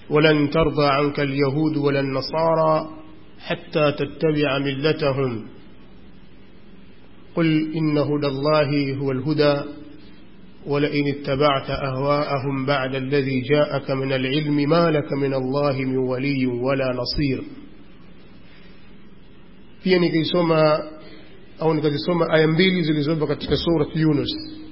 ولن ترضى عنك اليهود ولا النصارى حتى تتبع ملتهم قل إن هدى الله هو الهدى ولئن اتبعت أهواءهم بعد الذي جاءك من العلم ما لك من الله من ولي ولا نصير pia nikaisoma au nikazisoma aya mbili zilizopo katika surat yunus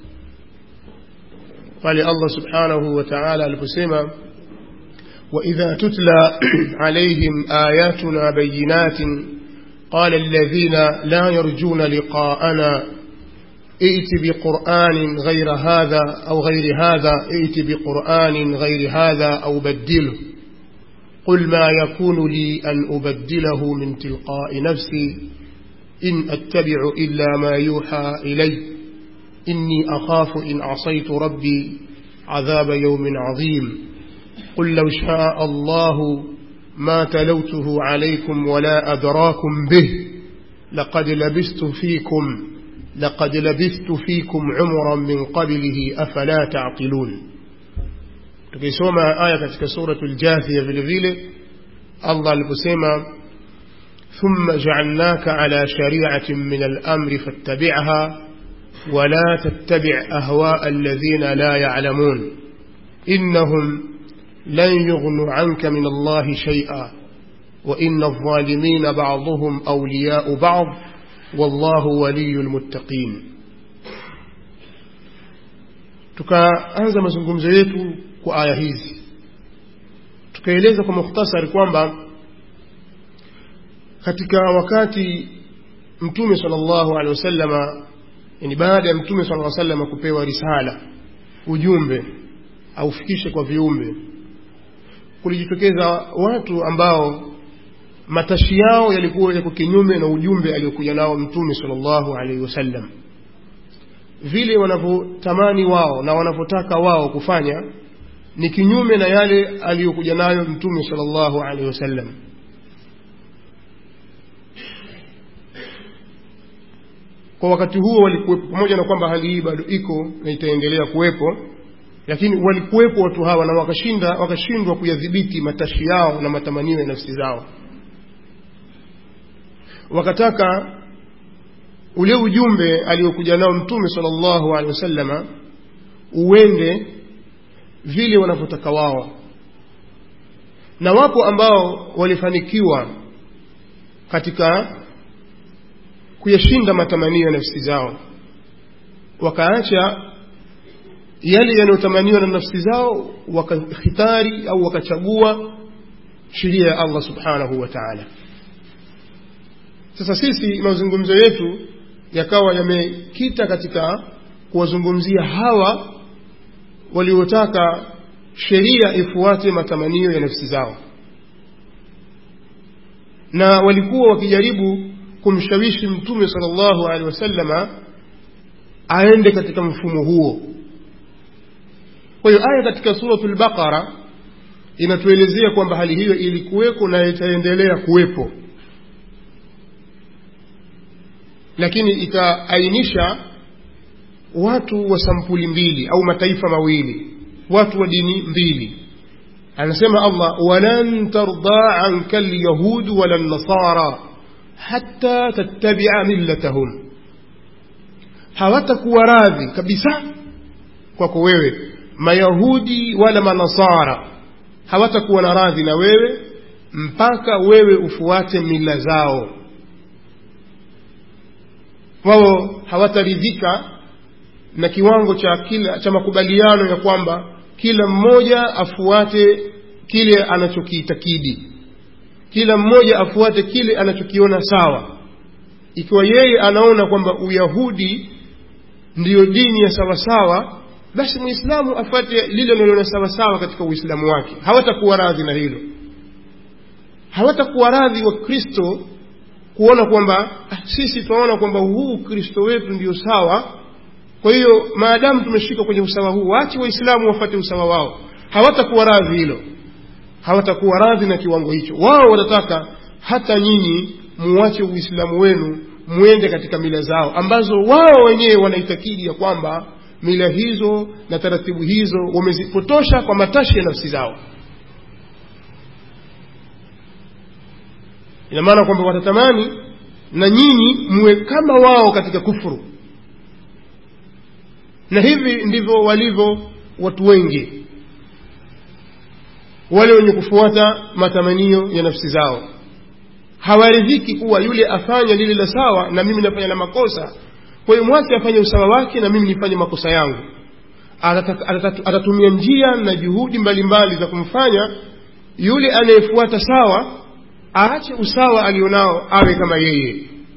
pale allah subhanahu wa taala aliposema واذا تتلى عليهم اياتنا بينات قال الذين لا يرجون لقاءنا ائت بقران غير هذا او غير هذا ائت بقران غير هذا او بدله قل ما يكون لي أن أبدله من تلقاء نفسي إن أتبع إلا ما يوحى إلي إني أخاف إن عصيت ربي عذاب يوم عظيم قل لو شاء الله ما تلوته عليكم ولا أدراكم به لقد لبست فيكم لقد لبثت فيكم عمرا من قبله أفلا تعقلون tukisoma aya katika suratul jathia vile vile allah aliposema ثم جعلناك على شريعة من الأمر فاتبعها ولا تتبع أهواء الذين لا يعلمون إنهم لن يغنوا عنك من الله شيئا وإن الظالمين بعضهم أولياء بعض والله ولي المتقين tukaanza mazungumzo yetu kwa aya hizi tukaeleza kwa mukhtasari kwamba katika wakati mtume sallallahu alaihi wasallama yani baada ya mtume sallallahu alaihi wasallama kupewa risala ujumbe aufikishe kwa viumbe kulijitokeza watu ambao matashi yao yalikuwa yako kinyume na ujumbe aliyokuja nao mtume sallallahu alaihi wasallam vile wanavyotamani wao na wanavyotaka wao kufanya ni kinyume na yale aliyokuja nayo mtume sallallahu alaihi wasallam kwa wakati huo walikuwepo pamoja na kwamba hali hii bado iko na itaendelea kuwepo lakini walikuwepo watu hawa na wakashinda wakashindwa kuyadhibiti matashi yao na matamanio ya nafsi zao wakataka ule ujumbe aliokuja nao mtume sallallahu alaihi wasallama uende vile wanavyotaka wao na wapo ambao walifanikiwa katika kuyashinda matamanio ya nafsi zao wakaacha yale yanayotamaniwa na nafsi zao wakahitari au wakachagua sheria ya allah subhanahu wa taala sasa sisi mazungumzo yetu yakawa yamekita katika kuwazungumzia hawa waliotaka sheria ifuate matamanio ya nafsi zao na walikuwa wakijaribu kumshawishi mtume sallallahu alaihi wasallama aende katika mfumo huo kwa hiyo aya katika suratul baqara inatuelezea kwamba hali hiyo ilikuweko na itaendelea kuwepo lakini ikaainisha watu wa sampuli mbili au mataifa mawili watu wa dini mbili anasema allah walan tarda anka lyahudu wala nasara hata tattabia millatahum hawatakuwa radhi kabisa kwako wewe mayahudi wala manasara hawatakuwa na radhi na wewe mpaka wewe ufuate mila zao wao hawataridhika na kiwango cha kila cha makubaliano ya kwamba kila mmoja afuate kile anachokiitakidi kila mmoja afuate kile anachokiona sawa ikiwa yeye anaona kwamba uyahudi ndiyo dini ya sawasawa basi mwislamu afuate lile linaloona sawasawa katika uislamu wake hawatakuwa radhi na hilo hawatakuwa radhi wa kristo kuona kwamba ah, sisi tunaona kwamba huu ukristo wetu ndio sawa kwa hiyo maadamu tumeshika kwenye usawa huu waache waislamu wafate usawa wao hawatakuwa radhi hilo hawatakuwa radhi na kiwango hicho wao watataka hata nyinyi muwache uislamu wenu mwende katika mila zao ambazo wao wenyewe wanaitakidi ya kwamba mila hizo na taratibu hizo wamezipotosha kwa matashi ya nafsi zao ina maana kwamba watatamani na nyinyi muwe kama wao katika kufuru na hivi ndivyo walivyo watu wengi wale wenye kufuata matamanio ya nafsi zao hawaridhiki kuwa yule afanya lile la sawa na mimi nafanya la makosa kwa hiyo mwache afanye usawa wake na mimi nifanye makosa yangu atatumia njia na juhudi mbalimbali mbali za kumfanya yule anayefuata sawa aache usawa alionao awe kama yeye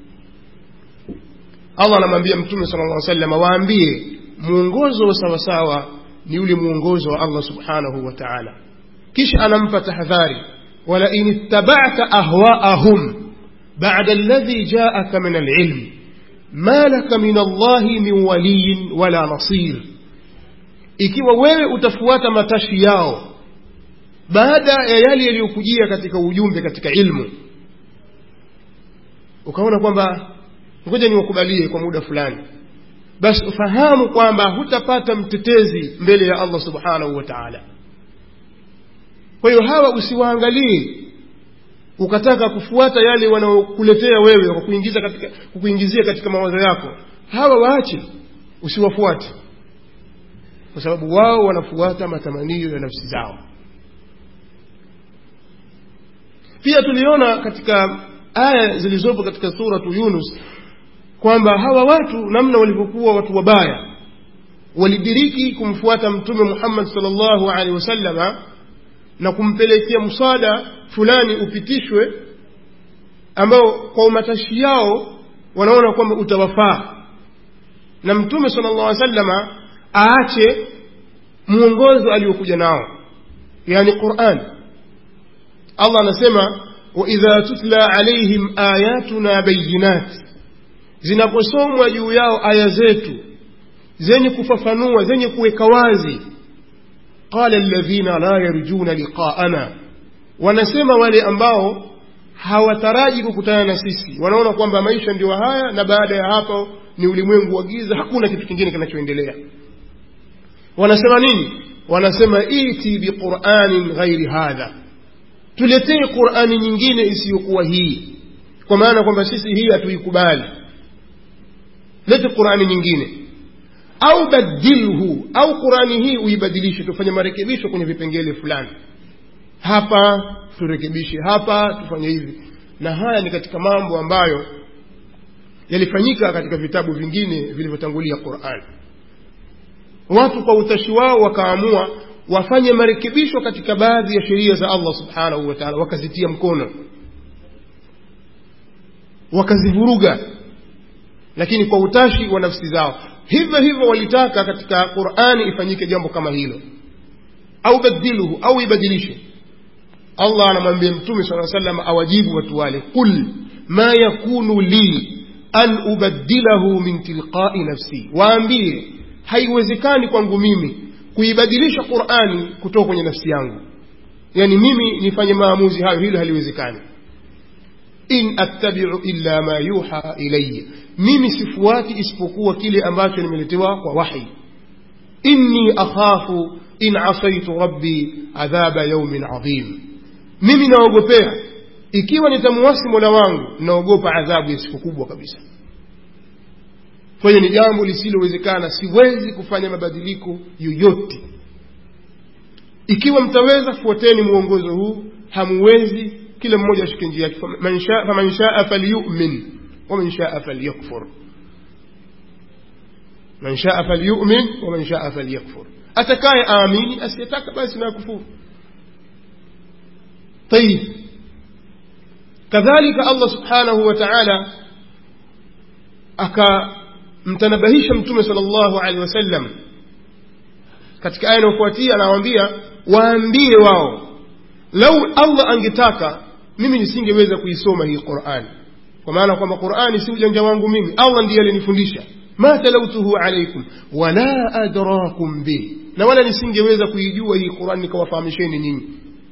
allah anamwambia mtume sala llah salama waambie mwongozo wa sawasawa ni ule mwongozo wa allah subhanahu wa taala kisha anampa tahadhari walain ittabata ahwaahum bada alladhi jaaka min alilm ma laka min allahi min waliyin wala nasir ikiwa wewe utafuata matashi yao baada ya yale yaliyokujia katika ujumbe katika ilmu ukaona kwamba ngoja niwakubalie kwa muda fulani basi ufahamu kwamba hutapata mtetezi mbele ya allah subhanahu wa taala kwa hiyo hawa usiwaangalie ukataka kufuata yale wanaokuletea wewe kukuingiza katika, kukuingizia katika mawazo yako hawa waache usiwafuate kwa sababu wao wanafuata matamanio ya nafsi zao pia tuliona katika aya zilizopo katika suratu yunus kwamba hawa watu namna walivyokuwa watu wabaya walidiriki kumfuata mtume muhammad salllahu alehi wasallama na kumpelekea mswada fulani upitishwe ambao kwa umatashi yao wanaona kwamba utawafaa na mtume sala llah alih sallama aache mwongozo aliokuja nao yani quran allah anasema waidha tutla alaihim ayatuna bayinat zinaposomwa juu yao aya zetu zenye kufafanua zenye kuweka wazi qala alladhina la yarjuna liqaana wanasema wale ambao hawataraji kukutana na sisi wanaona kwamba maisha ndio haya na baada ya hapo ni ulimwengu wa giza hakuna kitu kingine kinachoendelea wanasema nini wanasema iti biquranin ghairi hadha tuletee qurani nyingine isiyokuwa hii kwa maana kwamba sisi hii hatuikubali lete qurani nyingine au badilhu au qurani hii uibadilishe tufanye marekebisho kwenye vipengele fulani hapa turekebishe hapa tufanye hivi na haya ni katika mambo ambayo yalifanyika katika vitabu vingine vilivyotangulia quran watu kwa utashi wao wakaamua wafanye marekebisho katika baadhi ya sheria za allah subhanahu wa taala wakazitia mkono wakazivuruga lakini kwa utashi wa nafsi zao hivyo hivyo walitaka katika qurani ifanyike jambo kama hilo au badiluhu au ibadilishe allah anamwambia mtume saa salam awajibu watu wale qul ma yakunu li an ubaddilahu min tilqai nafsi waambie haiwezekani kwangu mimi kuibadilisha qurani kutoka kwenye nafsi yangu yani mimi nifanye maamuzi hayo hilo haliwezekani in attabiu illa ma yuha ilaya mimi sifuati isipokuwa kile ambacho nimeletewa kwa wahi inni akhafu in asaitu rabbi adhaba yaumin adhim mimi naogopea ikiwa nitamuwasi mola wangu naogopa adhabu ya siku kubwa kabisa kwa hiyo ni jambo lisilowezekana siwezi kufanya mabadiliko yoyote ikiwa mtaweza fuateni mwongozo huu hamuwezi kila mmoja ashike njia yake faman shaa falyumin waman shaa falyakfur man shaa falyumin waman shaa falyakfur atakaye aamini asiyetaka basi na kufuru طيب كذلك الله سبحانه وتعالى akamtanabahisha mtume sala llahu alehi wasallam katika aya inayofuatia anawaambia waambie wao lau allah angetaka mimi nisingeweza kuisoma hii qurani kwa maana kwamba qurani si ujanja wangu mimi allah ndiye alinifundisha ma talautuhu alaikum wala adrakum bih na wala nisingeweza kuijua hii qurani nikawafahamisheni nyinyi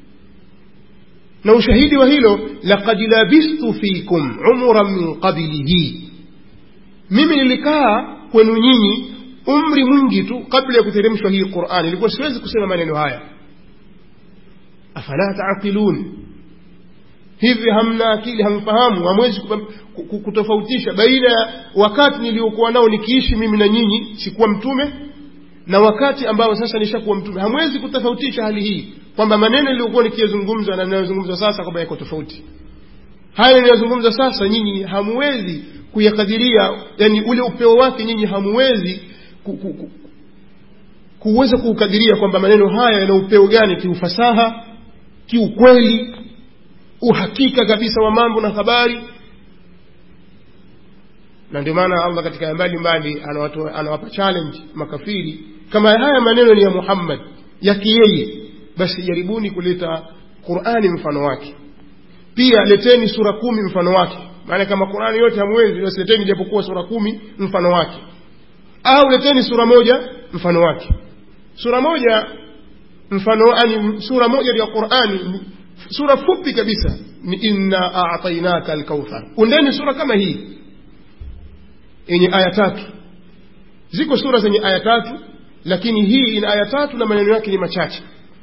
na ushahidi wa hilo laqad labistu fikum umran min qablihi mimi nilikaa kwenu nyinyi umri mwingi tu kabla ya kuteremshwa hii qurani ilikuwa siwezi kusema maneno haya afala taqilun hivi hamna akili hamfahamu hamwezi kutofautisha baina ya wakati niliokuwa nao nikiishi mimi na nyinyi sikuwa mtume na wakati ambao sasa nishakuwa mtume hamwezi kutofautisha hali hii kwamba maneno niliyokuwa nikiyazungumza na ninayozungumza sasa kwamba yako tofauti haya ninayozungumza sasa nyinyi hamwezi kuyakadiria yani ule upeo wake nyinyi hamwezi ku, ku, ku, kuweza kuukadiria kwamba maneno haya yana upeo gani kiufasaha kiukweli uhakika kabisa wa mambo na habari na ndio maana allah katika aya mbalimbali anawapa challenge makafiri kama haya maneno ni ya muhammad yake yeye basi jaribuni kuleta qurani mfano wake pia leteni sura kumi mfano wake maana kama qurani yote hamwezi basi leteni japokuwa sura kumi mfano wake au leteni sura moja mfano wake sura moja mfano ani sura moja ya qurani sura fupi kabisa ni inna a'tainaka alkauthar undeni sura kama hii yenye aya tatu ziko sura zenye aya tatu lakini hii ina aya tatu na maneno yake ni machache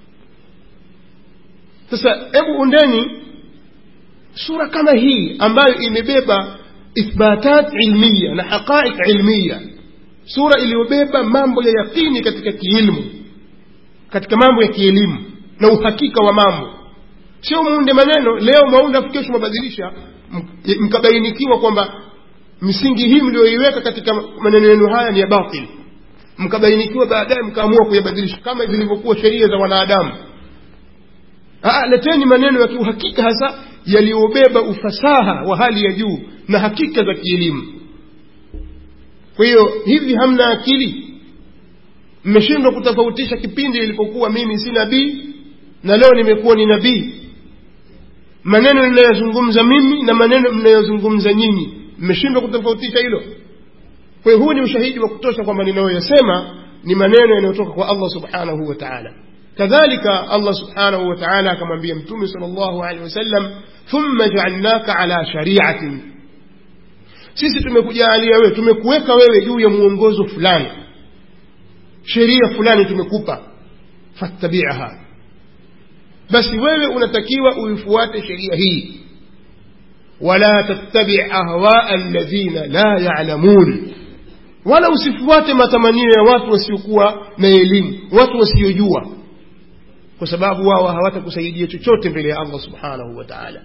sasa hebu undeni sura kama hii ambayo imebeba ithbatat ilmiya na haqaiq ilmiya sura iliyobeba mambo ya yaqini katika kiilmu katika mambo ya kielimu na uhakika wa mambo sio muunde maneno leo mwaunda kesho mabadilisha mkabainikiwa kwamba misingi hii mlioiweka katika maneno yenu haya ni ya batil mkabainikiwa baadaye mkaamua kuyabadilisha kama zilivyokuwa sheria za wanadamu leteni maneno ya kiuhakika hasa yaliyobeba ufasaha wa hali ya juu na hakika za kielimu kwa hiyo hivi hamna akili mmeshindwa kutofautisha kipindi ilipokuwa mimi si nabii na leo nimekuwa ni nabii maneno ninayozungumza mimi na maneno mnayozungumza nyinyi mmeshindwa kutofautisha hilo kwa hiyo huu ni ushahidi wa kutosha kwamba ninayoyasema ni maneno yanayotoka kwa allah subhanahu wa taala kadhalika allah subhanahu wa taala akamwambia mtume sal llahu alehi wasallam thumma jaalnaka ala shariatin sisi tumekujalia wewe tumekuweka wewe juu ya mwongozo fulani sheria fulani tumekupa fattabiaha basi wewe unatakiwa uifuate sheria hii wala tattabi ahwaa alladhina la yalamun wala usifuate matamanio ya watu wasiokuwa na elimu watu wasiojua kwa sababu wao hawatakusaidia chochote mbele ya allah subhanahu wa taala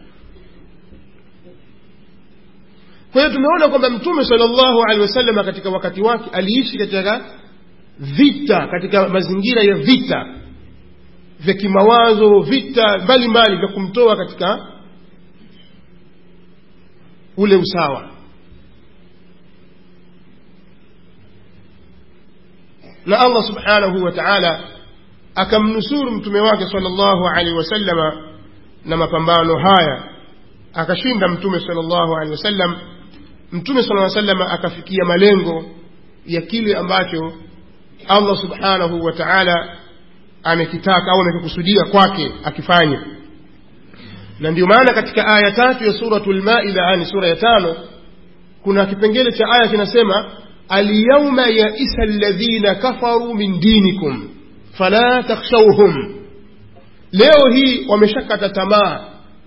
kwa hiyo tumeona kwamba mtume sala llahu alehi wasallam katika wakati wake aliishi katika vita katika mazingira ya vita vya kimawazo vita mbalimbali vya kumtoa katika ule usawa na allah subhanahu wa taala akamnusuru mtume wake sala llahu alaihi wasallama na mapambano haya akashinda mtume sala llahu alehi wasallam mtume sala salama akafikia malengo ya kile ambacho allah subhanahu wa taala amekitaka au amekikusudia kwake akifanya na ndio maana katika aya tatu ya suratu lmaida yani sura ya tano kuna kipengele cha aya kinasema alyauma yaisa ladhina kafaru min dinikum fala takhshauhum leo hii wameshakata tamaa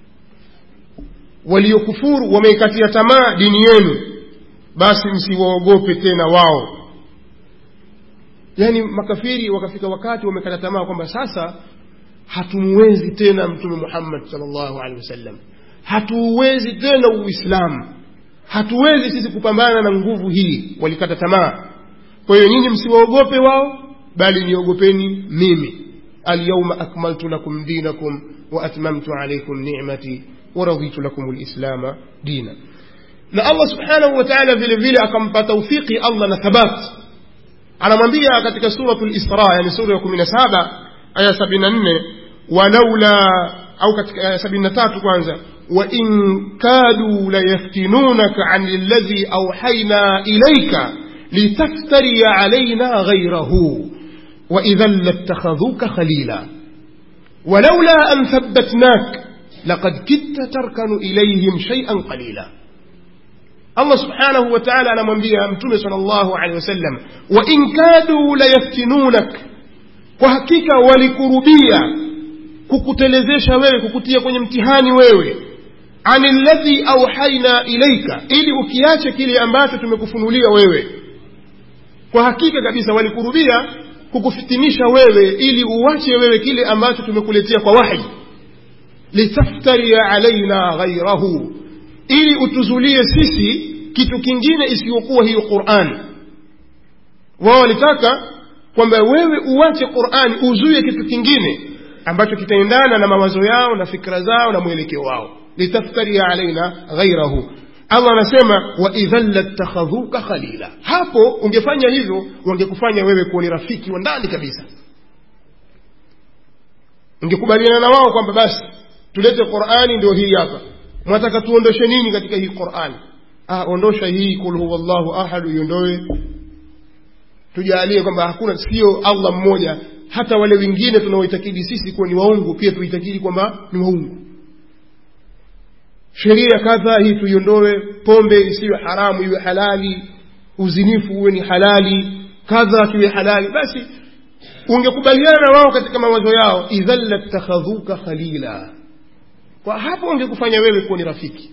waliokufuru wameikatia tamaa dini yenu basi msiwaogope tena wao yaani makafiri wakafika wakati wamekata tamaa kwamba sasa hatumuwezi tena mtume muhammad salllahu alehi wasallam hatuuwezi tena uislamu hatuwezi sisi kupambana na nguvu hii walikata tamaa kwa hiyo nyinyi msiwaogope wao bali niogopeni mimi alyauma akmaltu lakum dinakum wa atmamtu alaikum nicmati waraditu lakum lislama dina na allah subhanahu wa taala vile vile akampa taufiki allah na thabat anamwambia katika suratu lisra yani sura ya kumi na saba aya sabini na nne walaula au katika aya sabini na tatu kwanza وإن كادوا ليفتنونك عن الذي أوحينا إليك لتفتري علينا غيره وإذا لاتخذوك خليلا ولولا أن ثبتناك لقد كدت تركن إليهم شيئا قليلا الله سبحانه وتعالى أنا من بها أمتون صلى الله عليه وسلم وإن كادوا ليفتنونك وحقيقة ولكربية kukutelezesha wewe kukutia kwenye mtihani wewe ani ladhi auhaina ilaika ili ukiache kile ambacho tumekufunulia wewe kwa hakika kabisa walikurubia kukufitinisha wewe ili uwache wewe kile ambacho tumekuletea kwa wahi litaftaria alaina ghairahu ili utuzulie sisi kitu kingine isiyokuwa hiyo qurani wao walitaka kwamba wewe uwache qurani uzuie kitu kingine ambacho kitaendana na mawazo yao na fikra zao na mwelekeo wao litaftaria alaina ghairahu allah anasema waidhan lattakhadhuka khalila hapo ungefanya hivyo wangekufanya wewe kuwa ni rafiki wa ndani kabisa ungekubaliana na wao kwamba basi tulete qurani ndio hii hapa mwataka tuondoshe nini katika hii qurani ah, ondosha hii kul huwa llahu ahadu iondoe tujalie kwamba hakuna sio allah mmoja hata wale wengine tunaoitakidi sisi kuwa ni waungu pia tuitakidi kwamba ni waungu sheria kadha hii tuiondoe pombe isiwe haramu iwe halali uzinifu uwe ni halali kadha tuwe halali basi ungekubaliana na wao katika mawazo yao idhan lattakhadhuka khalila kwa hapo ungekufanya wewe kuwa ni rafiki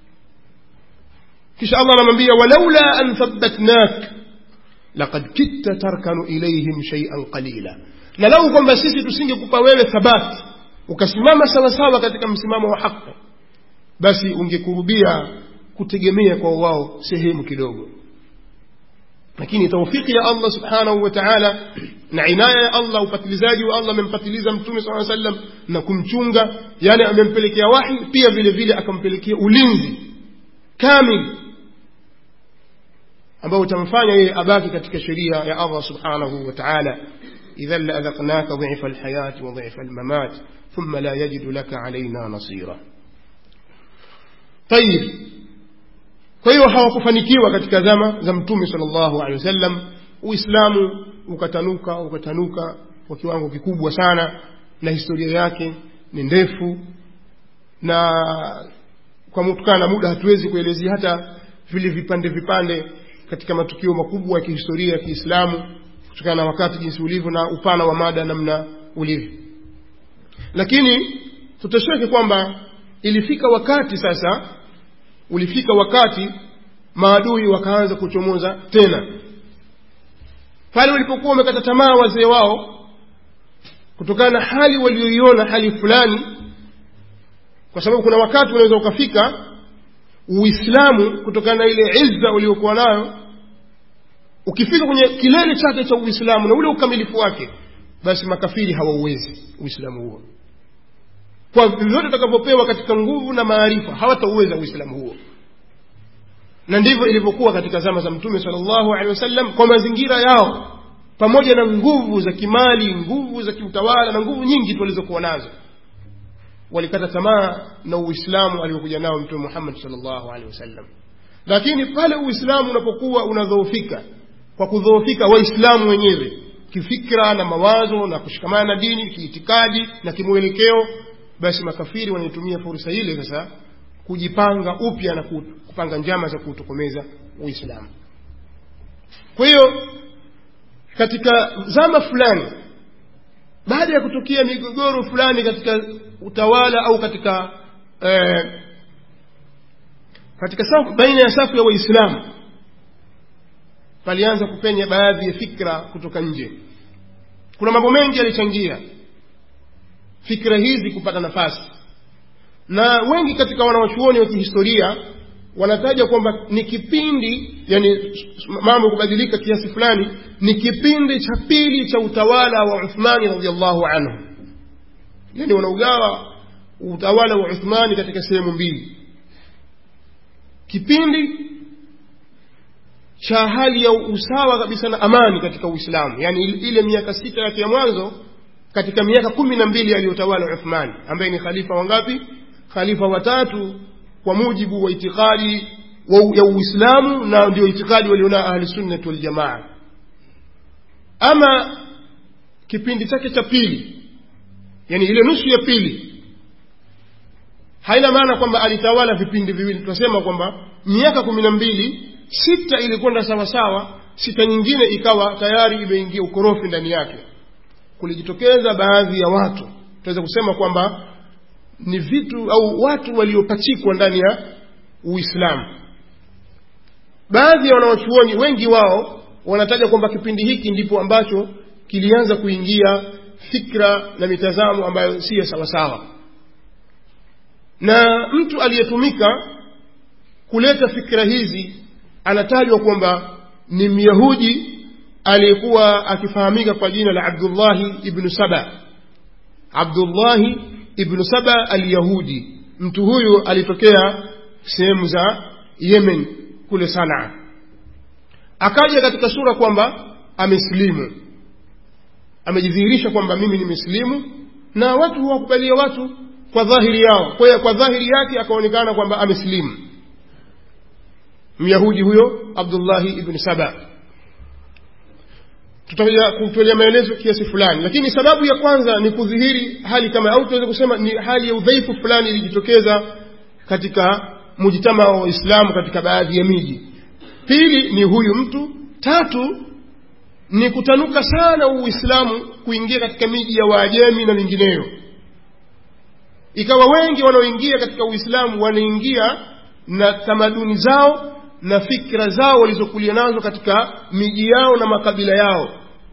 kisha allah anamwambia walaula an thabbatnak laqad kitta tarkanu ilaihim shay'an qalila na lau kwamba sisi tusingekupa wewe thabati ukasimama sawasawa katika msimamo wa haki basi ungekurubia kutegemea kwa wao sehemu kidogo lakini taufiki ya allah subhanahu wa taala na inaya ya allah upatilizaji wa allah amempatiliza mtume saa sallam na kumchunga yani amempelekea wahi pia vile vile akampelekea ulinzi kamili ambao utamfanya yeye abaki katika sheria ya allah subhanahu wa taala idhan laadhaqnaka dhifa alhayati wa dhifa almamat thumma la yajidu laka alaina nasira tayib kwa hiyo hawakufanikiwa katika zama za mtume sallallahu alaihi wasallam uislamu ukatanuka ukatanuka kwa kiwango kikubwa sana na historia yake ni ndefu na kwa kutokana na muda hatuwezi kuelezea hata vile vipande vipande katika matukio makubwa ya kihistoria ya kiislamu kutokana na wakati jinsi ulivyo na upana wa mada namna ulivyo lakini tutosheke kwamba ilifika wakati sasa ulifika wakati maadui wakaanza kuchomoza tena pale walipokuwa wamekata tamaa wazee wao kutokana na hali walioiona hali fulani kwa sababu kuna wakati unaweza ukafika uislamu kutokana na ile izza uliokuwa nayo ukifika kwenye kilele chake cha uislamu na ule ukamilifu wake basi makafiri hawauwezi uislamu huo kwa vyovyote utakavyopewa katika nguvu na maarifa hawatauweza uislamu huo na ndivyo ilivyokuwa katika zama za mtume salllahu alehi wasallam kwa mazingira yao pamoja na nguvu za kimali nguvu za kiutawala na nguvu nyingi tu walizokuwa nazo walikata tamaa na uislamu aliokuja nao mtume muhammad salllahu alehi wasallam lakini pale uislamu unapokuwa unadhoofika kwa kudhoofika waislamu wenyewe kifikra na mawazo na kushikamana na dini kiitikadi na kimwelekeo basi makafiri wanaitumia fursa ile sasa kujipanga upya na kupanga njama za kuutokomeza uislamu kwa hiyo katika zama fulani baada ya kutokea migogoro fulani katika utawala au katika eh, katika safu, baina ya safu ya waislamu palianza kupenya baadhi ya fikra kutoka nje kuna mambo mengi yalichangia fikra hizi kupata nafasi na wengi katika wanawachuoni wa kihistoria wanataja kwamba ni kipindi yani mambo kubadilika kiasi fulani ni kipindi cha pili cha utawala wa uthmani radiallahu anhu yani wanaugawa utawala wa uthmani katika sehemu mbili kipindi cha hali ya usawa kabisa na amani katika uislamu yani ile miaka sita yake ya mwanzo katika miaka kumi na mbili aliyotawala uthmani ambaye ni khalifa wangapi khalifa watatu kwa mujibu wa itikadi ya uislamu na ndio itikadi walionao ahlisunnati waljamaa ama kipindi chake cha pili yani ile nusu ya pili haina maana kwamba alitawala vipindi viwili tunasema kwamba miaka kumi na mbili sita ilikwenda sawasawa sita nyingine ikawa tayari imeingia ukorofi ndani yake kulijitokeza baadhi ya watu tunaweza kusema kwamba ni vitu au watu waliopachikwa ndani ya uislamu baadhi ya wanawachuoni wengi wao wanataja kwamba kipindi hiki ndipo ambacho kilianza kuingia fikra na mitazamo ambayo si ya sawasawa na mtu aliyetumika kuleta fikra hizi anatajwa kwamba ni myahudi aliyekuwa akifahamika kwa jina la abdullahi ibnu saba abdullahi ibnu saba alyahudi mtu huyu alitokea sehemu za yemen kule sanaa akaja katika sura kwamba amesilimu amejidhihirisha kwamba mimi ni mislimu na watu huwakubalia watu kwa dhahiri yao kwa hiyo kwa dhahiri yake akaonekana kwamba amesilimu myahudi huyo abdullahi ibni saba tutakuja kutolea maelezo kiasi fulani lakini sababu ya kwanza ni kudhihiri hali kama au tunaweza kusema ni hali ya udhaifu fulani ilijitokeza katika mujitama wa waislamu katika baadhi ya miji pili ni huyu mtu tatu ni kutanuka sana uislamu kuingia katika miji ya waajemi na mingineyo ikawa wengi wanaoingia katika uislamu wanaingia na tamaduni zao na fikra zao walizokulia nazo katika miji yao na makabila yao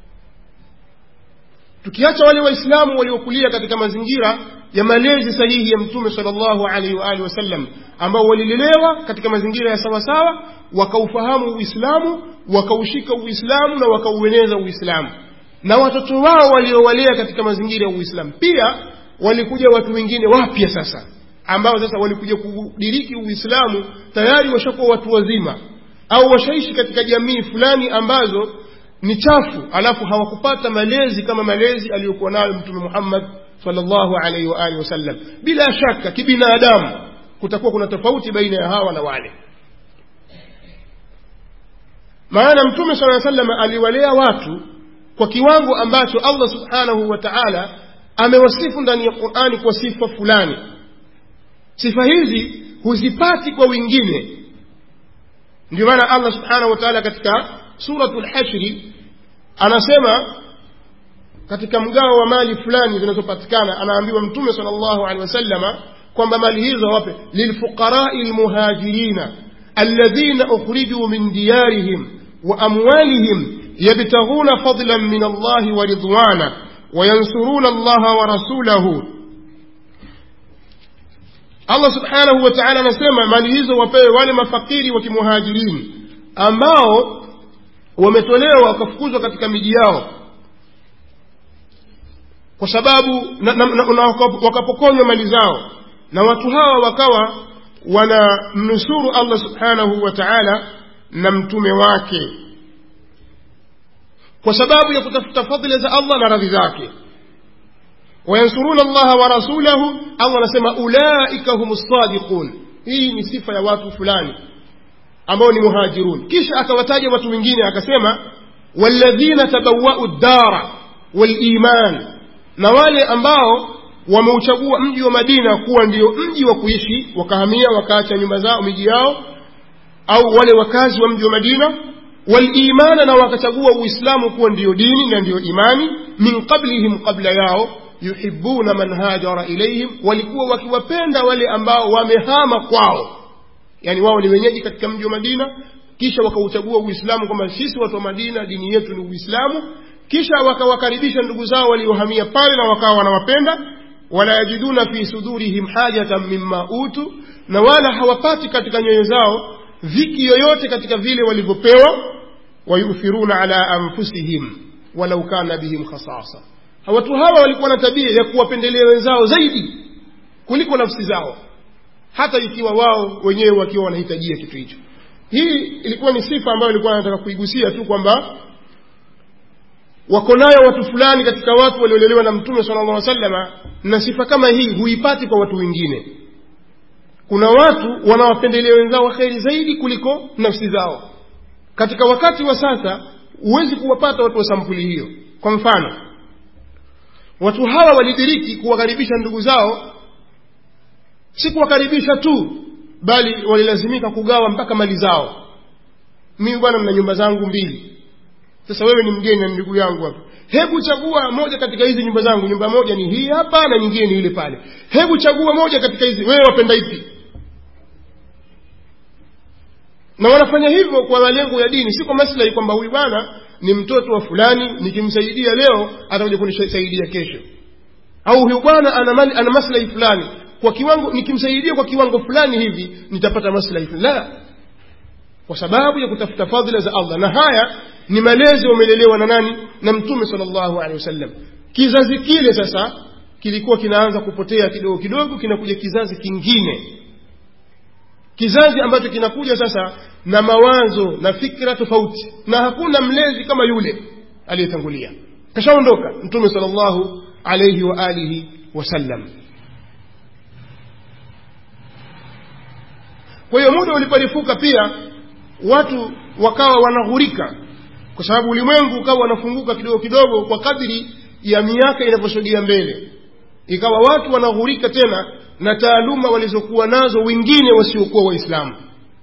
tukiacha wale waislamu waliokulia katika mazingira ya malezi sahihi ya mtume salllahu alaihi waalihi wasallam ambao walilelewa katika mazingira ya sawasawa wakaufahamu uislamu wakaushika uislamu na wakaueneza uislamu na watoto wao waliowalea katika mazingira ya uislamu pia walikuja watu wengine wapya sasa ambao sasa walikuja kudiriki uislamu tayari washakuwa watu wazima au washaishi katika jamii fulani ambazo ni chafu alafu hawakupata malezi kama malezi aliyokuwa nayo mtume muhammad salllahu alaihi waalihi wasallam bila shaka kibinadamu kutakuwa kuna tofauti baina ya hawa na wale maana mtume saa salam aliwalea watu kwa kiwango ambacho allah subhanahu wa taala amewasifu ndani ya qurani kwa sifa fulani sifa hizi huzipati kwa wengine ndio maana allah subhanahu wa taala katika suratu lhashri anasema katika mgao wa mali fulani zinazopatikana anaambiwa mtume sal llahu alehi wasalama kwamba mali hizo wape lilfuqarai lmuhajirina alladhina ukhrijuu min diyarihim wa amwalihim yabtaghuna fadlan min allahi wa ridwana wayansuruna allaha wa rasulahu allah subhanahu wa taala anasema mali hizo wapewe wale mafakiri wa kimuhajirini ambao wametolewa wakafukuzwa katika miji yao kwa sababu na, na, na, na wakapokonywa mali zao na watu hawa wakawa wanamnusuru allah subhanahu wa taala na mtume wake kwa sababu ya kutafuta fadhila za allah na radhi zake wayansuruna allaha wa rasulahu allah anasema ulaika hum sadiqun hii ni sifa ya watu fulani ambao ni muhajirun kisha akawataja watu wengine akasema walladhina tabawau ddara waliman na wale ambao wameuchagua mji wa madina kuwa ndio mji wa kuishi wakahamia wakaacha nyumba zao miji yao au wale wakazi wa mji wa madina walimana na wakachagua uislamu kuwa ndiyo dini na ndiyo imani min qablihim qabla yao yuhibuna man hajara ilaihim walikuwa wakiwapenda wale ambao wamehama kwao yani wao ni wenyeji katika mji wa madina kisha wakauchagua uislamu kwamba sisi watu wa madina dini yetu ni uislamu kisha wakawakaribisha ndugu zao waliohamia pale na wakawa wanawapenda wala yajiduna fi sudurihim hajatan mimma utu na wala hawapati katika nyoyo zao dhiki yoyote katika vile walivyopewa wayuthiruna ala anfusihim walau kana bihim khasasa watu hawa walikuwa na tabia ya kuwapendelea wenzao zaidi kuliko nafsi zao hata ikiwa wao wenyewe wakiwa wanahitajia kitu hicho hii ilikuwa ni sifa ambayo ilikuwa nataka kuigusia tu kwamba wako nayo watu fulani katika watu waliolelewa na mtume sala llah salama na sifa kama hii huipati kwa watu wengine kuna watu wanawapendelea wenzao kheri zaidi kuliko nafsi zao katika wakati wa sasa huwezi kuwapata watu wa sampuli hiyo kwa mfano watu hawa walidiriki kuwakaribisha ndugu zao si kuwakaribisha tu bali walilazimika kugawa mpaka mali zao mimi bwana mna nyumba zangu mbili sasa wewe ni mgeni na ndugu yangu hapa hebu chagua moja katika hizi nyumba zangu nyumba moja ni hii hapa na nyingine ni ile pale hebu chagua moja katika hizi wewe wapenda ipi na wanafanya hivyo kwa malengo ya dini si kwa maslahi kwamba huyu bwana ni mtoto wa fulani nikimsaidia leo atakuja kunisaidia kesho au huyu bwana ana, mali- ana maslahi fulani kwa kiwango nikimsaidia kwa kiwango fulani hivi nitapata maslahi fulani la kwa sababu ya kutafuta fadhila za allah na haya ni malezi wamelelewa na nani na mtume salllahu alehi wasallam kizazi kile sasa kilikuwa kinaanza kupotea kidogo kidogo kinakuja kizazi kingine kizazi ambacho kinakuja sasa na mawazo na fikra tofauti na hakuna mlezi kama yule aliyetangulia kashaondoka mtume salllahu alaihi wa alihi wasallam kwa hiyo muda uliporifuka pia watu wakawa wanaghurika kwa sababu ulimwengu ukawa wanafunguka kidogo kidogo kwa kadri ya miaka inavyosogea mbele ikawa watu wanaghurika tena na taaluma walizokuwa nazo wengine wasiokuwa waislamu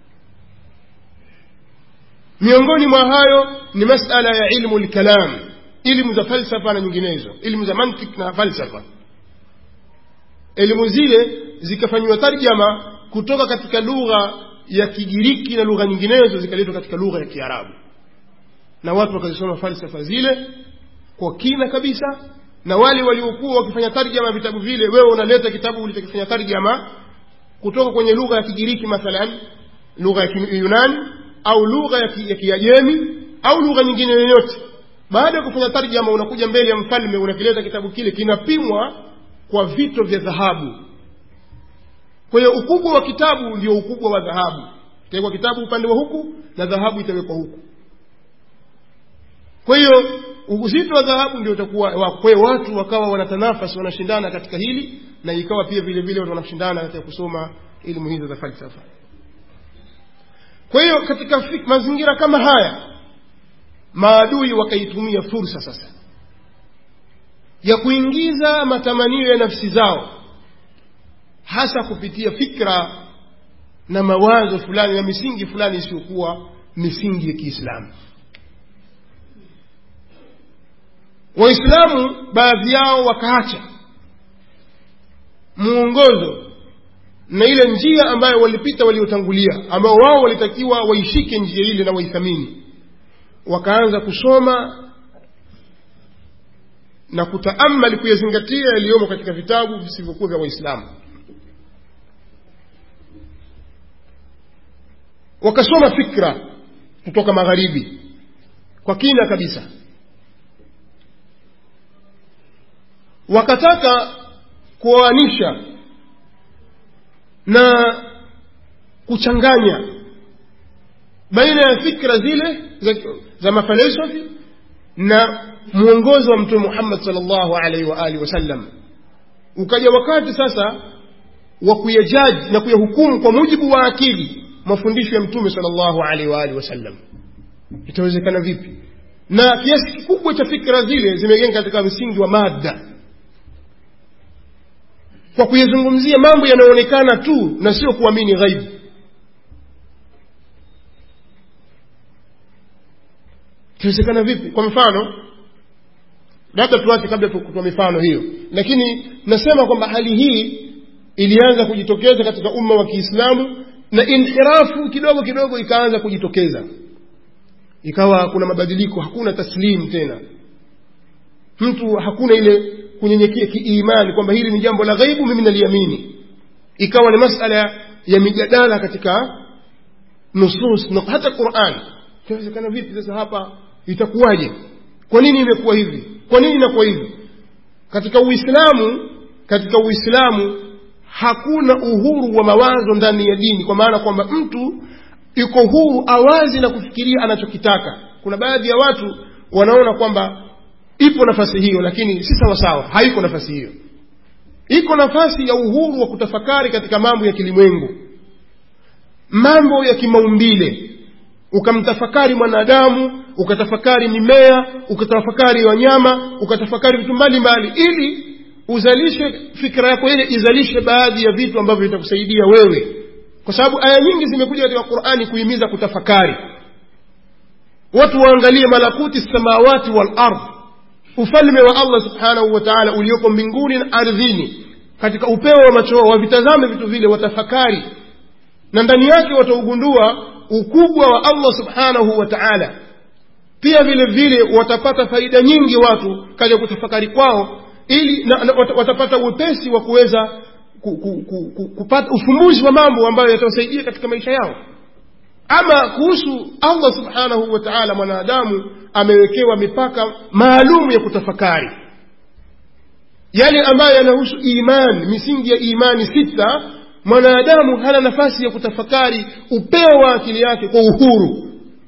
miongoni mwa hayo ni masala ya ilmu lkalam ilmu za falsafa na nyinginezo ilmu za mantik na falsafa elimu zile zikafanyiwa tarjama kutoka katika lugha ya kigiriki na lugha nyinginezo zikaletwa katika lugha ya kiarabu na watu wakazisoma falsafa zile kwa kina kabisa na wale waliokuwa wakifanya tarjama ya vitabu vile wewe unaleta kitabu ulichokifanya tarjama kutoka kwenye lugha ya kigiriki mathalan lugha ya kiyunani au lugha ya ki- ya kiajemi au lugha nyingine yoyote baada ya kufanya tarjama unakuja mbele ya mfalme unakileta kitabu kile kinapimwa kwa vito vya dhahabu kwa hiyo ukubwa wa kitabu ndio ukubwa wa dhahabu itawekwa kitabu upande wa huku na dhahabu itawekwa huku kwa hiyo uzito wa dhahabu ndio utakuwa wa- kwa hiyo watu wakawa wanatanafasi wanashindana katika hili na ikawa pia vile vile watu wanashindana katika kusoma elimu hizo za falsafa kwa hiyo katika fik- mazingira kama haya maadui wakaitumia fursa sasa ya kuingiza matamanio ya nafsi zao hasa kupitia fikra na mawazo fulani na misingi fulani isiyokuwa misingi ya kiislamu waislamu baadhi yao wakaacha muongozo na ile njia ambayo walipita waliotangulia ambao wao walitakiwa waishike njia ile na waithamini wakaanza kusoma na kutaamali kuyazingatia yaliyomo katika vitabu visivyokuwa vya waislamu wakasoma fikra kutoka magharibi kwa kina kabisa wakataka kuoanisha na kuchanganya baina ya fikra zile za, za mafalsafi na mwongozo wa mtume muhammad salllahu alaihi wa alihi wasallam ukaja wakati sasa wa kuyajaji na kuyahukumu kwa mujibu wa akili mafundisho ya mtume salllahu alaihi wa alihi wasallam itawezekana vipi na kiasi kikubwa cha fikra zile zimejenga katika msingi wa mada kwa kuyazungumzia mambo yanayoonekana tu na sio kuamini ghaibu itawezekana vipi kwa mfano labda tuache kabla kutoa mifano hiyo lakini nasema kwamba hali hii ilianza kujitokeza katika umma wa kiislamu na inhirafu kidogo kidogo ikaanza kujitokeza ikawa kuna mabadiliko hakuna taslimu tena mtu hakuna ile kunyenyekea kiimani kwamba hili ni jambo la ghaibu mimi naliamini ikawa ni masala ya mijadala katika nusus na hata quran itawezekana vipi sasa hapa itakuwaje kwa nini imekuwa hivi kwa nini inakuwa hivi katika uislamu katika uislamu hakuna uhuru wa mawazo ndani ya dini kwa maana kwamba mtu yuko huru awazi na kufikiria anachokitaka kuna baadhi ya watu wanaona kwamba ipo nafasi hiyo lakini si sawasawa haiko nafasi hiyo iko nafasi ya uhuru wa kutafakari katika mambo ya kilimwengu mambo ya kimaumbile ukamtafakari mwanadamu ukatafakari mimea ukatafakari wanyama ukatafakari vitu mbalimbali ili uzalishe fikra yako ile izalishe baadhi ya vitu ambavyo vitakusaidia wewe kwa sababu aya nyingi zimekuja katika qurani kuhimiza kutafakari watu waangalie malakuti samawati wal ardh ufalme wa allah subhanahu wa taala ulioko mbinguni na ardhini katika upeo wa macho wao wavitazame vitu vile watafakari na ndani yake wataugundua ukubwa wa allah subhanahu wa taala pia vile vile watapata faida nyingi watu katika kutafakari kwao ili na, na, watapata uwepesi wa kuweza ku, ku, ku, ku, kupata ufumbuzi wa mambo ambayo yatawasaidia katika maisha yao ama kuhusu allah subhanahu wa taala mwanadamu amewekewa mipaka maalum ya kutafakari yale ambayo yanahusu iman misingi ya imani sita mwanadamu hana nafasi ya kutafakari upeo wa akili yake kwa uhuru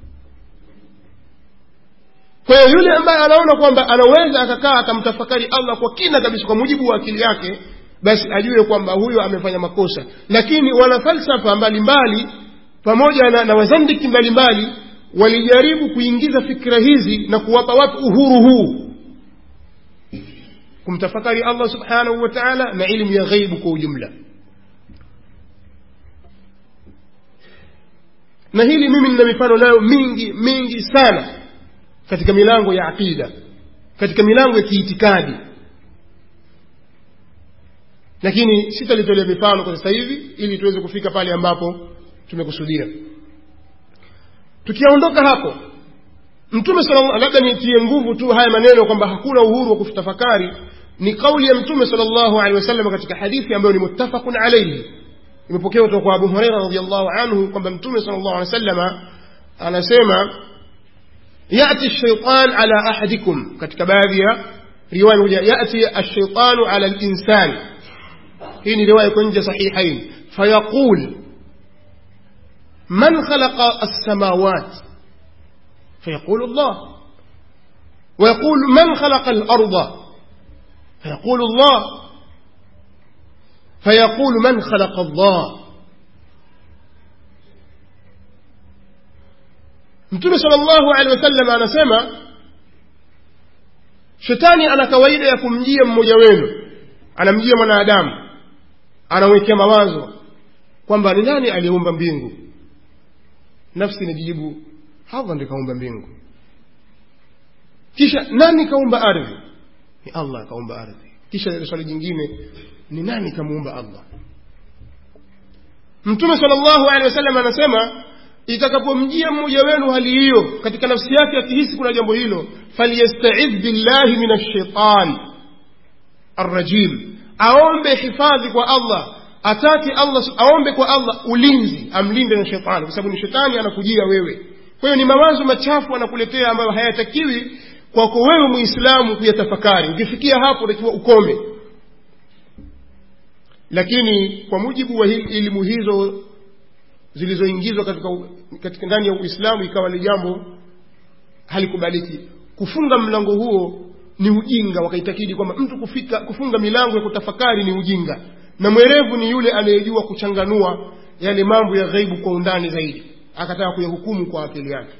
kwa hiyo yule ambaye anaona kwamba anaweza akakaa akamtafakari allah kwa kina kabisa kwa mujibu wa akili yake basi ajue kwamba huyo amefanya makosa lakini wanafalsafa mbalimbali pamoja na, na wazandiki mbalimbali walijaribu kuingiza fikra hizi na kuwapa watu uhuru huu kumtafakari allah subhanahu wa taala na ilmu ya ghaibu kwa ujumla na hili mimi nina mifano nayo mingi mingi sana katika milango ya aqida katika milango ya kiitikadi lakini sitalitolea mifano kwa sasa hivi ili tuweze kufika pale ambapo tumekusudia tukiondoka hapo mtume sallallahu labda nitie nguvu tu haya maneno kwamba hakuna uhuru wa kutafakari ni kauli ya mtume sallallahu alaihi wasallam katika hadithi ambayo ni muttafaqun alayhi imepokewa kutoka kwa Abu Huraira radhiyallahu anhu kwamba mtume sallallahu alaihi wasallam anasema yati shaytan ala ahadikum katika baadhi ya riwaya moja yati ash-shaytanu ala al-insan hii ni riwaya kwenye sahihain fayaqul man khalaqa as-samawat فيقول الله ويقول من خلق الأرض فيقول الله فيقول من خلق الله mtume salllahu alehi wasallam anasema shetani ana kawaida ya kumjia mmoja wenu anamjia mwanadamu anamwekea mawazo kwamba ni nani aliyeumba mbingu nafsi inajijibu allah ndi kaumba mbingu kisha nani kaumba ardhi ni allah kaumba ardhi kisha swali jingine ni nani kamuumba allah mtume sal llahu alehi wasallam anasema itakapomjia mmoja wenu hali hiyo katika nafsi yake akihisi kuna jambo hilo falyastaidh billahi min alshaitan arrajim aombe hifadhi kwa allah atake allah aombe kwa allah ulinzi amlinde na shetani kwa sababu ni shetani anakujia wewe kwa hiyo ni mawazo machafu anakuletea ambayo hayatakiwi kwako wewe muislamu kuyatafakari ukifikia hapo utakiwa ukome lakini kwa mujibu wa elimu hizo zilizoingizwa katika, katika ndani ya uislamu ikawa ni jambo halikubaliki kufunga mlango huo ni ujinga wakaitakidi kwamba mtu kufika kufunga milango ya kutafakari ni ujinga na mwerevu ni yule anayejua kuchanganua yale mambo ya ghaibu kwa undani zaidi akataka kuyahukumu kwa akili yake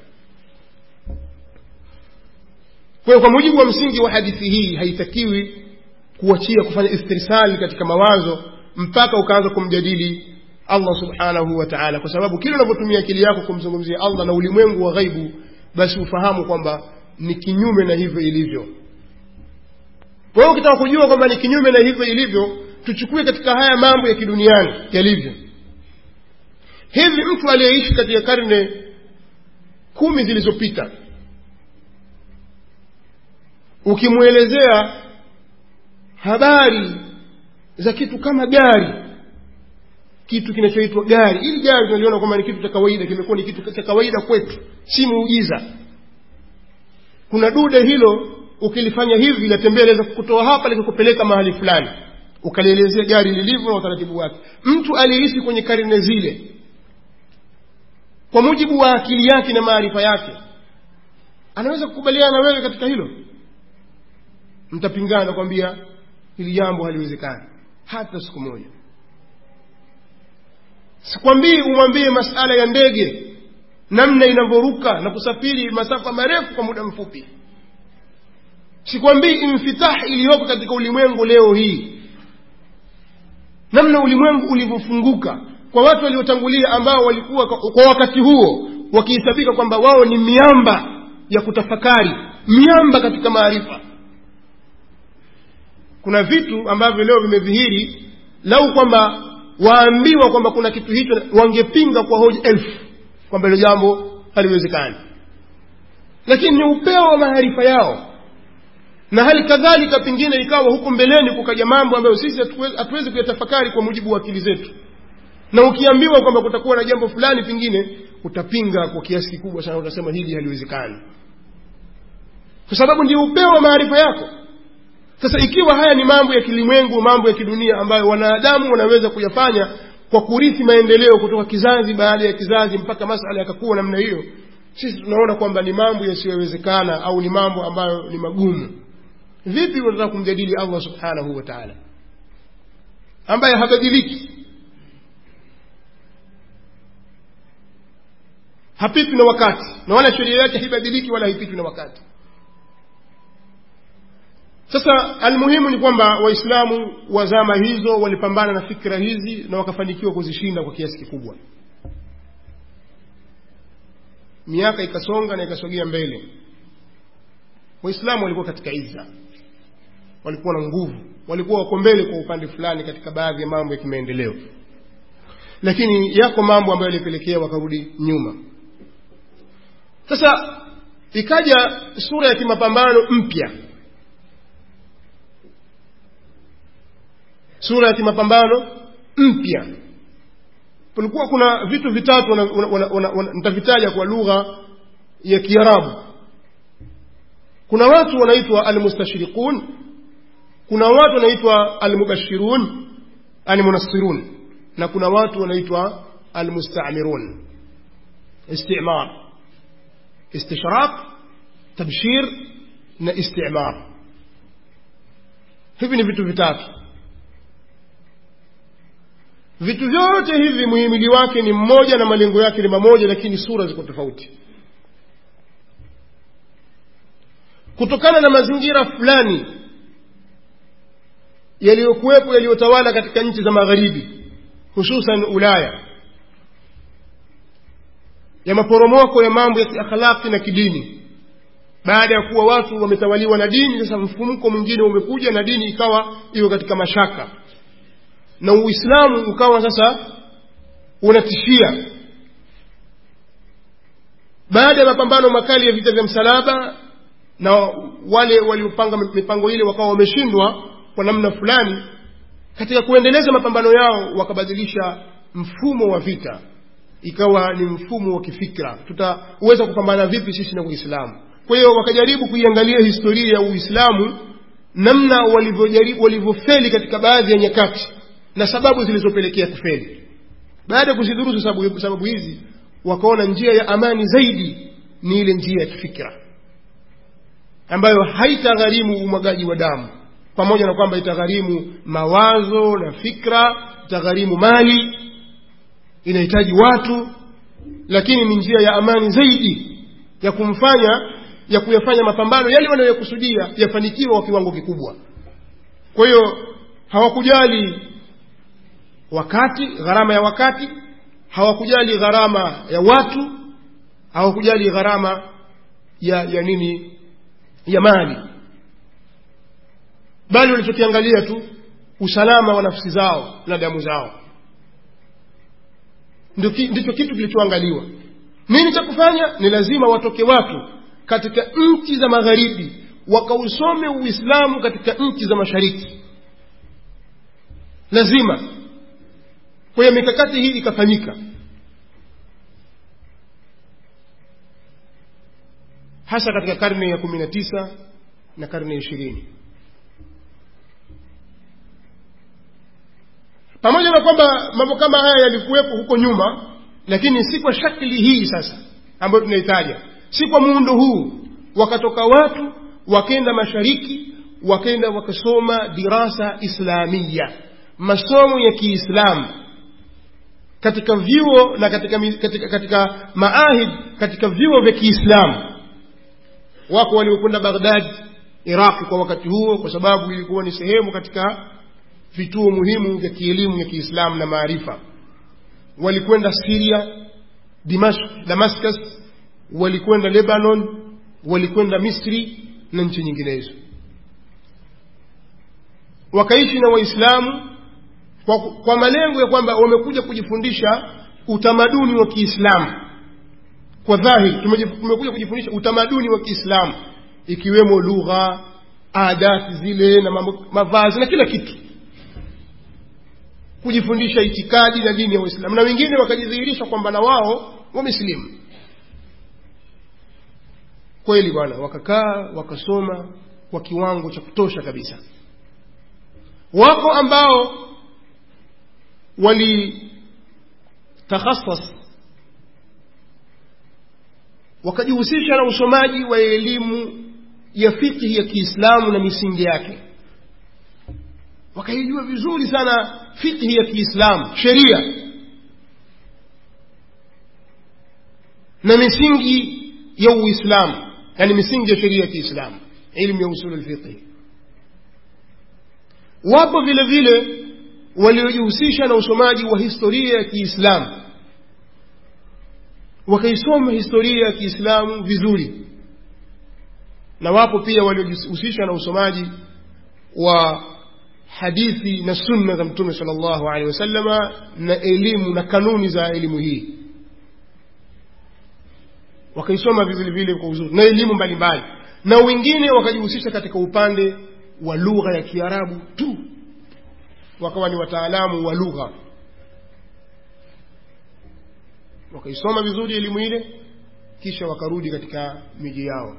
kwa hiyo kwa mujibu wa msingi wa hadithi hii haitakiwi kuachia kufanya istirsali katika mawazo mpaka ukaanza kumjadili allah subhanahu wa taala kwa sababu kile unavyotumia akili yako kumzungumzia allah na ulimwengu wa ghaibu basi ufahamu kwamba ni kinyume na hivyo ilivyo kwa hiyo ukitaka kujua kwamba ni kinyume na hivyo ilivyo tuchukue katika haya mambo ya kiduniani yalivyo hivi mtu aliyeishi katika karne kumi zilizopita ukimwelezea habari za kitu kama gari kitu kinachoitwa gari hili gari tunaliona kwamba ni kitu cha kawaida kimekuwa ni kitu cha kawaida kwetu si muujiza kuna dude hilo ukilifanya hivi linatembea liweza kukutoa hapa likakupeleka mahali fulani ukalielezea gari lilivyo na utaratibu wake mtu aliyeishi kwenye karne zile kwa mujibu wa akili yake na maarifa yake anaweza kukubaliana na wewe katika hilo mtapingana kwambia hili jambo haliwezekani hata siku moja sikwambii umwambie masala ya ndege namna inavyoruka na kusafiri masafa marefu kwa muda mfupi sikwambii infitah iliyoko katika ulimwengu leo hii namna ulimwengu ulivyofunguka kwa watu waliotangulia ambao walikuwa kwa wakati huo wakihesabika kwamba wao ni miamba ya kutafakari miamba katika maarifa kuna vitu ambavyo leo vimedhihiri lau kwamba waambiwa kwamba kuna kitu hicho wangepinga kwa hoja elfu kwamba hilo jambo haliwezekani lakini ni upeo wa maarifa yao na hali kadhalika pengine ikawa huko mbeleni kukaja mambo ambayo sisi hatuwezi kuyatafakari kwa mujibu wa akili zetu na ukiambiwa kwamba kutakuwa na jambo fulani pengine utapinga kwa kiasi kikubwa sana utasema hili haliwezekani kwa sababu ndio upeo wa maarifa yako sasa ikiwa haya ni mambo ya kilimwengu mambo ya kidunia ambayo wanadamu wanaweza kuyafanya kwa kurithi maendeleo kutoka kizazi baada ya kizazi mpaka masala yakakuwa namna hiyo sisi tunaona kwamba ni mambo yasiyowezekana au ni mambo ambayo ni magumu vipi unataka kumjadili allah subhanahu wa taala ambaye habadiliki hapitwi na wakati na wala sheria yake haibadiliki wala haipitwi na wakati sasa almuhimu ni kwamba waislamu wa zama hizo walipambana na fikra hizi na wakafanikiwa kuzishinda kwa kiasi kikubwa miaka ikasonga na ikasogea mbele waislamu walikuwa katika iza walikuwa na nguvu walikuwa wako mbele kwa upande fulani katika baadhi ya mambo ya kimaendeleo lakini yako mambo ambayo yalipelekea wakarudi nyuma sasa ikaja sura ya kimapambano mpya sura ya kimapambano mpya kulikuwa kuna vitu vitatu nitavitaja kwa lugha ya kiarabu kuna watu wanaitwa almustashriqun kuna watu wanaitwa almubashirun almunassirun na kuna watu wanaitwa almustamirun istimar istishraq tabshir na istimar hivi ni vitu vitatu vitu vyote hivi muhimili wake ni mmoja na malengo yake ni mamoja lakini sura ziko tofauti kutokana na mazingira fulani yaliyokuwepo yaliyotawala katika nchi za magharibi hususan ulaya ya maporomoko ya mambo ya kiakhlaki na kidini baada ya kuwa watu wametawaliwa na dini sasa mfumko mwingine umekuja na dini ikawa iko katika mashaka na uislamu ukawa sasa unatishia baada ya mapambano makali ya vita vya msalaba na wale waliopanga mipango ile wakawa wameshindwa kwa namna fulani katika kuendeleza mapambano yao wakabadilisha mfumo wa vita ikawa ni mfumo wa kifikra tutaweza kupambana vipi sisi na uislamu kwa hiyo wakajaribu kuiangalia historia ya uislamu namna walivyofeli katika baadhi ya nyakati na sababu zilizopelekea kufeli baada ya kuzidurusu sababu, sababu hizi wakaona njia ya amani zaidi ni ile njia ya kifikra ambayo haitagharimu umwagaji wa damu pamoja na kwamba itagharimu mawazo na fikra itagharimu mali inahitaji watu lakini ni njia ya amani zaidi ya kumfanya ya kuyafanya mapambano yale wanayokusudia yafanikiwe kwa kiwango kikubwa kwa hiyo hawakujali wakati gharama ya wakati hawakujali gharama ya watu hawakujali gharama ya ya nini ya mali bali walichokiangalia tu usalama wa nafsi zao na damu zao ndicho kitu kilichoangaliwa nini cha kufanya ni lazima watoke watu katika nchi za magharibi wakausome uislamu katika nchi za mashariki lazima kwa hiyo mikakati hii ikafanyika hasa katika karne ya kumi na tisa na karne ya ishirini pamoja na kwamba mambo kama haya yalikuwepo huko nyuma lakini si kwa shakli hii sasa ambayo tunaitaja si kwa muundo huu wakatoka watu wakenda mashariki wakenda wakasoma dirasa islamia masomo ya kiislamu katika vyuo na katika, katika, katika maahid katika vyuo vya kiislamu wako waliokwenda baghdad iraqi kwa wakati huo kwa sababu ilikuwa ni sehemu katika vituo muhimu vya kielimu ya kiislamu na maarifa walikwenda siria Dimashq, damascus walikwenda lebanon walikwenda misri na nchi nyinginezo wakaishi na waislamu kwa, kwa malengo ya kwamba wamekuja kujifundisha utamaduni wa kiislamu kwa dhahiri tumekuja kujifundisha utamaduni wa kiislamu ikiwemo lugha adati zile na mambo, mavazi na kila kitu kujifundisha itikadi na dini ya uislamu na wengine wakajidhihirisha kwamba na wao wamesilimu kweli bwana wakakaa wakasoma kwa kiwango cha kutosha kabisa wako ambao walitakhasas wakajihusisha na usomaji wa elimu ya fikhi ya kiislamu na misingi yake wakaijua vizuri sana fikhi ya kiislamu sheria na misingi ya uislamu yani misingi ya sheria ya kiislamu ilmu ya usulu lfiqhi wapo vile vile waliojihusisha na usomaji wa historia ya kiislamu wakaisoma historia ya kiislamu vizuri na wapo pia waliojihusisha na usomaji wa hadithi na sunna za mtume sal llahu alehi wasallama na elimu na kanuni za elimu hii wakaisoma vile vile kwa uzuri na elimu mbalimbali na wengine wakajihusisha katika upande wa lugha ya kiarabu tu wakawa ni wataalamu wa lugha wakaisoma vizuri elimu ile kisha wakarudi katika miji yao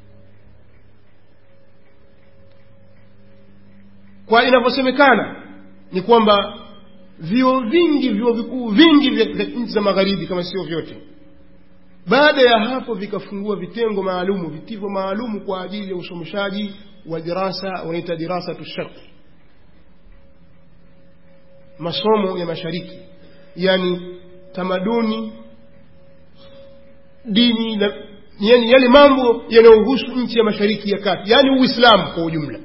kwa inavyosemekana ni kwamba vyuo vingi vyuo vikuu vingi vya nchi za magharibi kama sio vyote baada ya hapo vikafungua vitengo maalumu vitivo maalumu kwa ajili ya usomeshaji wa dirasa wanaita dirasatu sharqi masomo ya mashariki yani tamaduni dini na yani yale mambo yanayohusu nchi ya mashariki ya kati yani uislamu kwa ujumla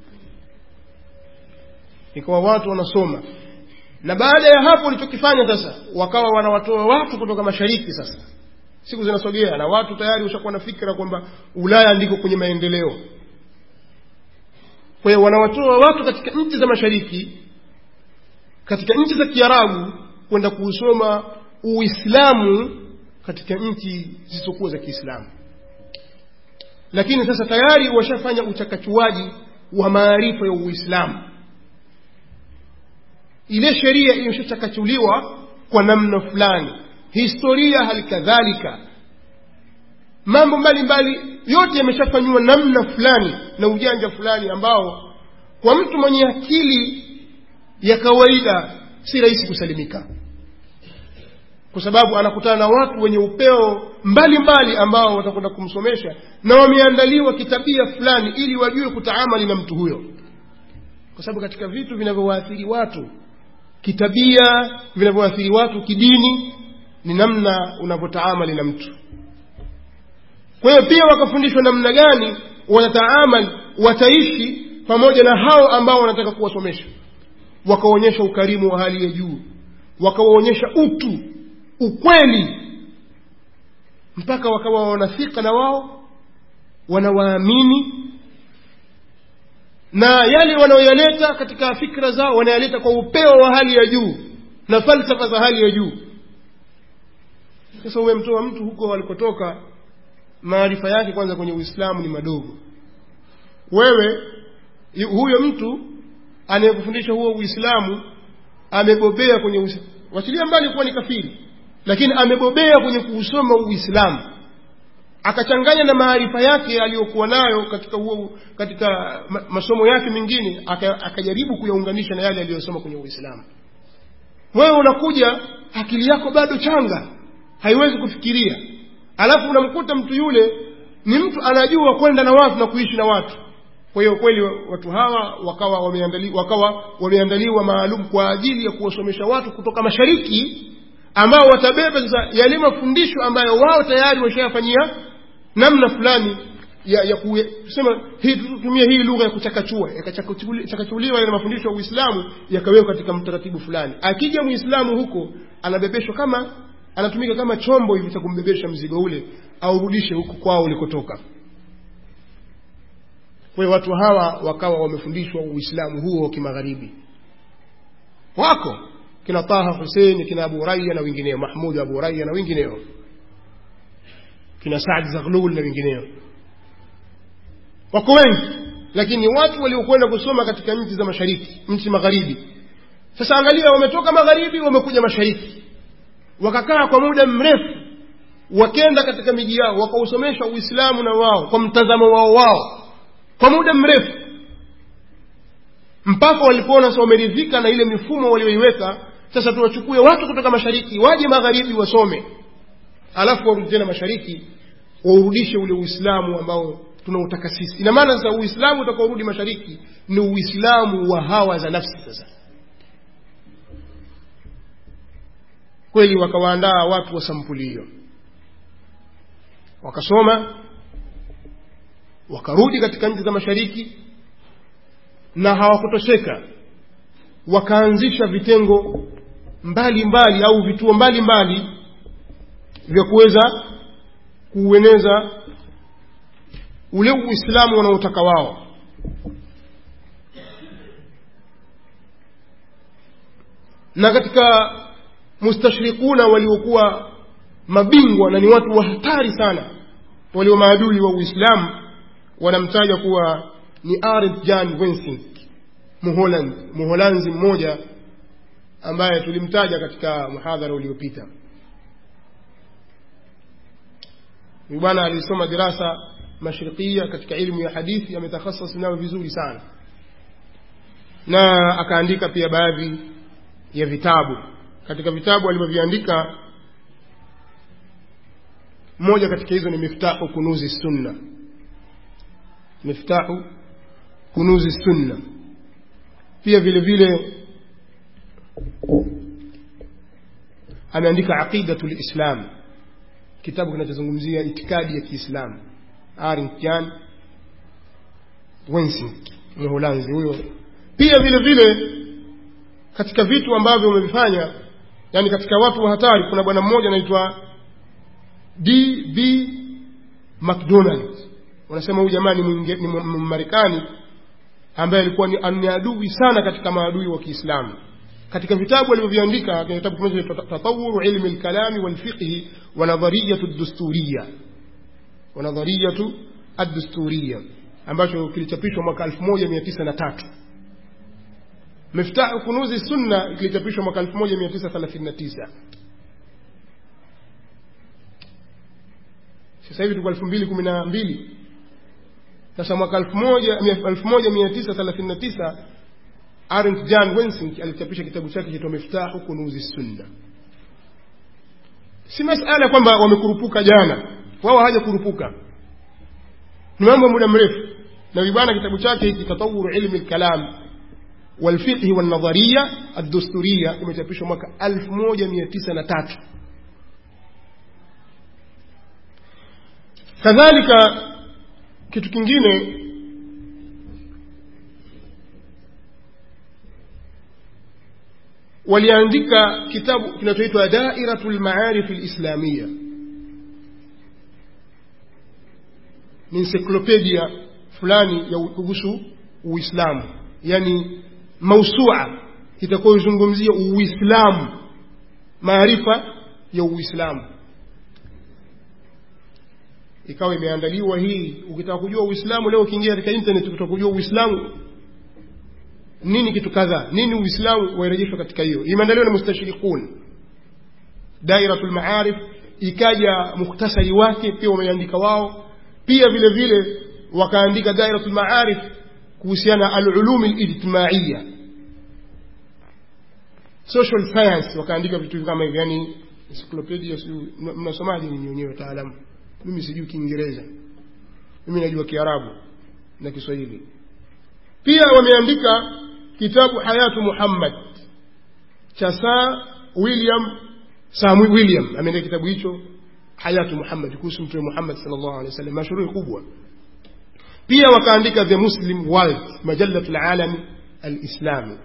ikawa watu wanasoma na baada ya hapo walichokifanya sasa wakawa wanawatoa watu kutoka mashariki sasa siku zinasogea na watu tayari ushakuwa na fikra kwamba ulaya ndiko kwenye maendeleo kwa hiyo wanawatoa watu katika nchi za mashariki katika nchi za kiarabu kwenda kuusoma uislamu katika nchi zisizokuwa za kiislamu lakini sasa tayari washafanya uchakachuaji wa maarifa ya uislamu ile sheria imeshachakachuliwa kwa namna fulani historia hali kadhalika mambo mbalimbali yote yameshafanyiwa namna fulani na ujanja fulani ambao kwa mtu mwenye akili ya kawaida si rahisi kusalimika kwa sababu anakutana na watu wenye upeo mbalimbali mbali ambao watakwenda kumsomesha na wameandaliwa kitabia fulani ili wajue kutaamali na mtu huyo kwa sababu katika vitu vinavyowaathiri watu kitabia vinavyoathiri watu kidini ni namna unavyotaamali na mtu kwa hiyo pia wakafundishwa namna gani watataamali wataishi pamoja na hao ambao wanataka kuwasomesha wakaonyesha ukarimu wa hali ya juu wakawaonyesha utu ukweli mpaka wakawa wanafika na wao wanawaamini na yale wanaoyaleta katika fikra zao wanayaleta kwa upeo wa hali ya juu na falsafa za hali ya juu sasa umemtoa mtu huko alikotoka maarifa yake kwanza kwenye uislamu ni madogo wewe huyo mtu anayekufundisha huo uislamu amebobea kwenye uislamu wachilia mbali kuwa ni kafiri lakini amebobea kwenye kuusoma uislamu akachanganya na maarifa yake aliyokuwa nayo katika huo katika masomo yake mengine akajaribu kuyaunganisha na yale aliyosoma kwenye uislamu wewe unakuja akili yako bado changa haiwezi kufikiria alafu unamkuta mtu yule ni mtu anajua kwenda na watu na kuishi na watu kwa hiyo kweli watu hawa wakawa wameandaliwa, wakawa wameandaliwa maalum kwa ajili ya kuwasomesha watu kutoka mashariki ambao watabeba sasa yale mafundisho ambayo wao tayari washayafanyia namna fulani ya, ya kusema hii tutumie hii lugha ya kuchakachua yakachakachuliwa yale mafundisho ya uislamu yakawekwa katika mtaratibu fulani akija muislamu huko anabebeshwa kama anatumika kama chombo hivi cha kumbebesha mzigo ule aurudishe huku kwao ulikotoka kwa hiyo watu hawa wakawa wamefundishwa uislamu huo wa kimagharibi wako kina taha husein kina abu raya na wengineo mahmud abu raya na wengineo kina saad zaghlul na wengineo wako wengi lakini watu waliokwenda kusoma katika nchi za mashariki nchi magharibi sasa angalia wametoka magharibi wamekuja mashariki wakakaa kwa muda mrefu wakenda katika miji yao wakausomesha uislamu na wao kwa mtazamo wao wao kwa muda mrefu mpaka walipoona sasa wameridhika na ile mifumo walioiweka sasa tuwachukue watu kutoka mashariki waje magharibi wasome alafu warudi tena mashariki waurudishe ule uislamu ambao tunautaka sisi ina maana sasa uislamu utakaorudi mashariki ni uislamu wa hawa za nafsi sasa kweli wakawaandaa watu wa sampuli hiyo wakasoma wakarudi katika nchi za mashariki na hawakutosheka wakaanzisha vitengo mbalimbali mbali, au vituo mbalimbali mbali, vya kuweza kuueneza ule uislamu wanaotaka wao na katika mustashrikuna waliokuwa mabingwa na ni watu wa hatari sana walio maadui wa uislamu wanamtaja kuwa ni Arend Jan Wensink Muholand Muholanzi mmoja ambaye tulimtaja katika muhadhara uliopita huyu bwana alisoma dirasa mashrikia katika ilmu ya hadithi ametakhasas nayo vizuri sana na akaandika pia baadhi ya vitabu katika vitabu alivyoviandika moja katika hizo ni miftahu kunuzi sunna miftahu kunuzi sunna pia vile vile ameandika aqidatu lislam kitabu kinachozungumzia itikadi ya kiislamu arinjan wensink mholanzi huyo pia vile vile katika vitu ambavyo wamevifanya yani katika watu wa hatari kuna bwana mmoja anaitwa db mcdonald wanasema huyu jamaa ni mmarekani ambaye alikuwa ni adui sana katika maadui wa kiislamu katika vitabu alivyoviandika kitabu kimoja tatawuru ilmi lkalami walfiqhi wa nadhariyatu dusturiya wa nadhariyatu addusturiya ambacho kilichapishwa mwaka 1903 miftahu kunuzi sunna kilichapishwa mwaka 1939 sasa hivi tuko 2012 sasa mwaka 1939 Arendt Jan Wensink alichapisha kitabu chake kitwa Miftahu Kunuzi Sunna. Si masala kwamba wamekurupuka jana, wao hawajakurupuka, ni mambo muda mrefu. Na bwana kitabu chake hiki Tatawuru Ilmi Lkalam Walfiqhi Walnadhariya Addusturiya kimechapishwa mwaka 1903. Kadhalika kitu kingine waliandika kitabu kinachoitwa dairatu lmaarif lislamia ni ensiklopedia fulani ya kuhusu uislamu yani mausua itakayoizungumzia uislamu maarifa ya uislamu ikawa imeandaliwa hii ukitaka kujua uislamu leo ukiingia katika internet ukitaka kujua uislamu nini kitu kadhaa nini uislamu wairejeshwa katika hiyo imeandaliwa na mustashriqun dairatul maarif ikaja mukhtasari wake pia wameandika wao pia vile vile wakaandika dairatul maarif kuhusiana alulumi lijtimaiya social science wakaandika vitu kama hivi yani encyclopedia mnasomaje nyinyi wenyewe wataalamu mimi sijui kiingereza mimi najua kiarabu na kiswahili pia wameandika kitabu hayatu muhammad cha saa william samwi william ameandika kitabu hicho hayatu muhammad kuhusu mtume muhammad sallallahu alaihi wasallam mashuruhi kubwa pia wakaandika the muslim world majalatu lalami alislami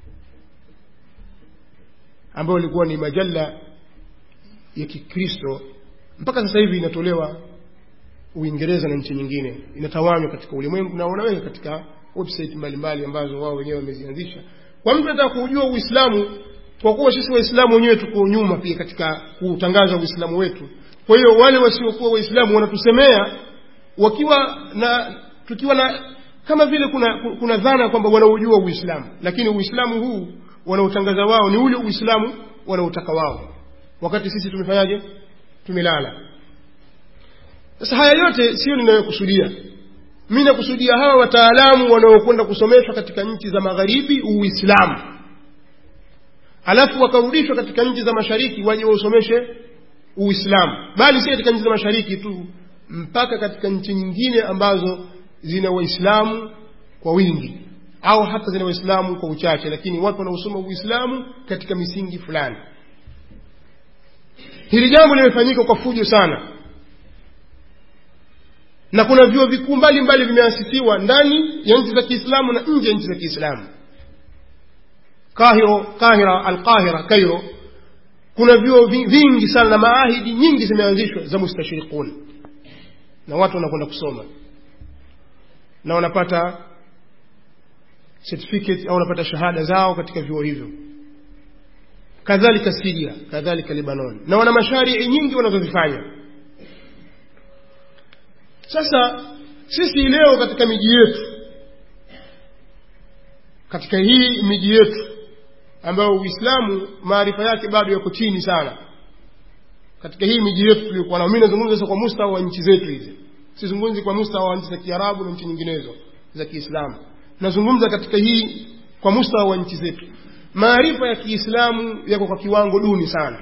ambayo ilikuwa ni majalla ya kikristo mpaka sasa hivi inatolewa uingereza na nchi nyingine inatawanywa katika ulimwengu na wanaweka katika website mbalimbali ambazo wao wenyewe wamezianzisha kwa mtu anataka kuujua uislamu kwa kuwa sisi waislamu wenyewe tuko nyuma pia katika kutangaza uislamu wetu kwa hiyo wale wasiokuwa waislamu wanatusemea wakiwa na tukiwa na kama vile kuna, kuna dhana kwamba wanaujua uislamu lakini uislamu huu wanaotangaza wao ni ule uislamu wanaotaka wao wakati sisi tumefanyaje tumelala sasa haya yote sio ninayokusudia mi nakusudia hawa wataalamu wanaokwenda kusomeshwa katika nchi za magharibi uislamu alafu wakarudishwa katika nchi za mashariki waje wausomeshe uislamu bali si katika nchi za mashariki tu mpaka katika nchi nyingine ambazo zina waislamu kwa wingi au hata zina waislamu kwa uchache lakini watu wanaosoma uislamu katika misingi fulani hili jambo limefanyika kwa fujo sana na kuna vyuo vikuu mbalimbali vimeasisiwa ndani ya nchi za kiislamu na nje ya nchi za kiislamu kahiro kahira alqahira kairo kuna vyuo vingi sana na maahidi nyingi zimeanzishwa za mustashriqun na watu wanakwenda kusoma na wanapata certificate au wanapata shahada zao katika vyuo hivyo kadhalika siria kadhalika libanon na wana masharii nyingi wanazozifanya sasa sisi leo katika miji yetu katika hii miji yetu ambayo uislamu maarifa yake bado yako chini sana katika hii miji yetu tuliokuwa nao mi nazungumza sasa kwa mustawa wa nchi zetu hizi sizungumzi kwa mustawa wa nchi za kiarabu na nchi nyinginezo za kiislamu nazungumza katika hii kwa mustawa wa nchi zetu maarifa ya kiislamu yako kwa kiwango duni sana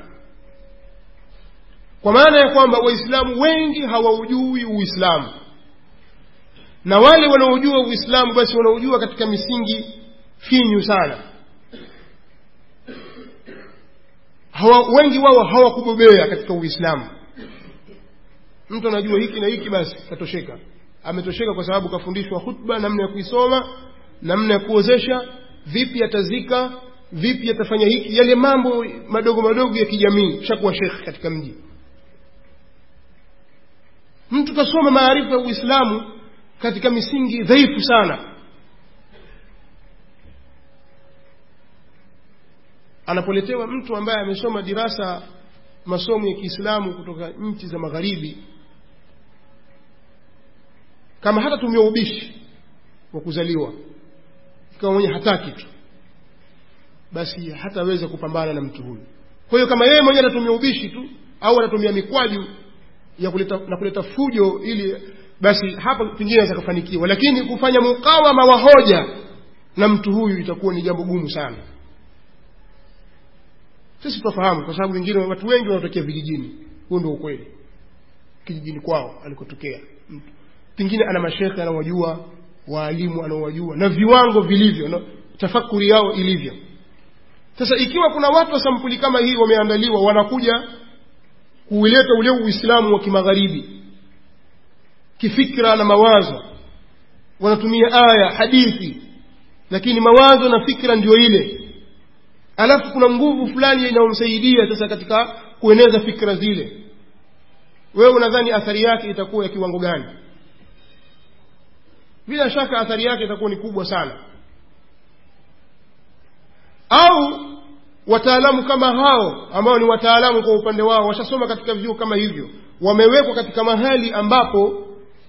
kwa maana ya kwamba waislamu wengi hawaujui uislamu na wale wanaojua uislamu basi wanaojua katika misingi finyu sana hawa, wengi wao hawakubobea katika uislamu mtu anajua hiki na hiki basi katosheka ametosheka kwa sababu kafundishwa hutba namna ya kuisoma namna ya kuozesha vipi atazika vipi atafanya hiki yale mambo madogo madogo ya kijamii shakuwa shekhe katika mji mtu kasoma maarifa ya uislamu katika misingi dhaifu sana anapoletewa mtu ambaye amesoma dirasa masomo ya kiislamu kutoka nchi za magharibi kama hatatumia ubishi wa kuzaliwa ikawa mwenye hataki tu basi hataweza kupambana na mtu huyu kwa hiyo kama yeye mwenyewe atatumia ubishi tu au atatumia mikwaju ya kuleta, na kuleta fujo ili basi hapa pengine aweza kufanikiwa lakini kufanya mukawama wa hoja na mtu huyu itakuwa ni jambo gumu sana sisi tunafahamu kwa sababu wengine watu wengi wanatokea vijijini huo ndio ukweli kijijini kwao alikotokea mtu pengine ana mashekhe anawajua waalimu anaowajua na viwango vilivyo na tafakuri yao ilivyo sasa ikiwa kuna watu wa sampuli kama hii wameandaliwa wanakuja kuuleta ule uislamu wa kimagharibi kifikra na mawazo wanatumia aya hadithi lakini mawazo na fikra ndio ile alafu kuna nguvu fulani inayomsaidia sasa katika kueneza fikra zile wewe unadhani athari yake itakuwa ya kiwango gani bila shaka athari yake itakuwa ni kubwa sana au wataalamu kama hao ambao ni wataalamu kwa upande wao washasoma katika vyuo kama hivyo wamewekwa katika mahali ambapo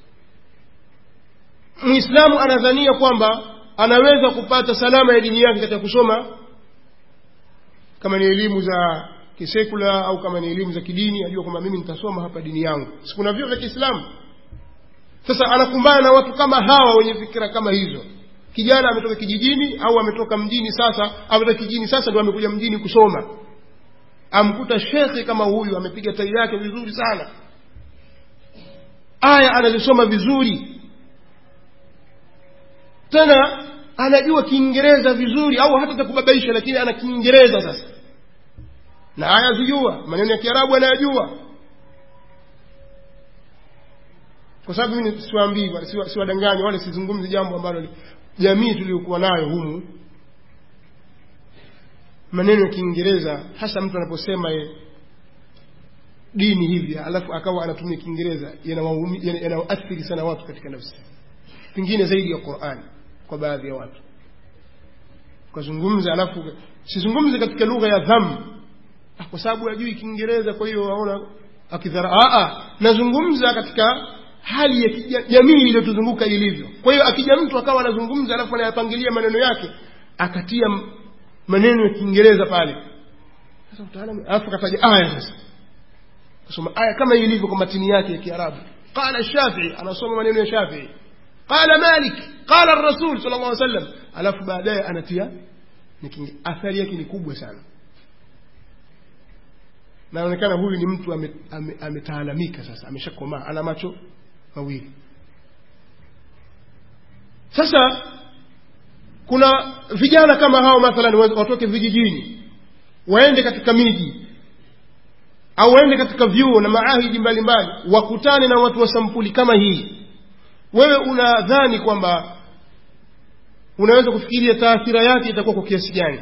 mwislamu anadhania kwamba anaweza kupata salama ya dini yake katika kusoma kama ni elimu za kisekula au kama ni elimu za kidini ajua kwamba mimi nitasoma hapa dini yangu sikuna vyuo vya kiislamu sasa anakumbana na watu kama hawa wenye fikira kama hizo kijana ametoka kijijini au ametoka mjini sasa ametoka kijijini sasa ndio amekuja mjini kusoma amkuta shekhe kama huyu amepiga tai yake vizuri sana aya anazisoma vizuri tena anajua kiingereza vizuri au hata takubabaisha lakini ana kiingereza sasa na aya zijua maneno ya kiarabu anayajua kwa sababu mimi siwaambii siwadanganyi wala sizungumzi jambo ambalo jamii tuliyokuwa nayo humu maneno ya kiingereza hasa mtu anaposema ye dini hivi alafu akawa anatumia kiingereza yanawaumi- yana- yanawaathiri sana watu katika nafsi pengine zaidi ya qurani kwa baadhi ya watu ukazungumza alafu sizungumze katika lugha ya dham ah, kwa sababu hajui kiingereza kwa hiyo aona akidhara ah, ah, nazungumza katika hali ya kija- jamii iliyotuzunguka ilivyo kwa hiyo akija mtu akawa anazungumza alafu anayapangilia maneno yake akatia m- maneno ya kiingereza pale sasa utaalamu alafu kataja aya sasa kusoma aya kama ilivyo kwa matini yake ya kiarabu qala shafii anasoma maneno ya shafii qala malik qala rasul sal llah sallam alafu baadaye anatia ni kinge- athari yake ni kubwa sana naonekana huyu ni mtu ametaalamika ame, ame ametaalamika sasa ameshakomaa ana macho mawili sasa kuna vijana kama hao mathalan wa- watoke vijijini waende katika miji au waende katika vyuo na maahidi mbalimbali wakutane na watu wa sampuli kama hii wewe unadhani kwamba unaweza kufikiria taathira yake itakuwa kwa kiasi gani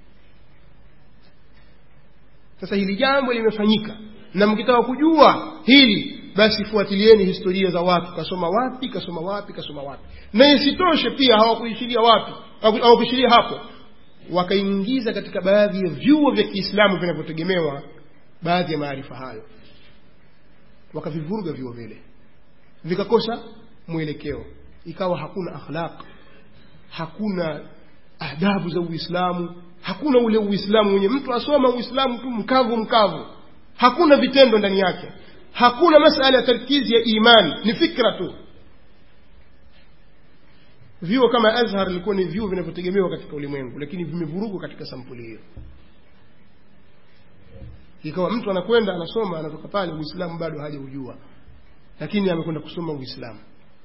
sasa hili jambo limefanyika na mkitaka kujua hili basi fuatilieni historia za watu kasoma wapi kasoma wapi kasoma wapi na isitoshe pia hawakuishiria wapi hawaku- hawakuishiria hapo wakaingiza katika baadhi ya vyuo vya kiislamu vinavyotegemewa baadhi ya maarifa hayo wakavivuruga vyuo vile vikakosa mwelekeo ikawa hakuna akhlaq hakuna adabu za uislamu hakuna ule uislamu wenye mtu asoma uislamu tu mkavu mkavu hakuna vitendo ndani yake hakuna masala ya tarkizi ya imani ni fikra tu vyuo kama azhar ilikuwa ni vyuo vinavyotegemewa katika ulimwengu lakini vimevurugwa katika sampuli hiyo ikawa mtu anakwenda anasoma anatoka pale uislamu bado hajaujua lakini amekwenda kusoma uislamu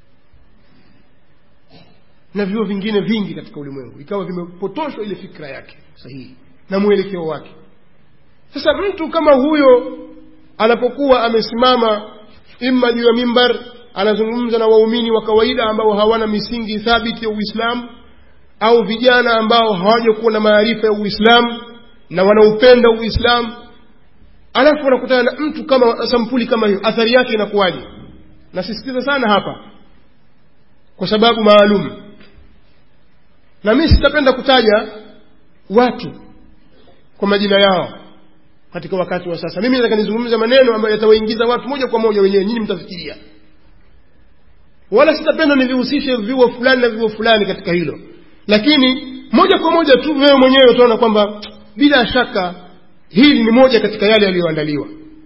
na vyuo vingine vingi katika ulimwengu ikawa vimepotoshwa ile fikra yake sahihi na mwelekeo wake sasa mtu kama huyo anapokuwa amesimama imma juu ya mimbar anazungumza na waumini wa kawaida ambao hawana misingi thabiti ya uislamu au vijana ambao hawajakuwa na maarifa ya uislamu na wanaupenda uislamu alafu wanakutana na mtu kama sampuli kama hiyo athari yake inakuwaje nasisitiza sana hapa kwa sababu maalum na mimi sitapenda kutaja watu kwa majina yao katika wakati wa sasa mimi nataka nizungumze maneno ambayo yatawaingiza watu moja kwa moja wenyewe nyinyi mtafikiria wala sitapenda nivihusishe vyuo fulani na vyuo fulani katika hilo lakini moja kwa moja tu wewe mwenyewe utaona kwamba bila shaka hili ni moja katika yale yaliyoandaliwa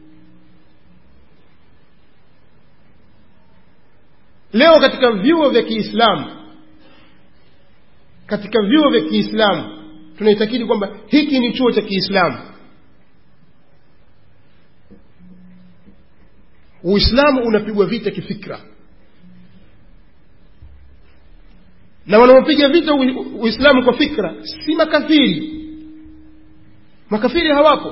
leo katika vyuo vya kiislamu katika vyuo vya kiislamu tunaitakidi kwamba hiki ni chuo cha kiislamu uislamu unapigwa vita kifikra na wanaopiga vita ui- uislamu kwa fikra si makafiri makafiri hawapo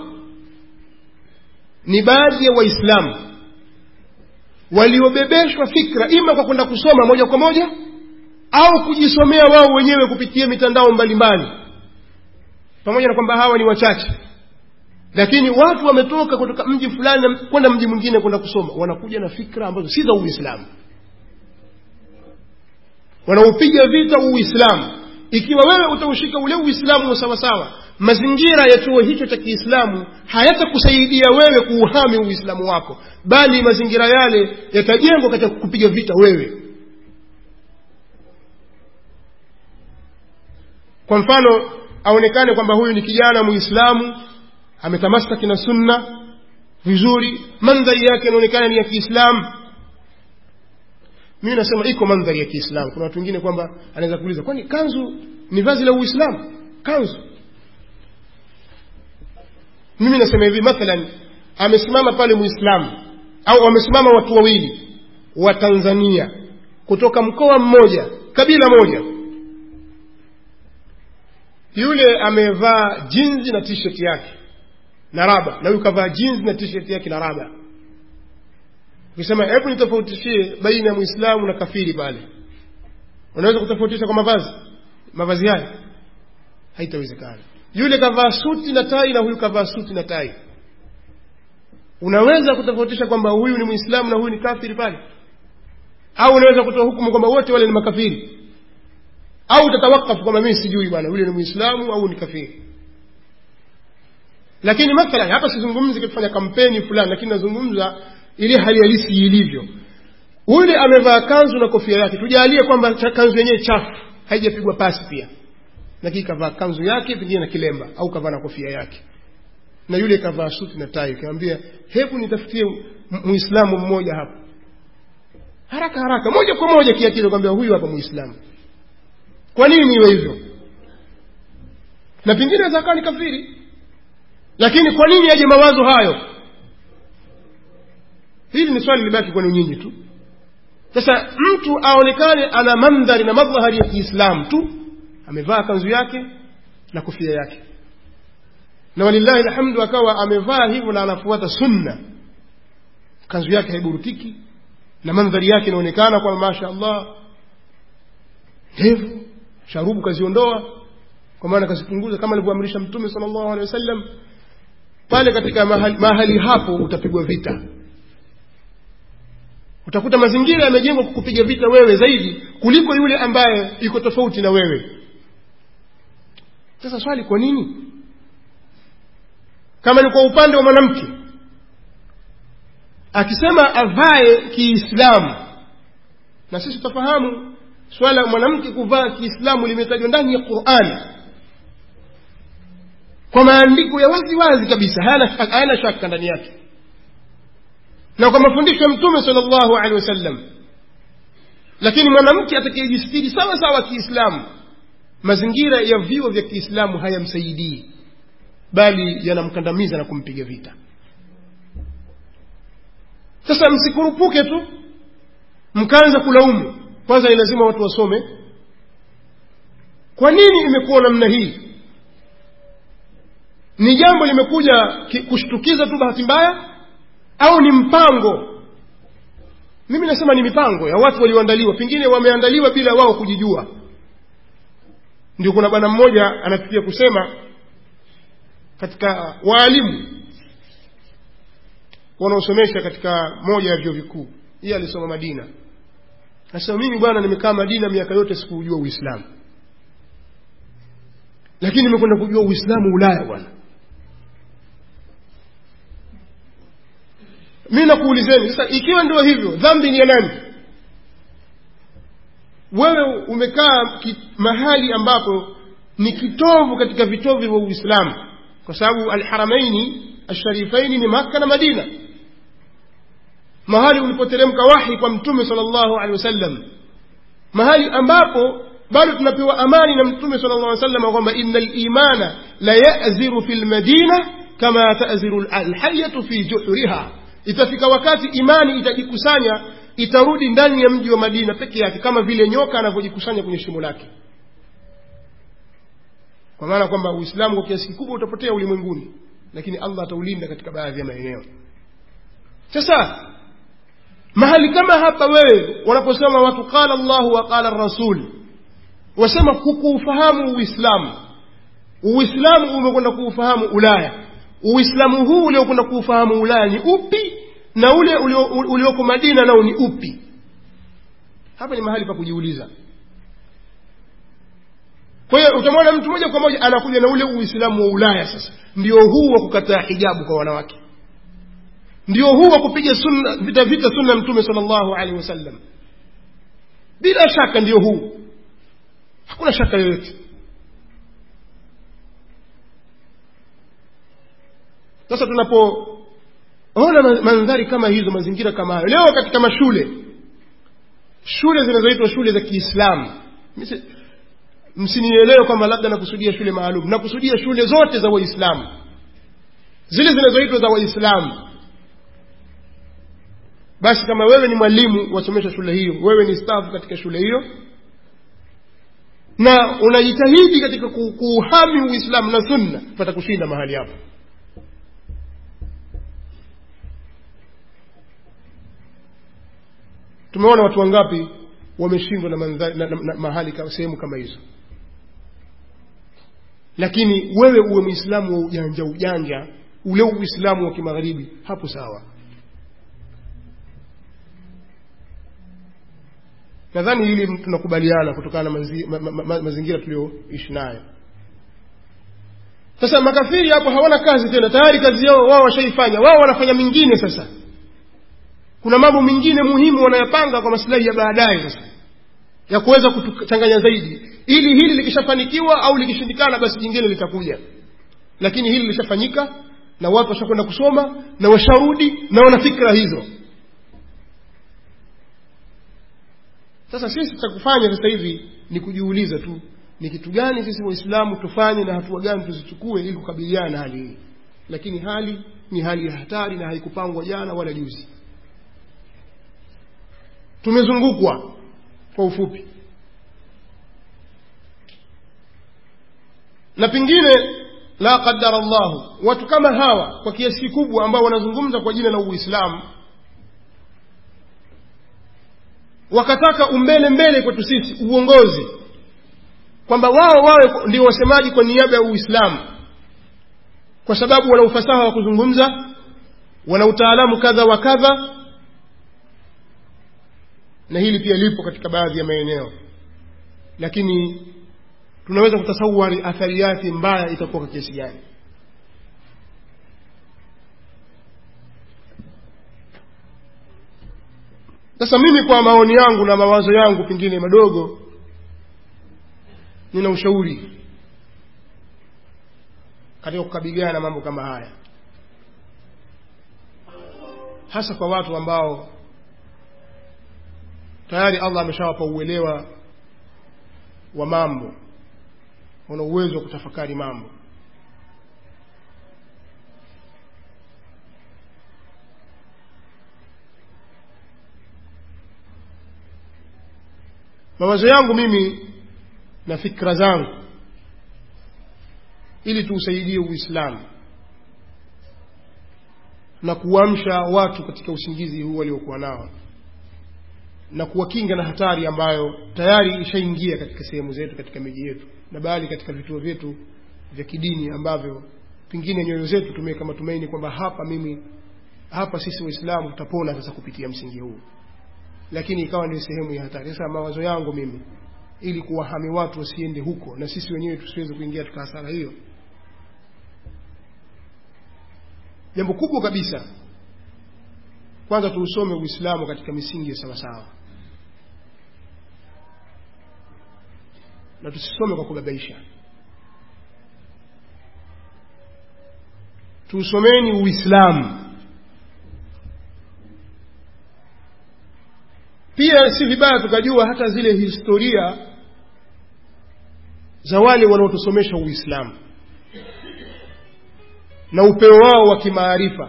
ni baadhi ya waislamu waliobebeshwa fikra ima kwa kwenda kusoma moja kwa moja au kujisomea wao wenyewe kupitia mitandao mbalimbali pamoja na kwamba hawa ni wachache lakini watu wametoka kutoka mji fulani na kwenda mji mwingine kwenda kusoma wanakuja na fikra ambazo si za uislamu wanaupiga vita uislamu ikiwa wewe utaushika ule uislamu wa sawasawa mazingira ya chuo hicho cha kiislamu hayatakusaidia wewe kuuhami uislamu wako bali mazingira yale yatajengwa katika kupiga vita wewe kwa mfano aonekane kwamba huyu ni kijana muislamu ametamasaki na sunna vizuri mandhari yake inaonekana ni ya kiislamu mimi nasema iko mandhari ya kiislamu kuna watu wengine kwamba anaweza kuuliza kwani kanzu ni vazi la uislamu kanzu mimi nasema hivi mathalan amesimama pale muislamu au wamesimama watu wawili wa tanzania kutoka mkoa mmoja kabila moja yule amevaa jinzi na t-shirt yake na raba na huyu kavaa jinzi na t-shirt yake na raba ukisema hebu nitofautishie baina ya muislamu na kafiri pale unaweza kutofautisha kwa mavazi mavazi haya haitawezekana yule kavaa suti na tai na huyu kavaa suti na tai unaweza kutofautisha kwamba huyu ni mwislamu na huyu ni kafiri pale au unaweza kutoa hukumu kwamba wote wale ni makafiri au utatawakafu kwamba mimi sijui bwana yule ni mwislamu au ni kafiri lakini mathalan hapa sizungumzi kufanya kampeni fulani lakini nazungumza ile hali halisi ilivyo yule amevaa kanzu na kofia yake tujalie kwamba kanzu yenyewe chafu haijapigwa pasi pia lakini kavaa kanzu yake pengine na kilemba au kavaa na kofia yake na yule kavaa suti na tai kamwambia hebu nitafutie muislamu mmoja hapa haraka haraka moja kwa moja kiakili kwambia huyu hapa muislamu kwa nini iwe hivyo na pengine aweza akawa ni kafiri lakini kwa nini aje mawazo hayo hili ni swali libaki kwenu nyinyi tu sasa mtu aonekane ana mandhari na madhahari ya kiislamu tu amevaa kanzu yake na kofia yake na walillahi alhamdu akawa amevaa hivyo na anafuata sunna kanzu yake haiburutiki na mandhari yake inaonekana kwa masha allah ndevu sharubu kaziondoa kwa maana kazipunguza kama alivyoamrisha mtume sala llahu alehi wasallam pale katika mahali, mahali hapo utapigwa vita utakuta mazingira yamejengwa kukupiga vita wewe zaidi kuliko yule ambaye iko tofauti na wewe sasa swali kwa nini kama ni kwa upande wa mwanamke akisema avae kiislamu na sisi tutafahamu swala la mwanamke kuvaa kiislamu limetajwa ndani ya qurani kwa maandiko ya wazi wazi kabisa hayana shaka ndani yake na kwa mafundisho ya mtume sala llahu alehi wasallam lakini mwanamke atakayejistiri sawa sawa kiislamu mazingira ya vyuo vya kiislamu hayamsaidii bali yanamkandamiza na kumpiga vita sasa msikurupuke tu mkaanza kulaumu kwanza ni lazima watu wasome kwa nini imekuwa namna hii ni jambo limekuja kushtukiza tu bahati mbaya au ni mpango mimi nasema ni mipango ya watu walioandaliwa pengine wameandaliwa bila wao kujijua ndio kuna bwana mmoja anafikia kusema katika waalimu wanaosomesha katika moja ya vyuo vikuu yeye alisoma madina nasema mimi bwana nimekaa madina miaka yote sikuujua uislamu lakini nimekwenda kujua uislamu ulaya bwana mi nakuulizeni sasa ikiwa ndio hivyo dhambi ni ya nani wewe umekaa mahali ambapo ni kitovu katika vitovu vya uislamu kwa sababu alharamaini alsharifaini ni makka na madina mahali ulipoteremka wahi kwa mtume sala llahu alehi wasallam mahali ambapo bado tunapewa amani na mtume sala llah sallam kwamba ina limana la yaziru fi lmadina kama taziru alhayatu fi juhuriha itafika wakati imani itajikusanya itarudi ndani ya mji wa madina peke yake kama vile nyoka anavyojikusanya kwenye shimo lake kwa maana kwamba uislamu kwa kiasi kikubwa utapotea ulimwenguni lakini allah ataulinda katika baadhi ya maeneo sasa mahali kama hapa wewe wanaposema watu qala llahu wa qala rasul wasema hukuufahamu uislamu uislamu umekwenda kuufahamu ulaya uislamu huu uliokwenda kuufahamu ulaya ni upi na ule ulioko madina nao ni upi hapa ni mahali pa kujiuliza kwa hiyo utamwona mtu moja kwa moja anakuja na ule uislamu wa ulaya sasa ndio huu wa kukataa hijabu kwa wanawake ndio huu wa kupiga sunna vita vita sunna mtume sala llahu alehi wasallam bila shaka ndio huu hakuna shaka yoyote sasa tunapoona mandhari kama hizo mazingira kama hayo leo katika mashule shule zinazoitwa shule za kiislamu msinielewe kwamba labda nakusudia shule maalum nakusudia shule zote za waislamu zile zinazoitwa za waislamu basi kama wewe ni mwalimu wasomesha shule hiyo wewe ni stafu katika shule hiyo na unajitahidi katika kuuhami uislamu na sunna pata kushinda mahali hapo tumeona watu wangapi wameshindwa na, mandhari, na, na, na mahali ka, sehemu kama hizo lakini wewe uwe mwislamu wa ujanja ujanja ule uislamu wa kimagharibi hapo sawa nadhani hili tunakubaliana kutokana na mazi, ma, ma, ma, mazingira tuliyoishi nayo sasa makafiri hapo hawana kazi tena tayari kazi yao wao washaifanya wao wanafanya mingine sasa kuna mambo mengine muhimu wanayapanga kwa masilahi ya baadaye sasa ya kuweza kutuchanganya zaidi ili hili likishafanikiwa au likishindikana basi jingine litakuja lakini hili lishafanyika na watu washakwenda kusoma na washarudi na wana fikra hizo sasa sisi cha kufanya sasa hivi ni kujiuliza tu ni kitu gani sisi waislamu tufanye na hatua gani tuzichukue ili kukabiliana na hali hii lakini hali ni hali ya hatari na haikupangwa jana wala juzi tumezungukwa kwa ufupi na pengine la qadara llahu watu kama hawa kwa kiasi kikubwa ambao wanazungumza kwa jina la uislamu wakataka umbele mbele kwetu sisi uongozi kwamba wao wawe ndio wasemaji kwa niaba ya uislamu kwa sababu wana ufasaha wa kuzungumza wana utaalamu kadha wa kadha na hili pia lipo katika baadhi ya maeneo lakini tunaweza kutasawari athari yake mbaya itakuwa kwa kiasi gani sasa mimi kwa maoni yangu na mawazo yangu pengine madogo nina ushauri katika kukabiliana na mambo kama haya hasa kwa watu ambao tayari allah ameshawapa uelewa wa mambo wana uwezo wa kutafakari mambo mawazo yangu mimi na fikra zangu ili tuusaidie uislamu na kuamsha watu katika usingizi huu waliokuwa nao na kuwakinga na hatari ambayo tayari ishaingia katika sehemu zetu katika miji yetu na bali katika vituo vyetu vya kidini ambavyo pengine nyoyo zetu tumeweka matumaini kwamba hapa mimi hapa sisi waislamu tutapona sasa kupitia msingi huu lakini ikawa ndio sehemu ya hatari sasa mawazo yangu mimi ili kuwahami watu wasiende huko na sisi wenyewe tusiweze kuingia katika hasara hiyo jambo kubwa kabisa kwanza tuusome uislamu katika misingi ya sawasawa na tusisome kwa kubabaisha tuusomeni uislamu pia si vibaya tukajua hata zile historia za wale wanaotusomesha uislamu na upeo wao wa kimaarifa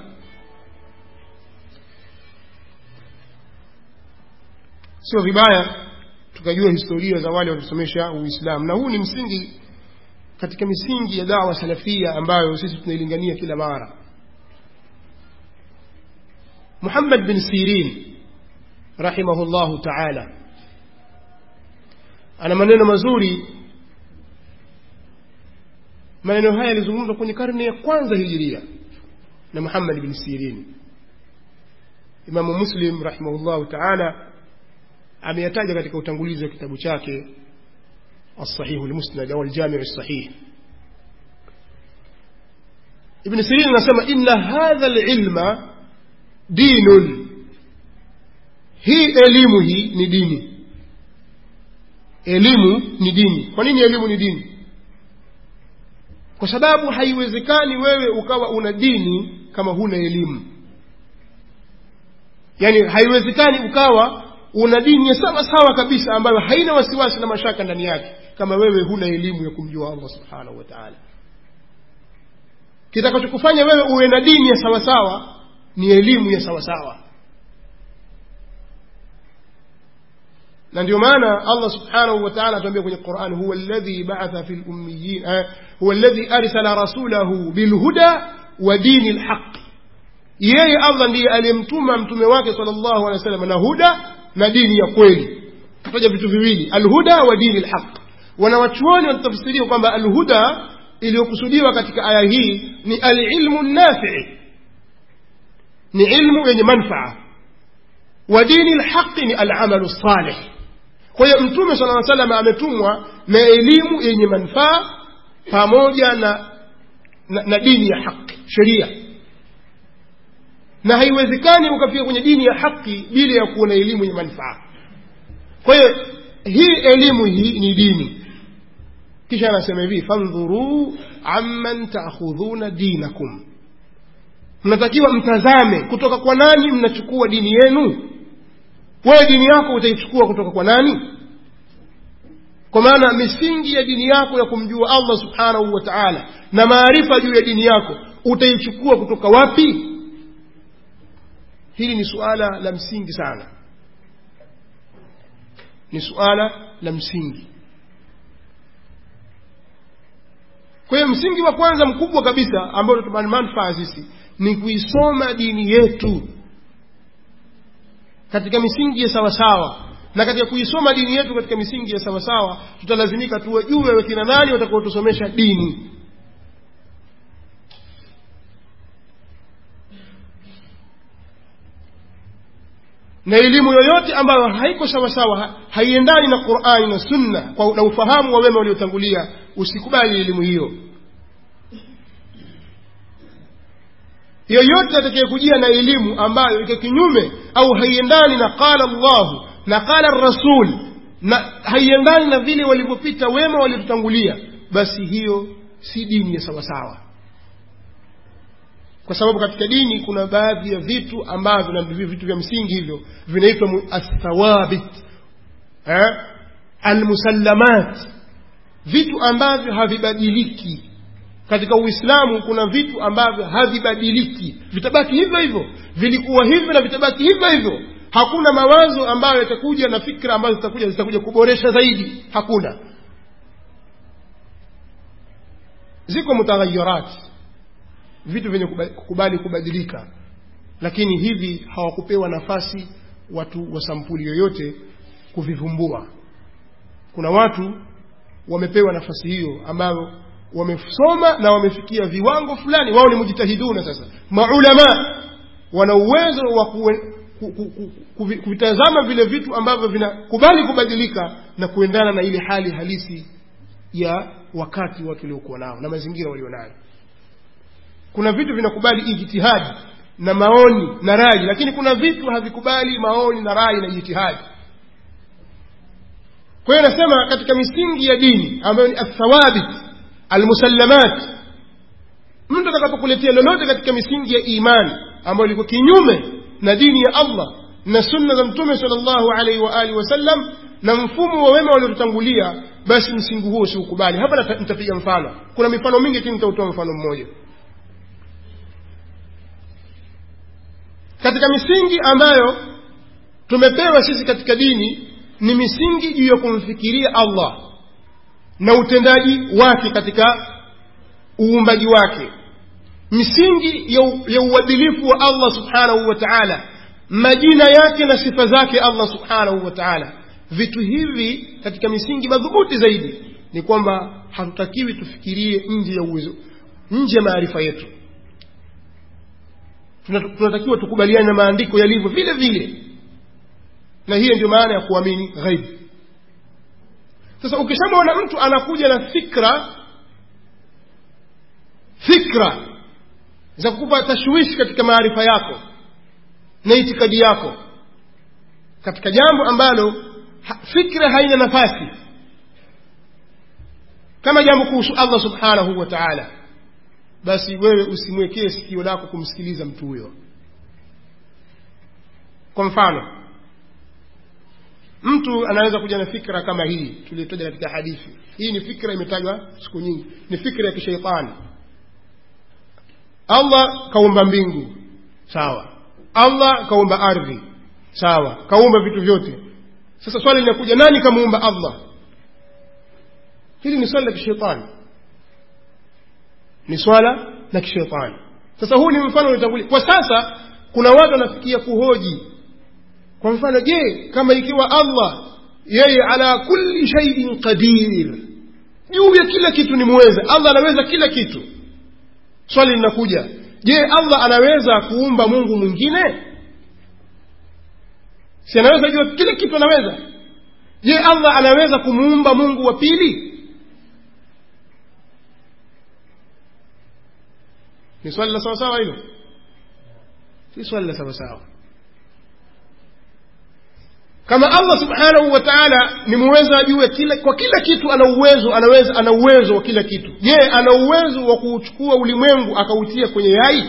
sio vibaya tukajua historia za wale wanaosomesha uislamu na huu ni msingi katika misingi ya dawa salafia ambayo sisi tunailingania kila mara muhammad bin sirin rahimahullahu taala ana maneno mazuri maneno haya yalizungumzwa kwenye karne ya kwanza hijiria na muhammad bin sirin imamu muslim rahimahullahu taala ameyataja katika utangulizi wa kitabu chake الصحيح المسند أو الجامع الصحيح ابن سيرين نسمى إن هذا العلم دين hii elimu hii ni dini elimu ni dini kwa nini elimu ni dini kwa sababu haiwezekani wewe ukawa una dini kama huna elimu yaani haiwezekani ukawa una dini ya sawa sawa kabisa ambayo haina wasiwasi na mashaka ndani yake kama wewe huna elimu ya kumjua allah subhanahu wa taala kitakachokufanya wewe uwe na dini ya sawasawa ni elimu ya sawasawa na ndio maana allah subhanahu wa taala atuambia kwenye quran huwa alladhi baatha fi lummiyin huwa alladhi arsala rasulahu bilhuda wa dini lhaqi yeye allah ndiye aliyemtuma mtume wake sal llahu alehi wa sallam na huda na dini ya kweli kutaja vitu viwili alhuda wa dini lhaq wanawachuoni wanatafsiria kwamba alhuda iliyokusudiwa katika aya hii ni alilmu nafii ni ilmu yenye manfaa wa dini lhaqi ni alamalu salih kwa hiyo mtume sala aa salam ametumwa na elimu yenye manufaa pamoja na, na, na dini ya haki sheria na haiwezekani ukafika kwenye dini ya haki bila ya kuwa na elimu yenye manufaa kwa hiyo hii elimu hii ni dini kisha anasema hivi fandhuruu amman taakhudhuna dinakum mnatakiwa mtazame kutoka kwa nani mnachukua dini yenu wewe dini yako utaichukua kutoka kwa nani kwa maana misingi ya dini yako ya kumjua allah subhanahu wa taala na maarifa juu ya dini yako utaichukua kutoka wapi hili ni suala la msingi sana ni suala la msingi kwa hiyo msingi wa kwanza mkubwa kabisa ambao tuna manufaa sisi ni kuisoma dini yetu katika misingi ya sawasawa na katika kuisoma dini yetu katika misingi ya sawasawa tutalazimika tuwajue wakina nani watakaotusomesha dini na elimu yoyote ambayo haiko sawasawa haiendani na qurani na sunna kwa na ufahamu wa wema waliotangulia usikubali elimu hiyo yoyote atakayekujia na elimu ambayo iko kinyume au haiendani na qala llahu na qala rasul na haiendani na vile walivyopita wema waliotutangulia basi hiyo si dini ya sawasawa kwa sababu katika dini kuna baadhi ya vitu ambavyo na vitu vya msingi hivyo vinaitwa athawabit eh? almusallamat vitu ambavyo havibadiliki katika uislamu kuna vitu ambavyo havibadiliki vitabaki hivyo hivyo vilikuwa hivyo na vitabaki hivyo hivyo hakuna mawazo ambayo yatakuja na fikra ambazo zitakuja zitakuja kuboresha zaidi hakuna ziko mutaghayirat vitu vyenye kukubali kubadilika lakini hivi hawakupewa nafasi watu wa sampuli yoyote kuvivumbua kuna watu wamepewa nafasi hiyo ambayo wamesoma na wamefikia viwango fulani wao ni mujtahiduna sasa maulama wana uwezo wa kuvitazama vile vitu ambavyo vinakubali kubadilika na kuendana na ile hali halisi ya wakati watu waliokuwa nao na mazingira walionayo kuna vitu vinakubali ijtihadi na maoni na rai lakini kuna vitu havikubali maoni na rai na ijtihadi kwa hiyo nasema katika misingi ya dini ambayo ni athawabit almusallamat mtu atakapokuletea lolote katika misingi ya imani ambayo liko kinyume na dini ya allah na sunna za mtume sal llahu alaihi wa alihi wasallam na mfumo wa wema waliotutangulia basi msingi huo siukubali hapa nitapiga mfano kuna mifano mingi lakini nitautoa mfano mmoja katika misingi ambayo tumepewa sisi katika dini ni misingi juu ya kumfikiria allah na utendaji wake katika uumbaji wake misingi ya, ya uadilifu wa allah subhanahu wa taala majina yake na sifa zake allah subhanahu wa taala vitu hivi katika misingi madhubuti zaidi ni kwamba hatutakiwi tufikirie nje ya uwezo nje ya maarifa yetu tunatakiwa tukubaliane na maandiko yalivyo vile vile na hiyo ndio maana ya kuamini ghaibu sasa ukishamwona mtu anakuja na fikra fikra za kukupa tashwishi katika maarifa yako na itikadi yako katika jambo ambalo ha, fikra haina nafasi kama jambo kuhusu allah subhanahu wa taala basi wewe usimwekee sikio lako kumsikiliza mtu huyo kwa mfano mtu anaweza kuja na fikra kama hii tuliyotaja katika hadithi hii ni fikra imetajwa siku nyingi ni fikra ya kisheitani allah kaumba mbingu sawa allah kaumba ardhi sawa kaumba vitu vyote sasa swali linakuja nani kamuumba allah hili ni swali la kisheitani ni swala la kishetani sasa huu ni mfano uliotangulia kwa sasa kuna watu wanafikia kuhoji kwa mfano je kama ikiwa allah yeye ala kulli shaiin qadir juu ya kila kitu ni muweza allah anaweza kila kitu swali linakuja je allah anaweza kuumba mungu mwingine si anaweza jua kila kitu anaweza je allah anaweza kumuumba mungu wa pili ni swali la sawasawa hilo si swali la sawasawa kama allah subhanahu wa taala ni muweza juu kila kwa kila kitu ana uwezo anaweza ana uwezo wa kila kitu je ana uwezo wa kuuchukua ulimwengu akautia kwenye yai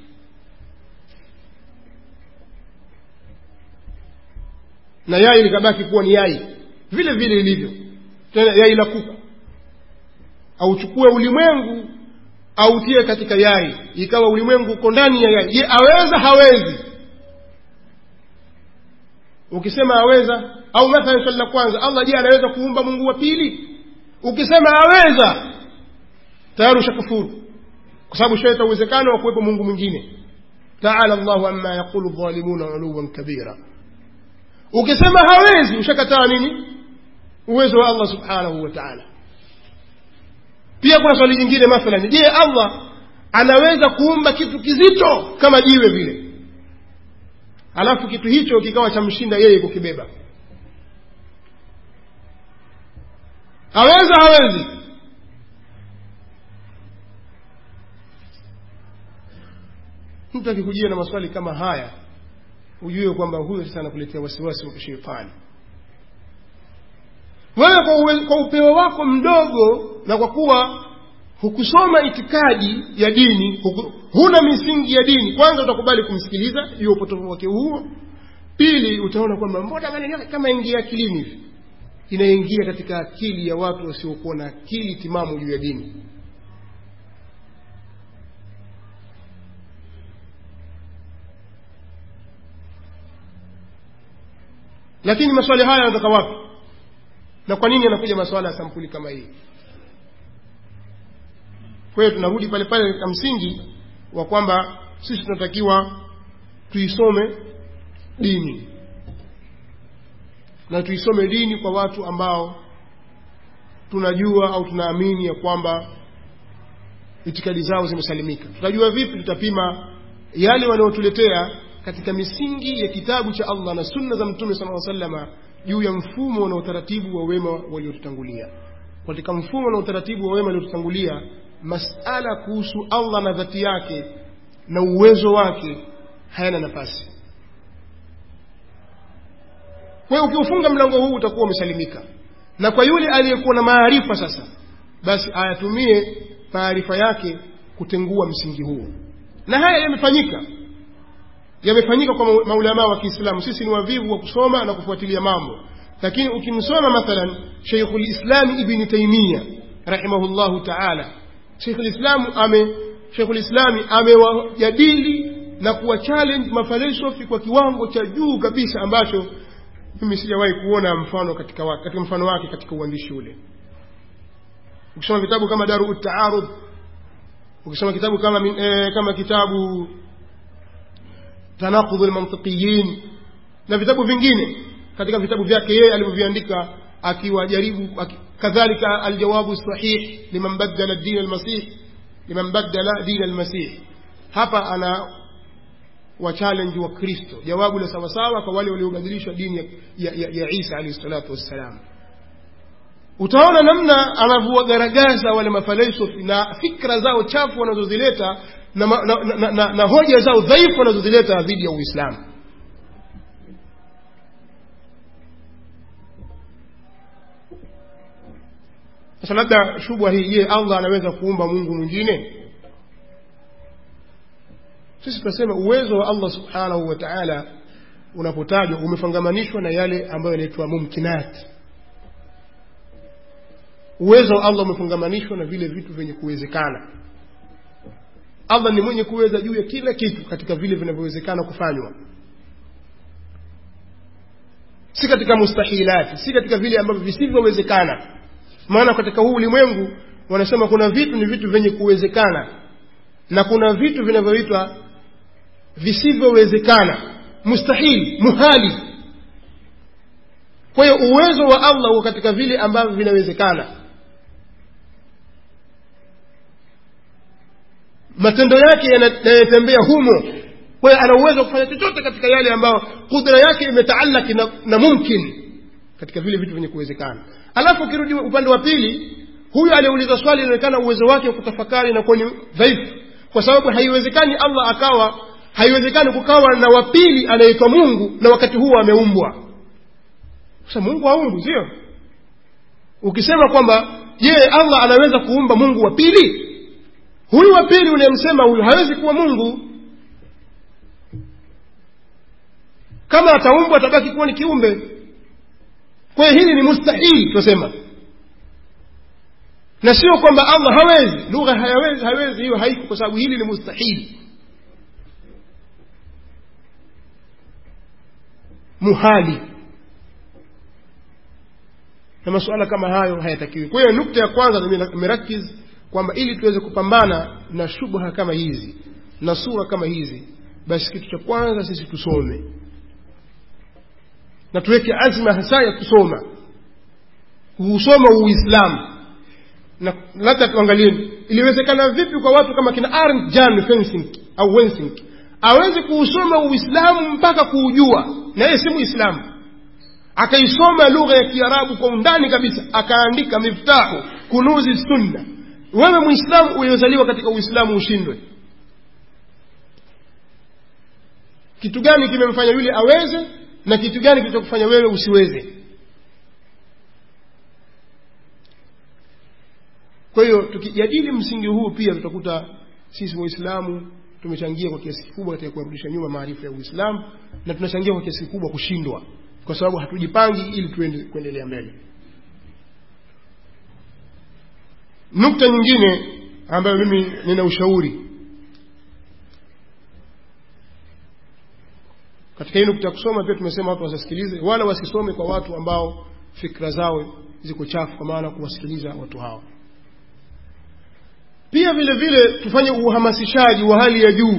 na yai likabaki kuwa ni yai vile vile ilivyo tena yai la kuku auchukue ulimwengu autie katika yai ikawa ulimwengu uko ndani ya yai je aweza hawezi ukisema aweza au mathalan swali la kwanza allah je anaweza kuumba mungu wa pili ukisema aweza tayari ushakufuru kwa sababu shaleta uwezekano wa kuwepo mungu mwingine taala llahu amma yaqulu dhalimuna uluwan kabira ukisema hawezi ushakataa nini uwezo wa allah subhanahu wa taala pia kuna swali jingine mathalan je allah anaweza kuumba kitu kizito kama jiwe vile alafu kitu hicho kikawa chamshinda yeye kukibeba aweza hawezi mtu akikujia na maswali kama haya ujue kwamba huyo sasa anakuletea wasiwasi wa kishetani wewe kwa, uwe, kwa upeo wako mdogo na kwa kuwa hukusoma itikadi ya dini huku, huna misingi ya dini kwanza utakubali kumsikiliza juu ya upotovu wake huo pili utaona kwamba mbona maneno kama ingia akilini hivi inaingia katika akili ya watu wasiokuwa na akili timamu juu ya dini lakini maswali haya yanatoka wapi na kwa nini yanakuja maswala ya sampuli kama hii kwa hiyo tunarudi pale pale katika msingi wa kwamba sisi tunatakiwa tuisome dini na tuisome dini kwa watu ambao tunajua au tunaamini ya kwamba itikadi zao zimesalimika tutajua vipi tutapima yale wanayotuletea katika misingi ya kitabu cha allah na sunna za mtume sala salama juu ya mfumo na utaratibu wa wema waliotutangulia katika mfumo na utaratibu wa wema waliotutangulia masala kuhusu allah na dhati yake na uwezo wake hayana nafasi kwa hiyo ukiufunga mlango huu utakuwa umesalimika na kwa yule aliyekuwa na maarifa sasa basi ayatumie maarifa yake kutengua msingi huo na haya yamefanyika yamefanyika kwa maulamaa wa kiislamu sisi ni wavivu wa kusoma na kufuatilia mambo lakini ukimsoma mathalan sheikhu lislami ibni taimia rahimahullahu taala sheikhu lislamu ame sheikhu lislami amewajadili na kuwa challenge mafalsafi kwa kiwango cha juu kabisa ambacho mimi sijawahi kuona mfano katika, wake, katika mfano wake katika uandishi ule ukisoma vitabu kama daru taarud ukisoma kitabu kama eh, kama kitabu tanaqudhu lmantiqiyin na vitabu vingine katika vitabu vyake yeye alivyoviandika akiwajaribu aki, kadhalika aljawabu sahih liman badala din almasih liman badala din almasih hapa ana wachallenge wa kristo jawabu la sawasawa kwa wale waliobadilisha dini ya, ya, ya, ya isa alaihi salatu wassalam utaona namna anavyowagaragaza wale mafalsafi na fikra zao chafu wanazozileta na, na, na, na, na, na hoja zao dhaifu wanazozileta dhidi ya uislamu sasa labda shubha hii je allah anaweza kuumba mungu mwingine sisi tunasema uwezo wa allah subhanahu wa taala unapotajwa umefangamanishwa na yale ambayo yanaitwa mumkinat uwezo wa allah umefungamanishwa na vile vitu vyenye kuwezekana allah ni mwenye kuweza juu ya kila kitu katika vile vinavyowezekana kufanywa si katika mustahilati si katika vile ambavyo visivyowezekana maana katika huu ulimwengu wanasema kuna vitu ni vitu vyenye kuwezekana na kuna vitu vinavyoitwa visivyowezekana mustahili muhali kwa hiyo uwezo wa allah uko katika vile ambavyo vinawezekana matendo yake yanatembea humo kwa hiyo ana uwezo wa kufanya chochote katika yale ambayo kudra yake imetaalaki na, na mumkin katika vile vitu vyenye kuwezekana alafu ukirudi upande wa pili huyu aliyeuliza swali inaonekana uwezo wake wa kutafakari inakuwa ni dhaifu kwa sababu haiwezekani allah akawa haiwezekani kukawa na wapili anaitwa mungu na wakati huo ameumbwa sasa mungu haumbwi sio ukisema kwamba je allah anaweza kuumba mungu wa pili huyu wa pili unayemsema huyu hawezi kuwa mungu kama ataumbwa atabaki kuwa ni kiumbe kwa hiyo hili ni mustahili tunasema na sio kwamba allah hawezi lugha hayawezi hawezi hiyo haiko kwa sababu hili ni mustahili muhali na masuala kama hayo hayatakiwi kwa hiyo nukta ya kwanza nimerakiz kwamba ili tuweze kupambana na shubha kama hizi na sura kama hizi basi kitu cha kwanza sisi tusome na tuweke azma hasa ya kusoma kuusoma uislamu na labda tuangalie iliwezekana vipi kwa watu kama kina Arndt Jan Fensink au Wensink aweze kuusoma uislamu mpaka kuujua na yeye si muislamu akaisoma lugha ya kiarabu kwa undani kabisa akaandika miftahu kunuzi sunna wewe muislamu uliozaliwa katika uislamu ushindwe kitu gani kimemfanya yule aweze na kitu gani kilichokufanya wewe usiweze kwa hiyo tukijadili msingi huu pia tutakuta sisi waislamu tumechangia kwa kiasi kikubwa katika kuwarudisha nyuma maarifa ya uislamu na tunachangia kwa kiasi kikubwa kushindwa kwa sababu hatujipangi ili tuende kuendelea mbele nukta nyingine ambayo mimi nina ushauri katika hii nukta ya kusoma pia tumesema watu wasisikilize wala wasisome kwa watu ambao fikra zao ziko chafu kwa maana kuwasikiliza watu hao pia vile vile tufanye uhamasishaji wa hali ya juu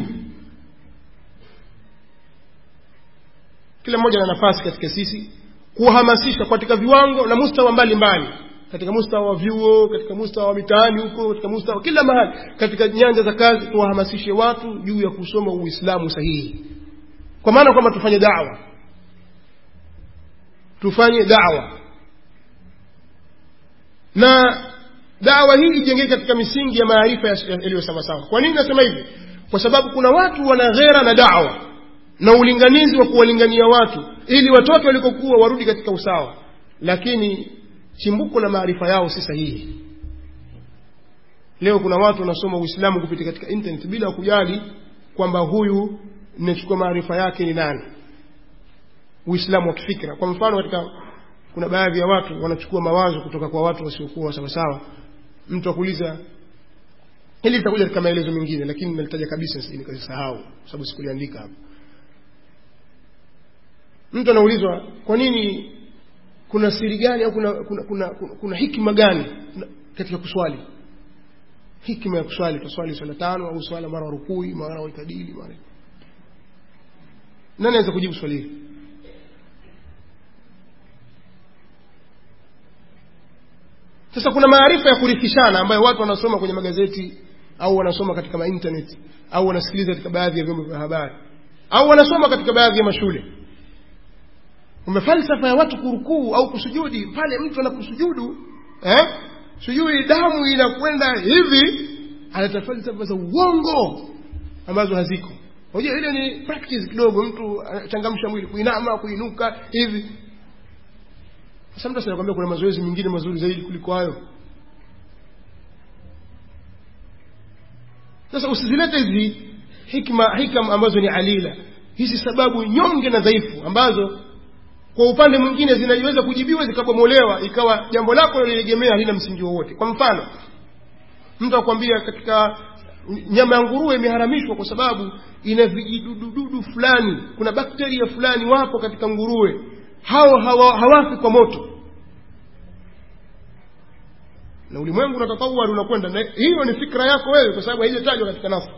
kila mmoja na nafasi katika sisi kuhamasisha katika viwango na mustawa mbalimbali katika mustawa wa vyuo katika mustawa wa mitaani huko katika mustawa kila mahali katika nyanja za kazi tuwahamasishe watu juu ya kusoma uislamu sahihi kwa maana kwamba tufanye dawa tufanye dawa na dawa hii ijengeke katika misingi ya maarifa yaliyo sawasawa kwa nini nasema hivi kwa sababu kuna watu wana ghera na dawa na ulinganizi wa kuwalingania watu ili watoke walikokuwa warudi katika usawa lakini chimbuko la maarifa yao si sahihi leo kuna watu wanasoma uislamu kupitia katika internet bila kujali kwamba huyu ninachukua maarifa yake ni nani uislamu wa kifikra kwa mfano katika kuna baadhi ya watu wanachukua mawazo kutoka kwa watu wasiokuwa sawasawa mtu akuuliza hili litakuja katika maelezo mengine lakini nalitaja kabisa nikasahau kwa sababu sikuliandika hapa mtu anaulizwa kwa nini kuna siri gani au kuna, kuna, kuna, kuna, kuna hikima gani katika kuswali hikima ya kuswali tuswali swala tano au swala mara rukui mara waitadili mara nani anaweza kujibu swali hili sasa kuna maarifa ya kurithishana ambayo watu wanasoma kwenye magazeti au wanasoma katika mainternet au wanasikiliza katika baadhi ya vyombo vya habari au wanasoma katika baadhi ya mashule kwamba falsafa ya watu kurukuu au kusujudi pale mtu anakusujudu eh? sijui damu inakwenda hivi analeta falsafa za uongo ambazo haziko unajua ile ni practice kidogo mtu anachangamsha mwili kuinama kuinuka hivi sasa mtu anakuambia kuna mazoezi mengine mazuri zaidi kuliko hayo sasa usizilete hizi hikma hikam ambazo ni alila hizi sababu nyonge na dhaifu ambazo kwa upande mwingine zinaweza kujibiwa zikabomolewa ikawa jambo lako lilegemea halina msingi wowote kwa mfano mtu akwambia katika nyama ya nguruwe imeharamishwa kwa sababu ina vijidudududu fulani kuna bakteria fulani wapo katika nguruwe hao hawa, hawafi kwa moto na ulimwengu unatatawari unakwenda na hiyo ni fikra yako wewe kwa sababu haijatajwa katika nafu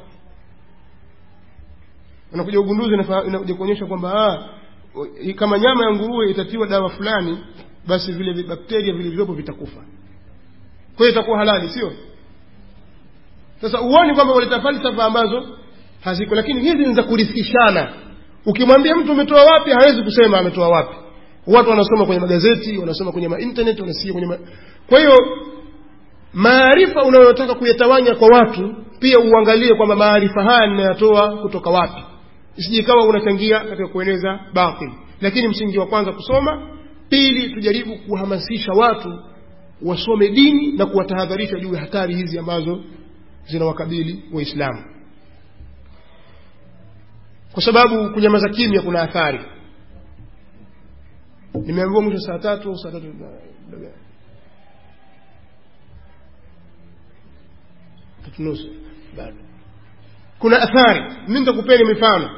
unakuja ugunduzi inakuja kuonyesha kwamba kama nyama ya nguruwe itatiwa dawa fulani basi vile bakteria vilivyopo vitakufa kwa hiyo itakuwa halali sio sasa uoni kwamba waleta falsafa ambazo haziko lakini hizi ni za kurithishana ukimwambia mtu umetoa wapi hawezi kusema ametoa wapi watu wanasoma kwenye magazeti wanasoma kwenye mainternet wanasikia kwenye ma... kwa hiyo maarifa unayotaka kuyatawanya kwa watu pia uangalie kwamba maarifa haya ninayatoa kutoka wapi isije ikawa unachangia katika kueneza batil lakini msingi wa kwanza kusoma pili tujaribu kuhamasisha watu wasome dini na kuwatahadharisha juu ya hatari hizi ambazo zinawakabili waislamu kwa sababu kunyamaza kimya kuna athari nimeambiwa mwisho saa tatu au saa tatu tatu nusu bado kuna athari mi nitakupeni mifano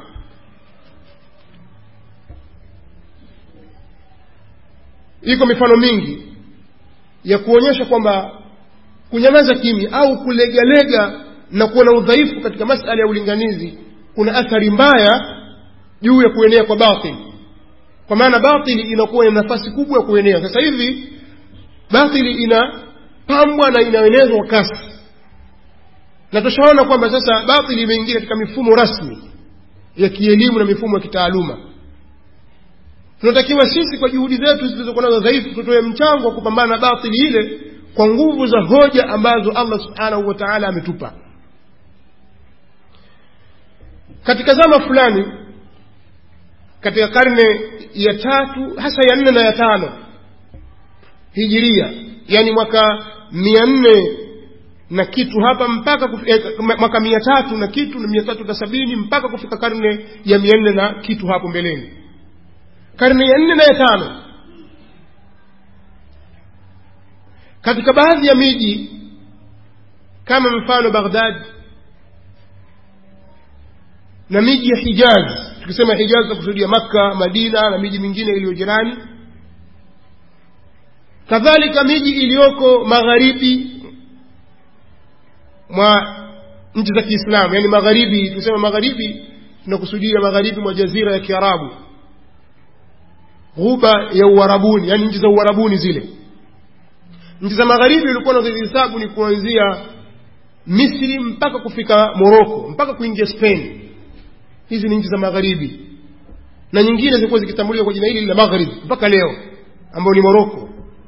iko mifano mingi ya kuonyesha kwamba kunyamaza kimya au kulegalega na kuwa na udhaifu katika masala ya ulinganizi kuna athari mbaya juu ya kuenea kwa batil kwa maana batili inakuwa ina nafasi kubwa ya kuenea sasa hivi batili inapambwa na inaenezwa kwa kasi na tushaona kwamba sasa batili imeingia katika mifumo rasmi ya kielimu na mifumo ya kitaaluma tunatakiwa sisi kwa juhudi zetu zilizokuwa nazo dhaifu tutoe mchango wa kupambana na batili ile kwa nguvu za hoja ambazo allah subhanahu wa taala ametupa katika zama fulani katika karne ya tatu hasa ya nne na ya tano hijiria yani mwaka mia nne na kitu hapa mpaka kufika, eh, mwaka mia tatu na kitu na mia tatu na sabini mpaka kufika karne ya mia nne na kitu hapo mbeleni karne ya nne na ya tano katika baadhi ya miji kama mfano baghdad na miji ya hijaz tukisema hijaz tunakusudia makka madina na miji mingine iliyo jirani kadhalika miji iliyoko magharibi mwa nchi za kiislamu yani magharibi tukisema magharibi tunakusudia magharibi mwa jazira ya kiarabu ghuba ya uarabuni yani nchi za uarabuni zile nchi za magharibi ulikuwa nazihesabu ni kuanzia misri mpaka kufika moroko mpaka kuingia spain hizi ni nchi za magharibi na nyingine zilikuwa zikitambuliwa kwa jina hili la magharibi mpaka leo ambayo ni moroko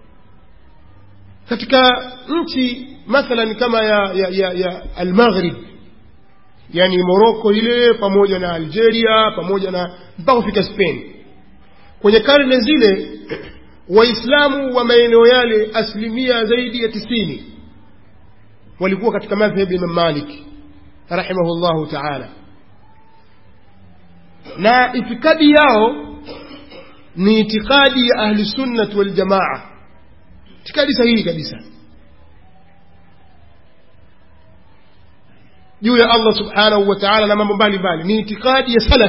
katika nchi mathalan kama ya, ya, ya, ya almaghrib yani moroko ile pamoja na algeria pamoja na mpaka kufika spain kwenye karne zile waislamu wa maeneo yale asilimia zaidi ya tisini walikuwa katika madhhabi imam malik rahimahullahu taala na itikadi yao ni itikadi ya ahli sunnati waljamaa itikadi sahihi kabisa juu ya allah subhanahu wa taala na mambo mbalimbali ni itikadi ya salaf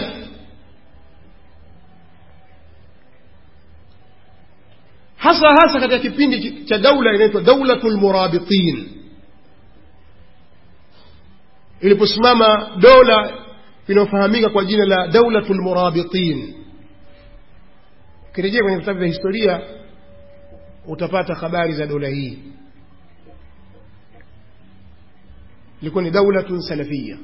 hasa hasa katika kipindi cha daula inaitwa daulatu lmurabitin iliposimama dola inayofahamika kwa jina la daulatu lmurabitin ukirejea kwenye vitabu vya historia utapata habari za dola hii ilikuwa ni daulatun salafia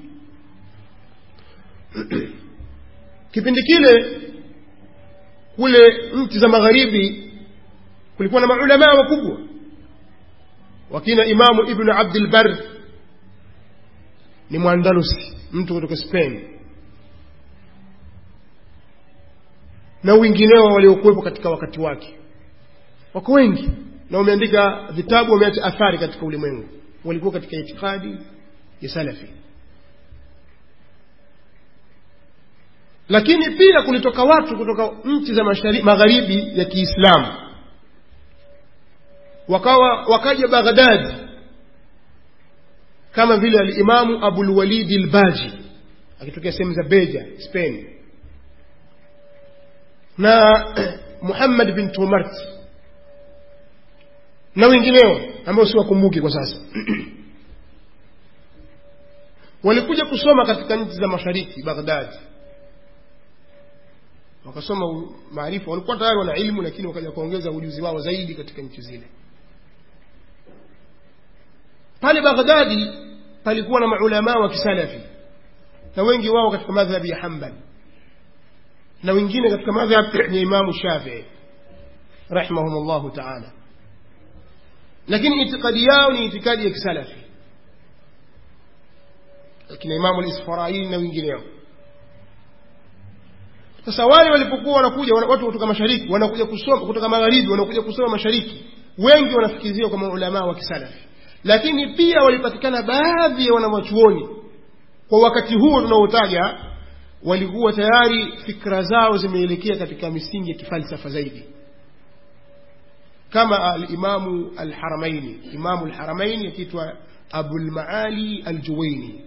kipindi kile kule nchi za magharibi kulikuwa na maulamaa wakubwa wakina imamu ibnu abdilbar ni mwandalusi mtu kutoka spain na wengineo waliokuwepo katika wakati wake wako wengi na wameandika vitabu wameacha athari katika ulimwengu walikuwa katika itikadi ya salafi lakini pia kulitoka watu kutoka nchi za magharibi ya kiislamu wakawa wakaja baghdad kama vile alimamu abulwalidi lbaji akitokea sehemu za beja spain na muhammad bin tumart na wengineo ambao siwakumbuki kwa sasa walikuja kusoma katika nchi za mashariki baghdad wakasoma maarifa walikuwa tayari wana ilmu lakini wakaja kuongeza ujuzi wao zaidi katika nchi zile pale baghdadi palikuwa na maulamaa wa kisalafi na wengi wao katika madhhabi ya hambali na wengine katika madhhab ya imamu shafii rahimahum llahu taala lakini itikadi yao ni itikadi ya kisalafi akina imamu lisfaraini na wengineo sasa wale walipokuwa wanakuja watu kutoka mashariki wanakuja kusoma kutoka magharibi wanakuja kusoma mashariki wengi wanafikizia kwa maulamaa wa kisalafi lakini pia walipatikana baadhi ya wanawachuoni kwa wakati huo tunaotaja walikuwa tayari fikra zao zimeelekea katika misingi ya kifalsafa zaidi kama alimamu alharamaini imamu alharamaini akiitwa abulmaali aljuwaini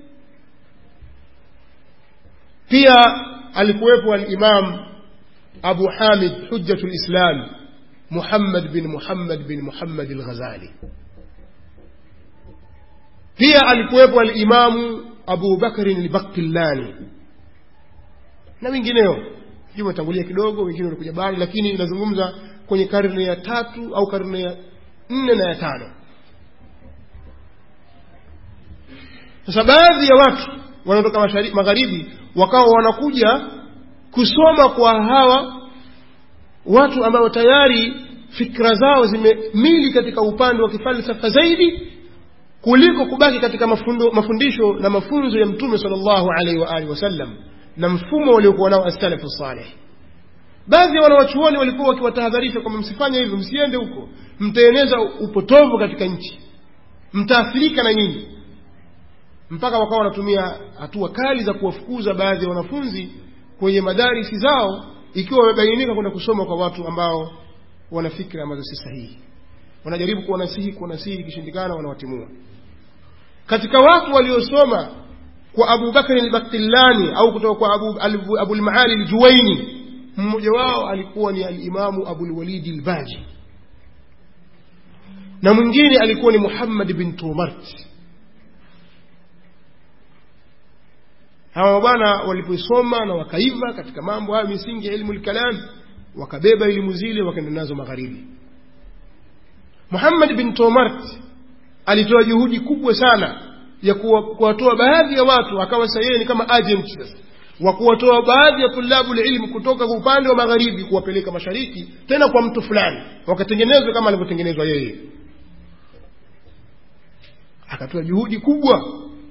pia alikuwepo alimam abu hamid hujjatu lislam muhammad bin muhammad bin muhammad alghazali pia alikuwepo alimamu abu bakrin albakillani na wengineo juu watangulia kidogo wengine walikuja baada lakini inazungumza kwenye karne ya tatu au karne ya nne na ya tano sasa baadhi ya watu wanaotoka magharibi wakawa wanakuja kusoma kwa hawa watu ambao tayari fikra zao zimemili katika upande wa kifalsafa zaidi kuliko kubaki katika mafundo, mafundisho na mafunzo ya mtume sallallahu alaihi wa alihi wasallam na mfumo waliokuwa nao as-salafu salih baadhi ya wanawachuoni walikuwa wakiwatahadharisha kwamba msifanye hivyo msiende huko mtaeneza upotovu katika nchi mtaathirika na nyinyi mpaka wakawa wanatumia hatua kali za kuwafukuza baadhi ya wanafunzi kwenye madarisi zao ikiwa wamebainika kwenda kusoma kwa watu ambao wana fikra ambazo si sahihi wanajaribu kuwanasihi kuwanasihi ikishindikana wanawatimua katika watu waliosoma kwa abu bakari albakillani au kutoka kwa abu abulmaali aljuwaini mmoja wao alikuwa ni alimamu abulwalidi lbaji na mwingine alikuwa ni muhammad bin tumart hawa bwana walipoisoma na wakaiva katika mambo hayo misingi ya ilmu lkalam wakabeba elimu zile wakaenda nazo magharibi muhammad bin tomart alitoa juhudi kubwa sana ya kuwatoa baadhi ya watu akawa sasa yeye ni kama agent sasa wa kuwatoa baadhi ya tulabu ilmu kutoka kwa upande wa magharibi kuwapeleka mashariki tena kwa mtu fulani wakatengenezwa kama alivyotengenezwa yeye akatoa juhudi kubwa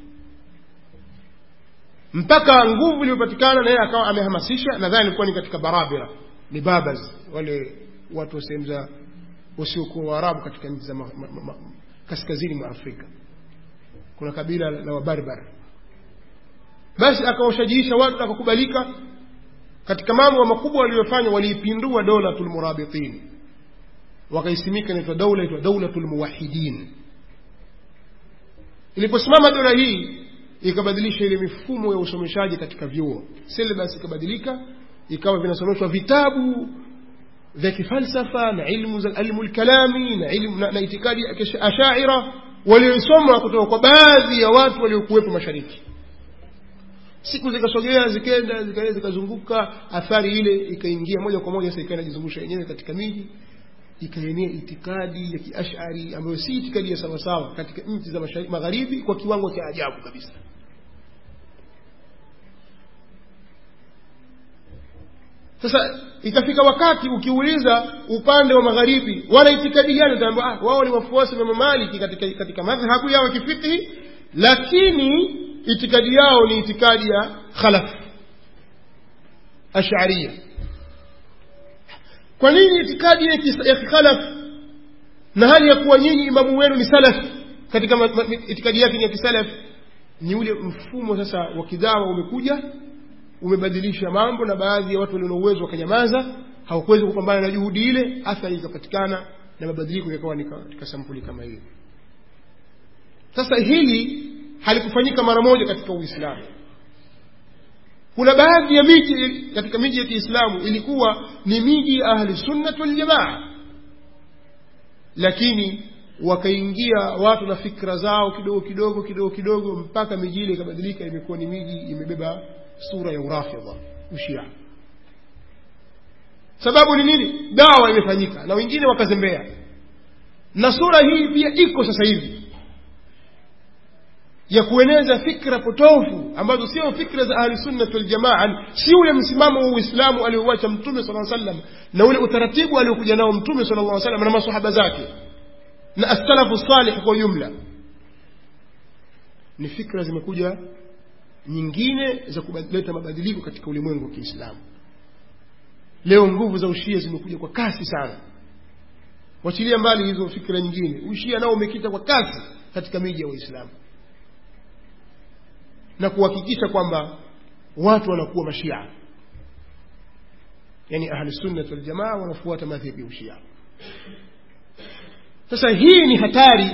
mpaka nguvu iliyopatikana na yeye akawa amehamasisha nadhani ilikuwa ni katika barabira ni babas wale watu wa sehemu za wasiokuwa waarabu katika nchi za ma, ma, ma, kaskazini mwa afrika kuna kabila la wabarbar basi akawashajiisha watu akakubalika katika mambo makubwa waliyofanya waliipindua daulatul murabitin wakaisimika inaitwa daula inaitwa daulatul muwahidin iliposimama dola hii ikabadilisha ile mifumo ya usomeshaji katika vyuo syllabus ikabadilika ikawa vinasomeshwa vitabu vya kifalsafa na ilmu za ilmu lkalami na ilmu na, na itikadi ya ashaira waliosoma kutoka kwa baadhi ya watu waliokuwepo mashariki siku zikasogea zikenda zikaenda zikazunguka athari ile ikaingia moja kwa moja sasa ikaenda jizungusha yenyewe katika miji ikaenea itikadi ya kiashari ambayo si itikadi ya sawasawa katika nchi za magharibi kwa kiwango cha ajabu kabisa sasa itafika wakati ukiuliza upande wa magharibi wana itikadi gani utaambia ah, wao ni wafuasi wa mamaliki katika, katika madhhabu yao ya kifiqhi lakini itikadi yao ni itikadi ya khalaf ash'ariyya kwa nini itikadi ya kikhalaf na hali ya kuwa nyinyi imamu wenu ni salaf katika ma, ma, itikadi yake ni ya kisalaf ni ule mfumo sasa wa kidawa umekuja umebadilisha mambo na baadhi ya watu walio na uwezo wakanyamaza hawakuweza kupambana na juhudi ile athari ikapatikana na mabadiliko yakawa ni katika sampuli kama hiyo sasa hili halikufanyika mara moja katika uislamu kuna baadhi ya miji katika miji ya kiislamu ilikuwa ni miji ya ahli sunnat waljamaa lakini wakaingia watu na fikra zao kidogo kidogo kidogo kidogo mpaka miji ile ikabadilika imekuwa ni miji imebeba sura ya urafidha ushia sababu ni nini dawa imefanyika na wengine wakazembea na sura hii pia iko sasa hivi ya kueneza fikra potofu ambazo sio fikra za ahli sunnah wal jamaa si ule msimamo wa uislamu aliouacha mtume sallallahu alaihi wasallam na ule utaratibu aliokuja nao mtume sallallahu alaihi wasallam na maswahaba zake na as-salafu salih kwa jumla ni fikra zimekuja nyingine za kuleta mabadiliko katika ulimwengu wa Kiislamu leo nguvu za ushia zimekuja kwa kasi sana wachilia mbali hizo fikra nyingine ushia nao umekita kwa kasi katika miji ya waislamu na kuhakikisha kwamba watu wanakuwa mashia yani ahli sunnah wal jamaa wanafuata madhhabi ya ushia sasa hii ni hatari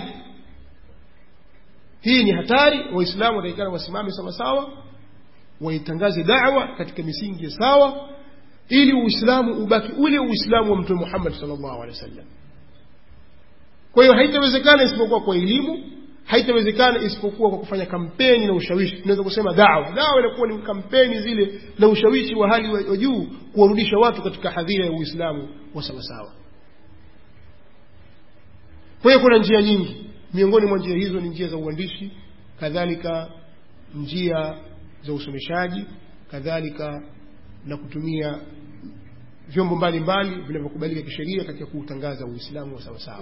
hii ni hatari waislamu wataikana wasimame sawa sawa waitangaze da'wa katika misingi ya sawa ili uislamu ubaki ule uislamu wa mtume Muhammad sallallahu alaihi wasallam kwa hiyo haitawezekana isipokuwa kwa elimu haitawezekana isipokuwa kwa kufanya kampeni na ushawishi tunaweza kusema dawa dawa inakuwa ni kampeni zile na ushawishi wa hali wa juu kuwarudisha watu katika hadhira ya uislamu wa sawasawa kwa hiyo kuna njia nyingi miongoni mwa njia hizo ni njia za uandishi kadhalika njia za usomeshaji kadhalika na kutumia vyombo mbalimbali vinavyokubalika kisheria katika kuutangaza uislamu wa sawasawa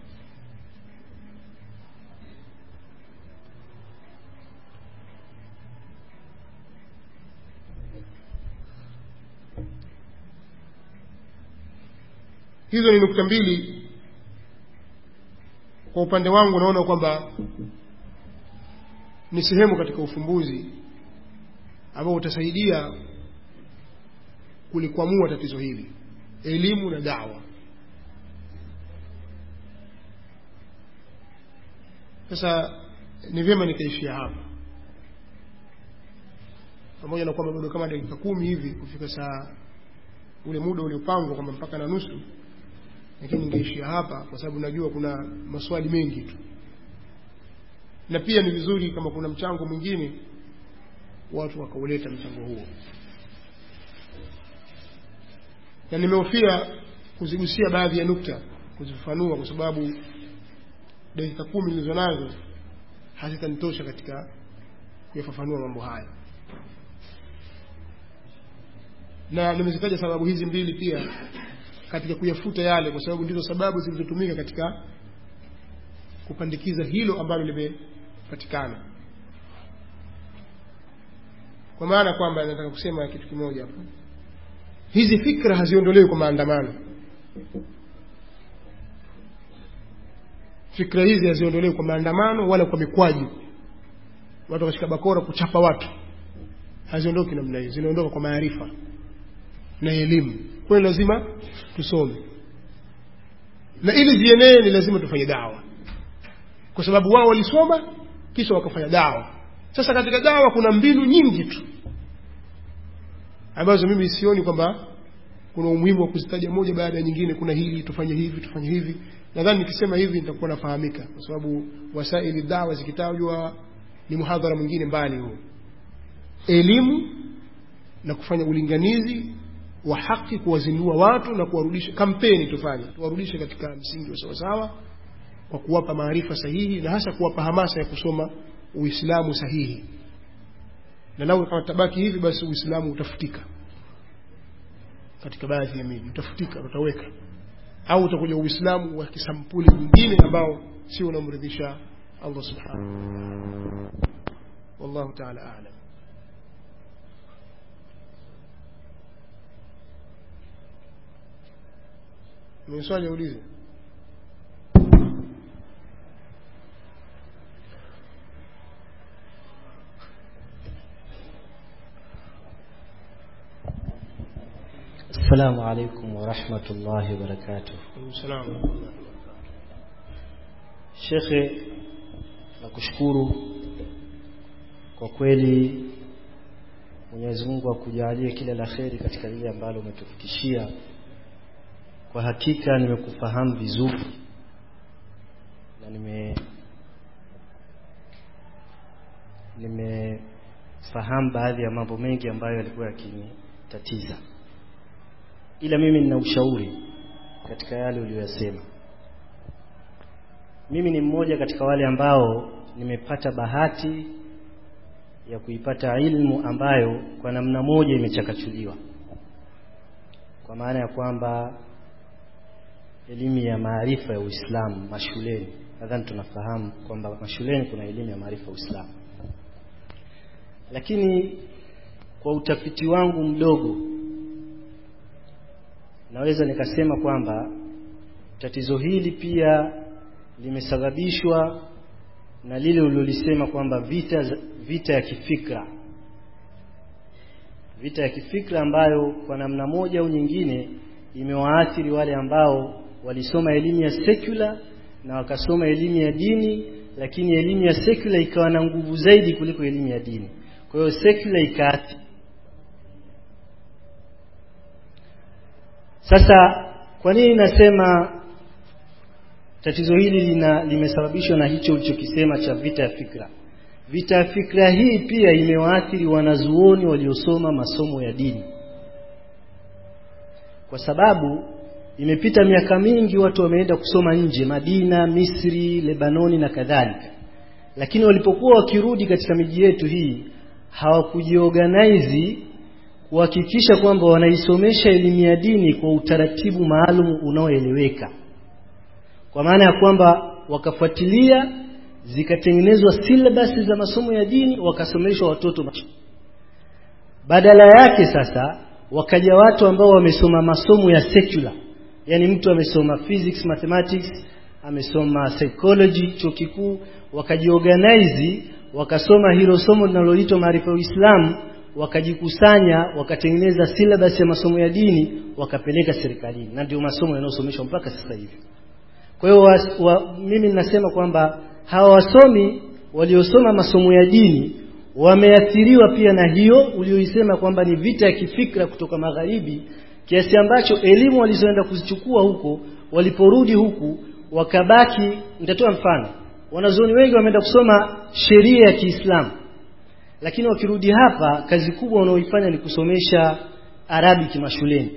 hizo ni nukta mbili kwa upande wangu naona kwamba ni sehemu katika ufumbuzi ambao utasaidia kulikwamua tatizo hili elimu na dawa sasa ni vyema nikaishia hapa pamoja na kwamba bado kama dakika kumi hivi kufika saa ule muda uliopangwa kwamba mpaka na nusu lakini ningeishia hapa kwa sababu najua kuna maswali mengi tu na pia ni vizuri kama kuna mchango mwingine watu wakauleta mchango huo na nimehofia kuzigusia baadhi ya nukta kuzifafanua kwa sababu dakika kumi nilizo nazo hazitanitosha katika kuyafafanua mambo haya na nimezitaja sababu hizi mbili pia katika kuyafuta yale kwa sababu ndizo sababu zilizotumika katika kupandikiza hilo ambalo limepatikana kwa maana kwamba nataka kusema kitu kimoja hapo hizi fikra haziondolewi kwa maandamano fikra hizi haziondolewi kwa maandamano wala kwa mikwaju watu wakashika bakora kuchapa watu haziondoki namna hiyo zinaondoka kwa maarifa na elimu kwa hiyo lazima tusome na ili zienee ni lazima tufanye dawa kwa sababu wao walisoma kisha wakafanya dawa sasa katika dawa kuna mbinu nyingi tu ambazo mimi sioni kwamba kuna umuhimu wa kuzitaja moja baada ya nyingine kuna hili tufanye hivi tufanye hivi nadhani nikisema hivi nitakuwa nafahamika kwa sababu wasaili dawa zikitajwa ni muhadhara mwingine mbali huo elimu na kufanya ulinganizi wa haki kuwazindua watu na kuwarudisha kampeni tufanye tuwarudishe katika msingi wa sawasawa kwa kuwapa maarifa sahihi na hasa kuwapa hamasa ya kusoma uislamu sahihi na lau kama tabaki hivi basi uislamu utafutika katika baadhi ya miji utafutika utaweka au utakuja uislamu wa kisampuli mwingine ambao sio unamridhisha allah subhanahu wallahu taala alam mwenye swali aulize السلام عليكم ورحمة الله وبركاته salam Shekhe nakushukuru kwa kweli Mwenyezi Mungu akujalie kila la kheri katika lile ambalo umetufikishia kwa hakika nimekufahamu vizuri na nime nimefahamu baadhi ya mambo mengi ambayo yalikuwa yakinitatiza ila mimi nina ushauri katika yale uliyosema mimi ni mmoja katika wale ambao nimepata bahati ya kuipata ilmu ambayo kwa namna moja imechakachuliwa kwa maana ya kwamba elimu ya maarifa ya Uislamu mashuleni nadhani tunafahamu kwamba mashuleni kuna elimu ya maarifa ya Uislamu lakini kwa utafiti wangu mdogo naweza nikasema kwamba tatizo hili pia limesababishwa na lile ulilolisema kwamba vita vita ya kifikra vita ya kifikra ambayo kwa namna moja au nyingine imewaathiri wale ambao walisoma elimu ya secular na wakasoma elimu ya dini lakini elimu ya secular ikawa na nguvu zaidi kuliko elimu ya dini kwa hiyo secular ikaathiri sasa kwa nini nasema tatizo hili lina limesababishwa na hicho ulichokisema cha vita ya fikra vita ya fikra hii pia imewaathiri wanazuoni waliosoma masomo ya dini kwa sababu imepita miaka mingi watu wameenda kusoma nje Madina Misri Lebanoni na kadhalika lakini walipokuwa wakirudi katika miji yetu hii hawakujiorganize kuhakikisha kwamba wanaisomesha elimu ya dini kwa utaratibu maalum unaoeleweka kwa maana ya kwamba wakafuatilia zikatengenezwa syllabus za masomo ya dini wakasomeshwa watoto badala yake sasa wakaja watu ambao wamesoma masomo ya secular yani mtu amesoma physics mathematics amesoma psychology chuo kikuu wakajiorganize wakasoma hilo somo linaloitwa maarifa ya Uislamu wakajikusanya wakatengeneza syllabus ya masomo ya dini wakapeleka serikalini na ndio masomo yanayosomeshwa mpaka sasa hivi kwa hiyo wa, wa, mimi ninasema kwamba hawa wasomi waliosoma masomo ya dini wameathiriwa pia na hiyo ulioisema kwamba ni vita ya kifikra kutoka magharibi kiasi ambacho elimu walizoenda kuzichukua huko waliporudi huku wakabaki nitatoa mfano wanazuoni wengi wameenda kusoma sheria ya Kiislamu lakini wakirudi hapa kazi kubwa wanaoifanya ni kusomesha Arabic mashuleni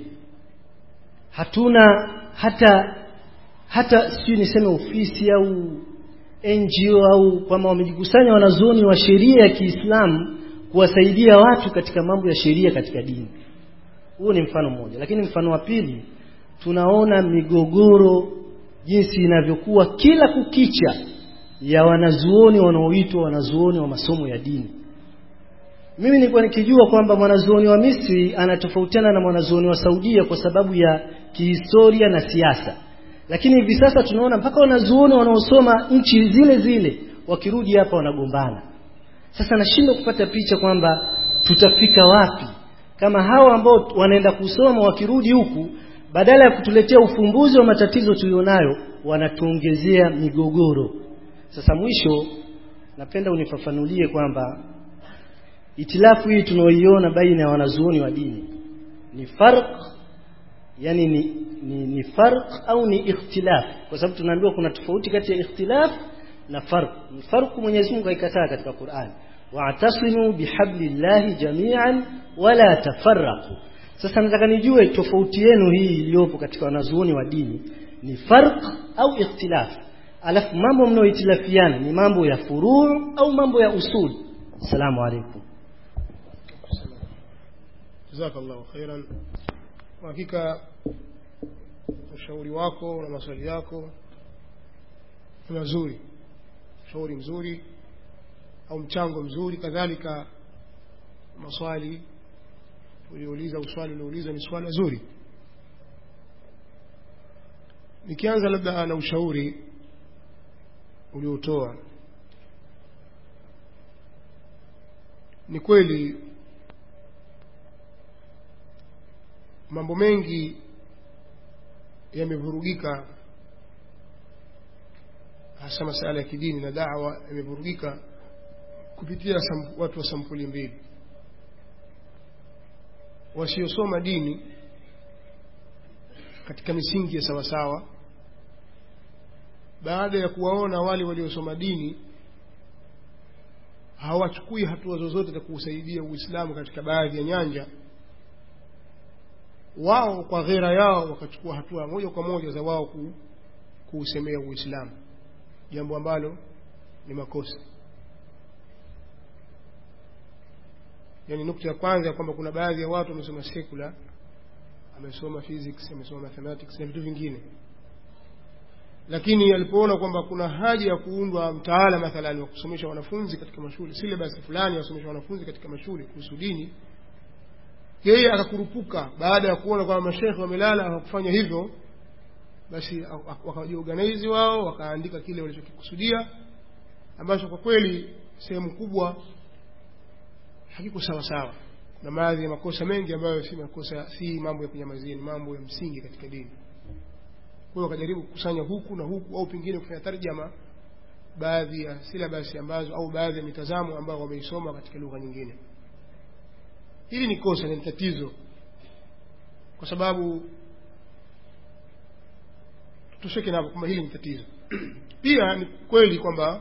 hatuna hata hata sijui niseme ofisi au NGO au kwamba wamejikusanya wanazuoni wa sheria ya Kiislamu kuwasaidia watu katika mambo ya sheria katika dini huo ni mfano mmoja lakini mfano wa pili tunaona migogoro jinsi inavyokuwa kila kukicha ya wanazuoni wanaoitwa wanazuoni wa masomo ya dini mimi nilikuwa nikijua kwamba mwanazuoni wa Misri anatofautiana na mwanazuoni wa Saudia kwa sababu ya kihistoria na siasa lakini hivi sasa tunaona mpaka wanazuoni wanaosoma nchi zile zile wakirudi hapa wanagombana sasa nashindwa kupata picha kwamba tutafika wapi kama hawa ambao wanaenda kusoma wakirudi huku badala ya kutuletea ufumbuzi wa matatizo tulionayo wanatuongezea migogoro sasa mwisho napenda unifafanulie kwamba itilafu hii tunaoiona baina ya wanazuoni wa dini ni farq yani ni, ni, ni farq au ni ikhtilaf kwa sababu tunaambiwa kuna tofauti kati ya ikhtilaf na farq farq Mwenyezi Mungu haikataa katika Qur'an wa'tasimu bihablillahi jami'an wala tafarraqu sasa nataka nijue tofauti yenu hii iliyopo katika wanazuoni wa dini ni farq au ikhtilaf alafu mambo mnayoitilafiana ni mambo ya furu' au mambo ya usul assalamu alaykum jazakallahu khairan kwa hakika ushauri wako na maswali yako ni mazuri ushauri mzuri au mchango mzuri kadhalika maswali uliouliza uswali uliouliza ni swali zuri nikianza labda na ushauri uliotoa ni kweli mambo mengi yamevurugika hasa masala ya kidini na dawa yamevurugika kupitia watu wa sampuli mbili wasiosoma dini katika misingi ya sawasawa baada ya kuwaona wale waliosoma dini hawachukui hatua zozote za kuusaidia uislamu katika baadhi ya nyanja wao kwa ghera yao wakachukua hatua moja kwa moja za wao ku, kuusemea uislamu jambo ambalo ni makosa yaani nukta ya kwanza ya kwamba kuna baadhi ya watu wamesoma sekula amesoma physics amesoma mathematics na vitu vingine lakini alipoona kwamba kuna haja ya kuundwa mtaala mathalani wa kusomesha wanafunzi katika mashule syllabus fulani wasomesha wanafunzi katika mashule kuhusu dini yeye akakurupuka baada ya kuona kwamba mashekhe wamelala hawakufanya hivyo basi wakajiorganize wao wakaandika kile walichokikusudia ambacho kwa kweli sehemu kubwa hakiko sawa sawa na baadhi ya makosa mengi ambayo si makosa si mambo ya kunyamazia ni mambo ya msingi katika dini kwa hiyo wakajaribu kukusanya huku na huku au pengine kufanya tarjama baadhi ya silabasi ambazo au baadhi ya mitazamo ambayo wameisoma katika lugha nyingine hili ni kosa ni tatizo kwa sababu tutosheke napo kwamba hili ni tatizo pia ni kweli kwamba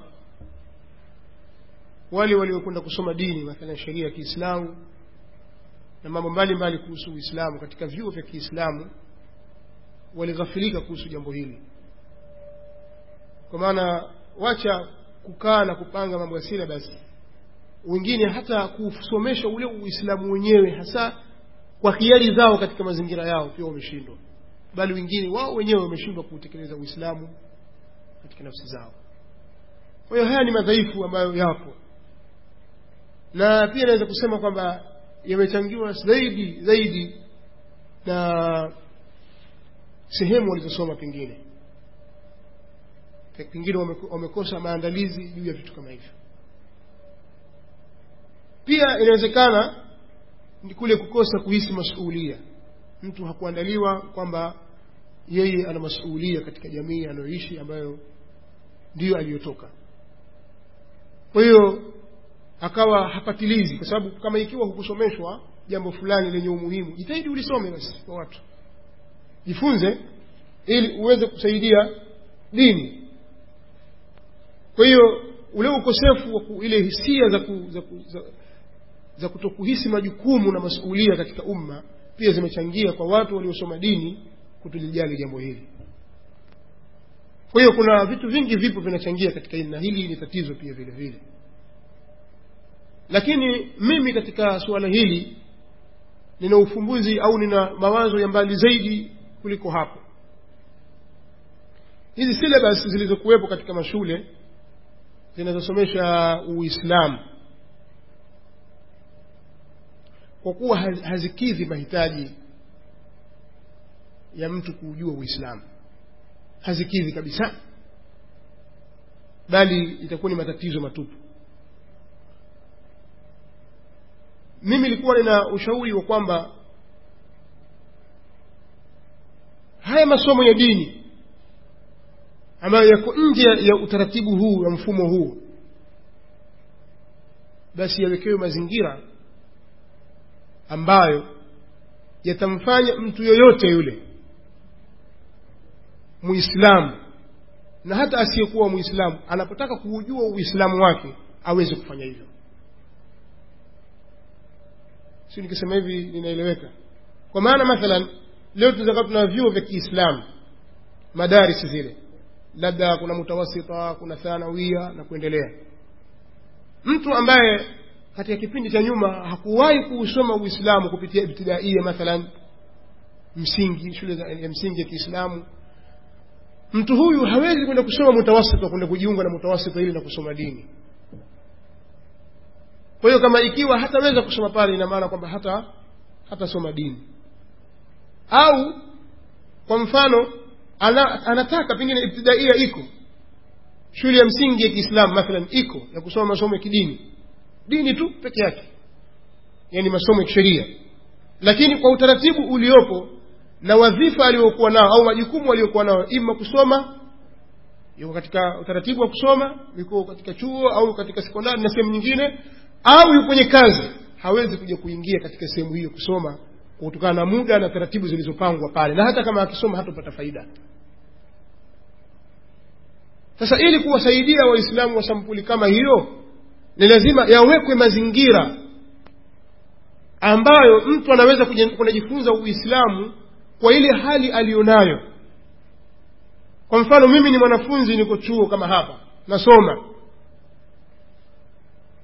wale waliokwenda kusoma dini mathalan sheria ya kiislamu na mambo mbalimbali kuhusu uislamu katika vyuo vya kiislamu walighafilika kuhusu jambo hili kwa maana wacha kukaa na kupanga mambo ya silabasi wengine hata kusomesha ule uislamu wenyewe hasa kwa hiari zao katika mazingira yao pia wameshindwa bali wengine wao wenyewe wameshindwa kuutekeleza uislamu katika nafsi zao kwa hiyo haya ni madhaifu ambayo yapo na pia naweza kusema kwamba yamechangiwa zaidi zaidi na sehemu walizosoma pengine pengine wamekosa maandalizi juu ya vitu kama hivyo pia inawezekana ni kule kukosa kuhisi masuulia mtu hakuandaliwa kwamba yeye ana masuulia katika jamii anayoishi ambayo ndiyo aliyotoka kwa hiyo akawa hapatilizi kwa sababu kama ikiwa hukusomeshwa jambo fulani lenye umuhimu jitahidi ulisome basi kwa watu jifunze ili uweze kusaidia dini kwa hiyo ule ukosefu wa ile hisia za, ku, za, ku, za, za kutokuhisi majukumu na masuulia katika umma pia zimechangia kwa watu waliosoma dini kutolijali jambo hili kwa hiyo kuna vitu vingi vipo vinachangia katika hili na hili ni tatizo pia vile vile lakini mimi katika suala hili nina ufumbuzi au nina mawazo ya mbali zaidi kuliko hapo hizi syllabus zilizokuwepo katika mashule zinazosomesha uislamu kwa kuwa hazikidhi mahitaji ya mtu kuujua uislamu hazikidhi kabisa bali itakuwa ni matatizo matupu mimi nilikuwa nina ushauri wa kwamba haya masomo ya dini ambayo yako nje ya utaratibu huu na mfumo huu basi yawekewe mazingira ambayo yatamfanya mtu yoyote yule muislamu na hata asiyekuwa muislamu anapotaka kuujua uislamu wake aweze kufanya hivyo si nikisema hivi ninaeleweka kwa maana mathalan leo tunaweza tuna vyuo vya kiislamu madarisi zile labda kuna mutawasita kuna thanawia na kuendelea mtu ambaye katika kipindi cha nyuma hakuwahi kuusoma uislamu kupitia ibtidaia mathalan msingi shule ya msingi ya kiislamu mtu huyu hawezi kwenda kusoma mutawasita kwenda kujiunga na mutawasita ili na kusoma dini kwa hiyo kama ikiwa hataweza kusoma pale ina maana kwamba hata hatasoma dini au kwa mfano ana, anataka pengine ibtidaia iko shule ya msingi ya kiislamu mathalan iko ya kusoma masomo ya kidini dini tu peke yake yani masomo ya kisheria lakini kwa utaratibu uliopo na wadhifa aliokuwa nao au majukumu aliyokuwa nao ima kusoma yuko katika utaratibu wa kusoma yuko katika chuo au katika sekondari na sehemu nyingine au yuko kwenye kazi hawezi kuja kuingia katika sehemu hiyo kusoma kutokana na muda na taratibu zilizopangwa pale na hata kama akisoma hatopata faida sasa ili kuwasaidia waislamu wa sampuli kama hiyo ni lazima yawekwe mazingira ambayo mtu anaweza kunajifunza uislamu kwa ile hali aliyonayo kwa mfano mimi ni mwanafunzi niko chuo kama hapa nasoma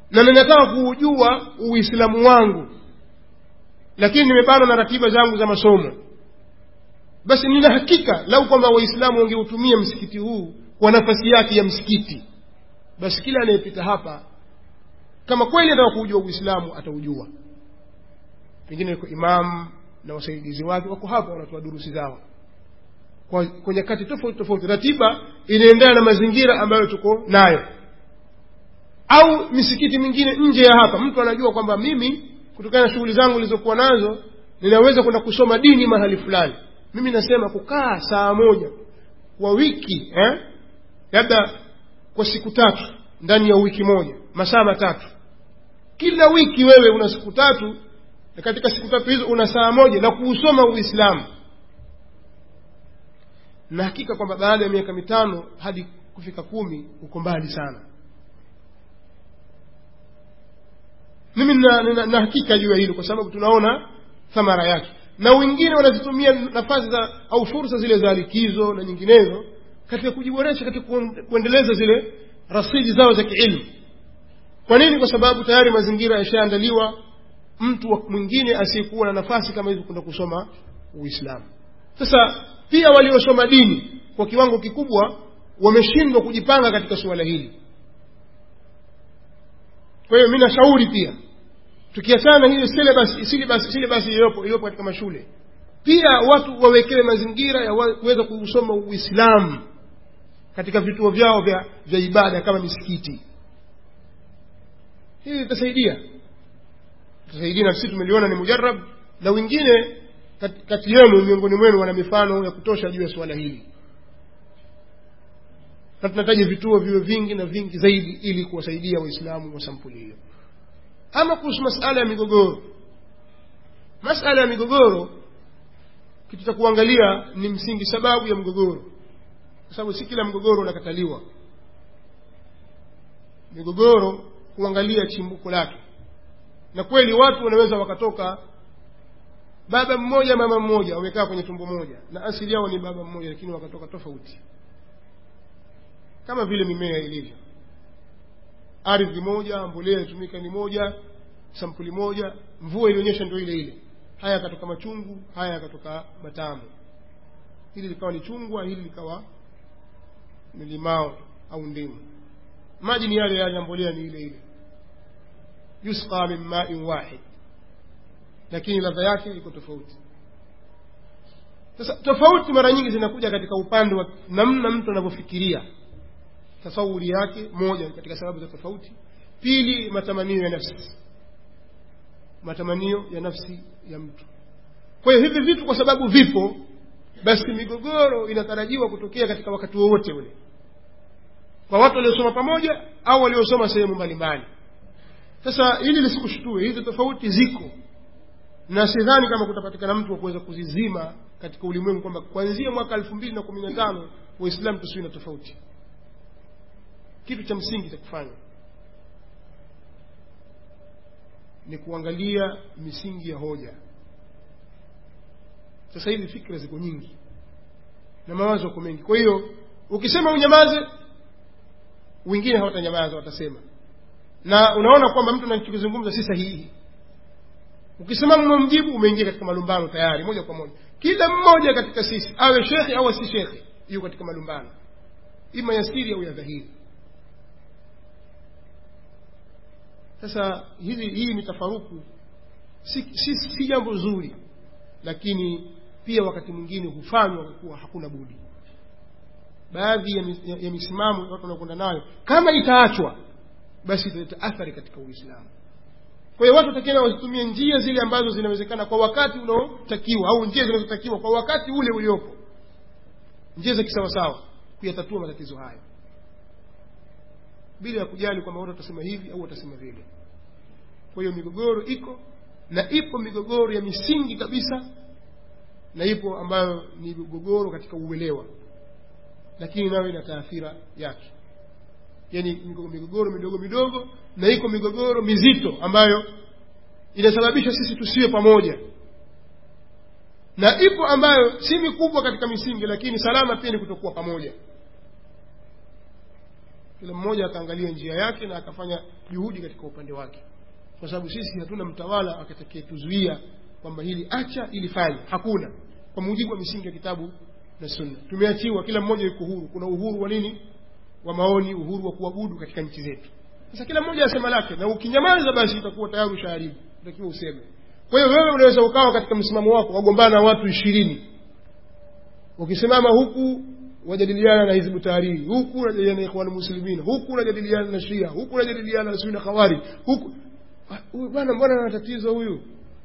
na ninataka kuujua uislamu wangu lakini nimebanwa na ratiba zangu za masomo basi nina hakika lau kwamba waislamu wangeutumia msikiti huu kwa nafasi yake ya msikiti basi kila anayepita hapa kama kweli anataka kuujua uislamu ataujua pengine yuko imamu na wasaidizi wake wako hapa wanatoa durusi zao kwa, kwa nyakati tofauti tofauti ratiba inaendana na mazingira ambayo tuko nayo au misikiti mingine nje ya hapa mtu anajua kwamba mimi kutokana na shughuli zangu nilizokuwa nazo ninaweza kwenda kusoma dini mahali fulani mimi nasema kukaa saa moja kwa wiki eh? labda kwa siku tatu ndani ya wiki moja masaa matatu kila wiki wewe una siku tatu na katika siku tatu hizo una saa moja na kuusoma uislamu na hakika kwamba baada ya miaka mitano hadi kufika kumi uko mbali sana mimi na, na, na hakika juu ya hilo kwa sababu tunaona thamara yake na wengine wanazitumia nafasi za au fursa zile za likizo na nyinginezo katika kujiboresha katika kuendeleza zile rasidi zao za kiilmu kwa nini kwa sababu tayari mazingira yashaandaliwa mtu mwingine asiyekuwa na nafasi kama hivi kwenda kusoma uislamu sasa pia waliosoma dini kwa kiwango kikubwa wameshindwa kujipanga katika suala hili kwa hiyo mi nashauri pia tukiachana na hiyo syllabus syllabus syllabus iliyopo iliyopo katika mashule pia watu wawekewe mazingira ya kuweza kuusoma uislamu katika vituo vyao vya, vya ibada kama misikiti hii itasaidia itasaidia na sisi tumeliona ni mujarab na wengine kati, kati yenu miongoni mwenu wana mifano ya kutosha juu ya suala hili na tunahitaji vituo viwe vingi na vingi zaidi ili kuwasaidia waislamu wa sampuli hiyo ama kuhusu masala ya migogoro masala ya migogoro kitu cha kuangalia ni msingi sababu ya mgogoro kwa sababu si kila mgogoro unakataliwa migogoro kuangalia chimbuko lake na kweli watu wanaweza wakatoka baba mmoja mama mmoja wamekaa kwenye tumbo moja na asili yao ni baba mmoja lakini wakatoka tofauti kama vile mimea ilivyo ardhi moja mbolea itumika ni moja sampuli moja mvua ilionyesha ndio ile ile haya yakatoka machungu haya yakatoka matamu hili likawa ni chungwa hili likawa ni limao au ndimu maji ni yale yale mbolea ni ile ile yusqa min ma'in wahid lakini ladha yake iko tofauti sasa tofauti mara nyingi zinakuja katika upande wa namna mtu anavyofikiria tasawuri yake moja katika sababu za tofauti pili matamanio ya nafsi matamanio ya nafsi ya mtu kwa hiyo hivi vitu kwa sababu vipo basi migogoro inatarajiwa kutokea katika wakati wowote ule kwa watu waliosoma pamoja au waliosoma sehemu mbalimbali sasa hili lisikushtue hizi tofauti ziko na sidhani kama kutapatikana mtu wa kuweza kuzizima katika ulimwengu kwamba kuanzia mwaka elfu mbili na kumi na tano waislamu tusiwe na tofauti kitu cha msingi cha kufanya ni kuangalia misingi ya hoja sasa hivi fikra ziko nyingi na mawazo yako mengi kwa hiyo ukisema unyamaze wengine hawatanyamaza watasema na unaona kwamba mtu anachokizungumza si sahihi ukisimama umemjibu umeingia katika malumbano tayari moja kwa moja kila mmoja katika sisi awe shekhe au si shekhe yuko katika malumbano ima ya siri au ya dhahiri sasa hili hii ni tafaruku si, si, si jambo zuri lakini pia wakati mwingine hufanywa kwa kuwa hakuna budi baadhi ya, ya, ya misimamo watu wanakwenda nayo kama itaachwa basi italeta athari katika uislamu kwa hiyo watu watakiwa wazitumie njia zile ambazo zinawezekana kwa wakati unaotakiwa au njia zinazotakiwa kwa wakati ule uliopo njia za kisawasawa kuyatatua matatizo hayo bila ya kujali kwamba watu watasema hivi au watasema vile kwa hiyo migogoro iko na ipo migogoro ya misingi kabisa na ipo ambayo ni migogoro katika uelewa lakini nayo ina taathira yake yani migogoro midogo midogo na iko migogoro mizito ambayo inasababisha sisi tusiwe pamoja na ipo ambayo si mikubwa katika misingi lakini salama pia ni kutokuwa pamoja kila mmoja akaangalia njia yake na akafanya juhudi katika upande wake kwa sababu sisi hatuna mtawala atakayetuzuia kwamba hili acha ili fanya hakuna kwa mujibu wa misingi ya kitabu na sunna tumeachiwa kila mmoja yuko huru kuna uhuru wa nini wa maoni uhuru wa kuabudu katika nchi zetu sasa kila mmoja asema lake na ukinyamaza basi utakuwa tayari ushaharibu utakiwa useme kwa hiyo wewe unaweza ukawa katika msimamo wako wagombana na watu ishirini ukisimama huku wajadiliana na hizbu tahariri huku unajadiliana na ikhwan muslimin huku unajadiliana na shia huku unajadiliana na sunna khawari huku huyu bwana mbona ana tatizo huyu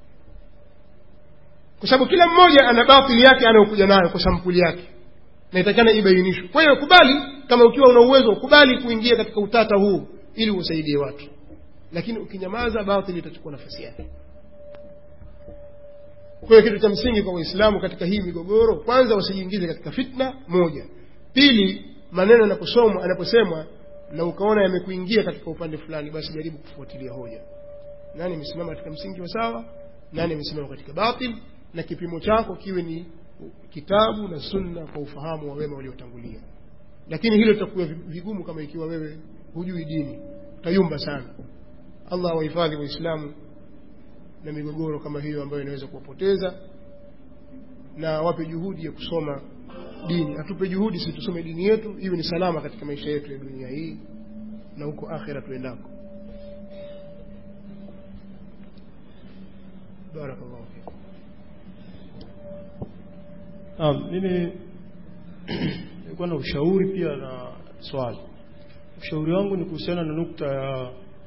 kwa sababu kila mmoja ana batili yake anayokuja nayo kwa sampuli yake na itakana ibainishwe kwa hiyo kubali kama ukiwa una uwezo kubali kuingia katika utata huu ili usaidie watu lakini ukinyamaza batili itachukua nafasi yake kwa hiyo kitu cha msingi kwa waislamu katika hii migogoro kwanza wasijiingize katika fitna moja pili maneno yanaposomwa yanaposemwa na ukaona yamekuingia katika upande fulani basi jaribu kufuatilia hoja nani amesimama katika msingi wa sawa nani amesimama katika batil na kipimo chako kiwe ni kitabu na sunna kwa ufahamu wa wema waliotangulia lakini hilo litakuwa vigumu kama ikiwa wewe hujui dini utayumba sana allah awahifadhi waislamu na migogoro kama hiyo ambayo inaweza kuwapoteza na wape juhudi ya kusoma dini atupe juhudi si tusome dini yetu iwe ni salama katika maisha yetu ya dunia hii na huko akhira tuendako barakallahu fikum Naam, mimi nilikuwa na ushauri pia na swali. Ushauri wangu ni kuhusiana na nukta ya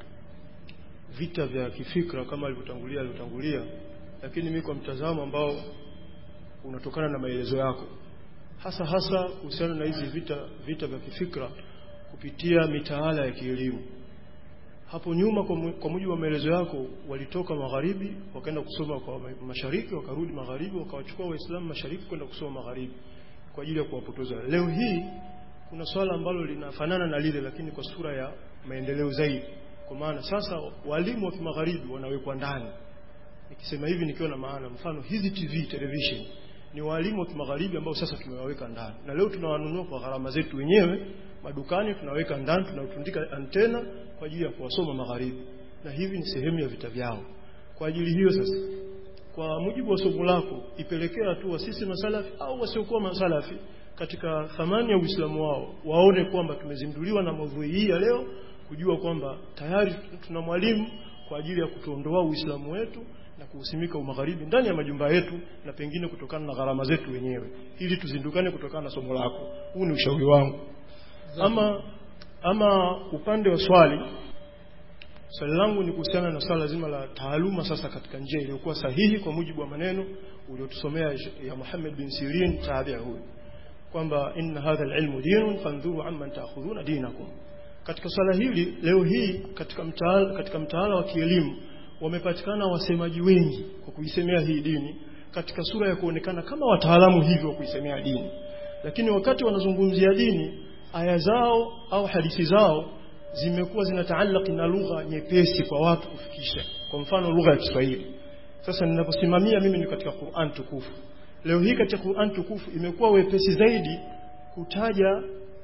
vita vya kifikra kama alivyotangulia alivyotangulia, lakini mimi kwa mtazamo ambao unatokana na maelezo yako, hasa hasa kuhusiana na hizi vita vita vya kifikra kupitia mitaala ya kielimu. Hapo nyuma kwa, mu, kwa mujibu wa maelezo yako walitoka magharibi wakaenda kusoma kwa mashariki, wakarudi magharibi, wakawachukua Waislamu mashariki kwenda kusoma magharibi kwa ajili ya kuwapoteza. Leo hii kuna swala ambalo linafanana na lile, lakini kwa sura ya maendeleo zaidi, kwa maana sasa walimu wa kimagharibi wanawekwa ndani. Nikisema hivi nikiwa na maana, mfano hizi TV television ni walimu wa kimagharibi ambao sasa tumewaweka ndani, na leo tunawanunua kwa gharama zetu wenyewe madukani, tunaweka ndani, tunatundika antena kwa ajili ya kuwasoma magharibi, na hivi ni sehemu ya vita vyao. Kwa ajili hiyo sasa, kwa mujibu wa somo lako, ipelekea hatua sisi masalafi au wasiokuwa masalafi katika thamani ya Uislamu wao waone kwamba tumezinduliwa na maudhui hii ya leo, kujua kwamba tayari tuna mwalimu kwa ajili ya kutuondoa Uislamu wetu na kuusimika umagharibi ndani ya majumba yetu na pengine kutokana na gharama zetu wenyewe, ili tuzindukane kutokana na somo lako. Huu ni ushauri wangu. Ama ama upande wa swali swali langu ni kuhusiana na swala zima la taaluma sasa katika njia iliyokuwa sahihi kwa mujibu wa maneno uliotusomea ya Muhammad bin Sirin tabi'a huyu kwamba inna hadha alilmu dinun fandhuru amman ta'khudhuna dinakum katika swala hili leo hii katika mtaala katika mtaala wa kielimu wamepatikana wasemaji wengi kwa kuisemea hii dini katika sura ya kuonekana kama wataalamu hivyo wa kuisemea dini lakini wakati wanazungumzia dini aya zao au hadithi zao zimekuwa zinataallaki na lugha nyepesi kwa watu kufikisha kwa mfano lugha ya Kiswahili sasa ninaposimamia mimi ni katika Qur'an tukufu leo hii katika Qur'an tukufu imekuwa wepesi zaidi kutaja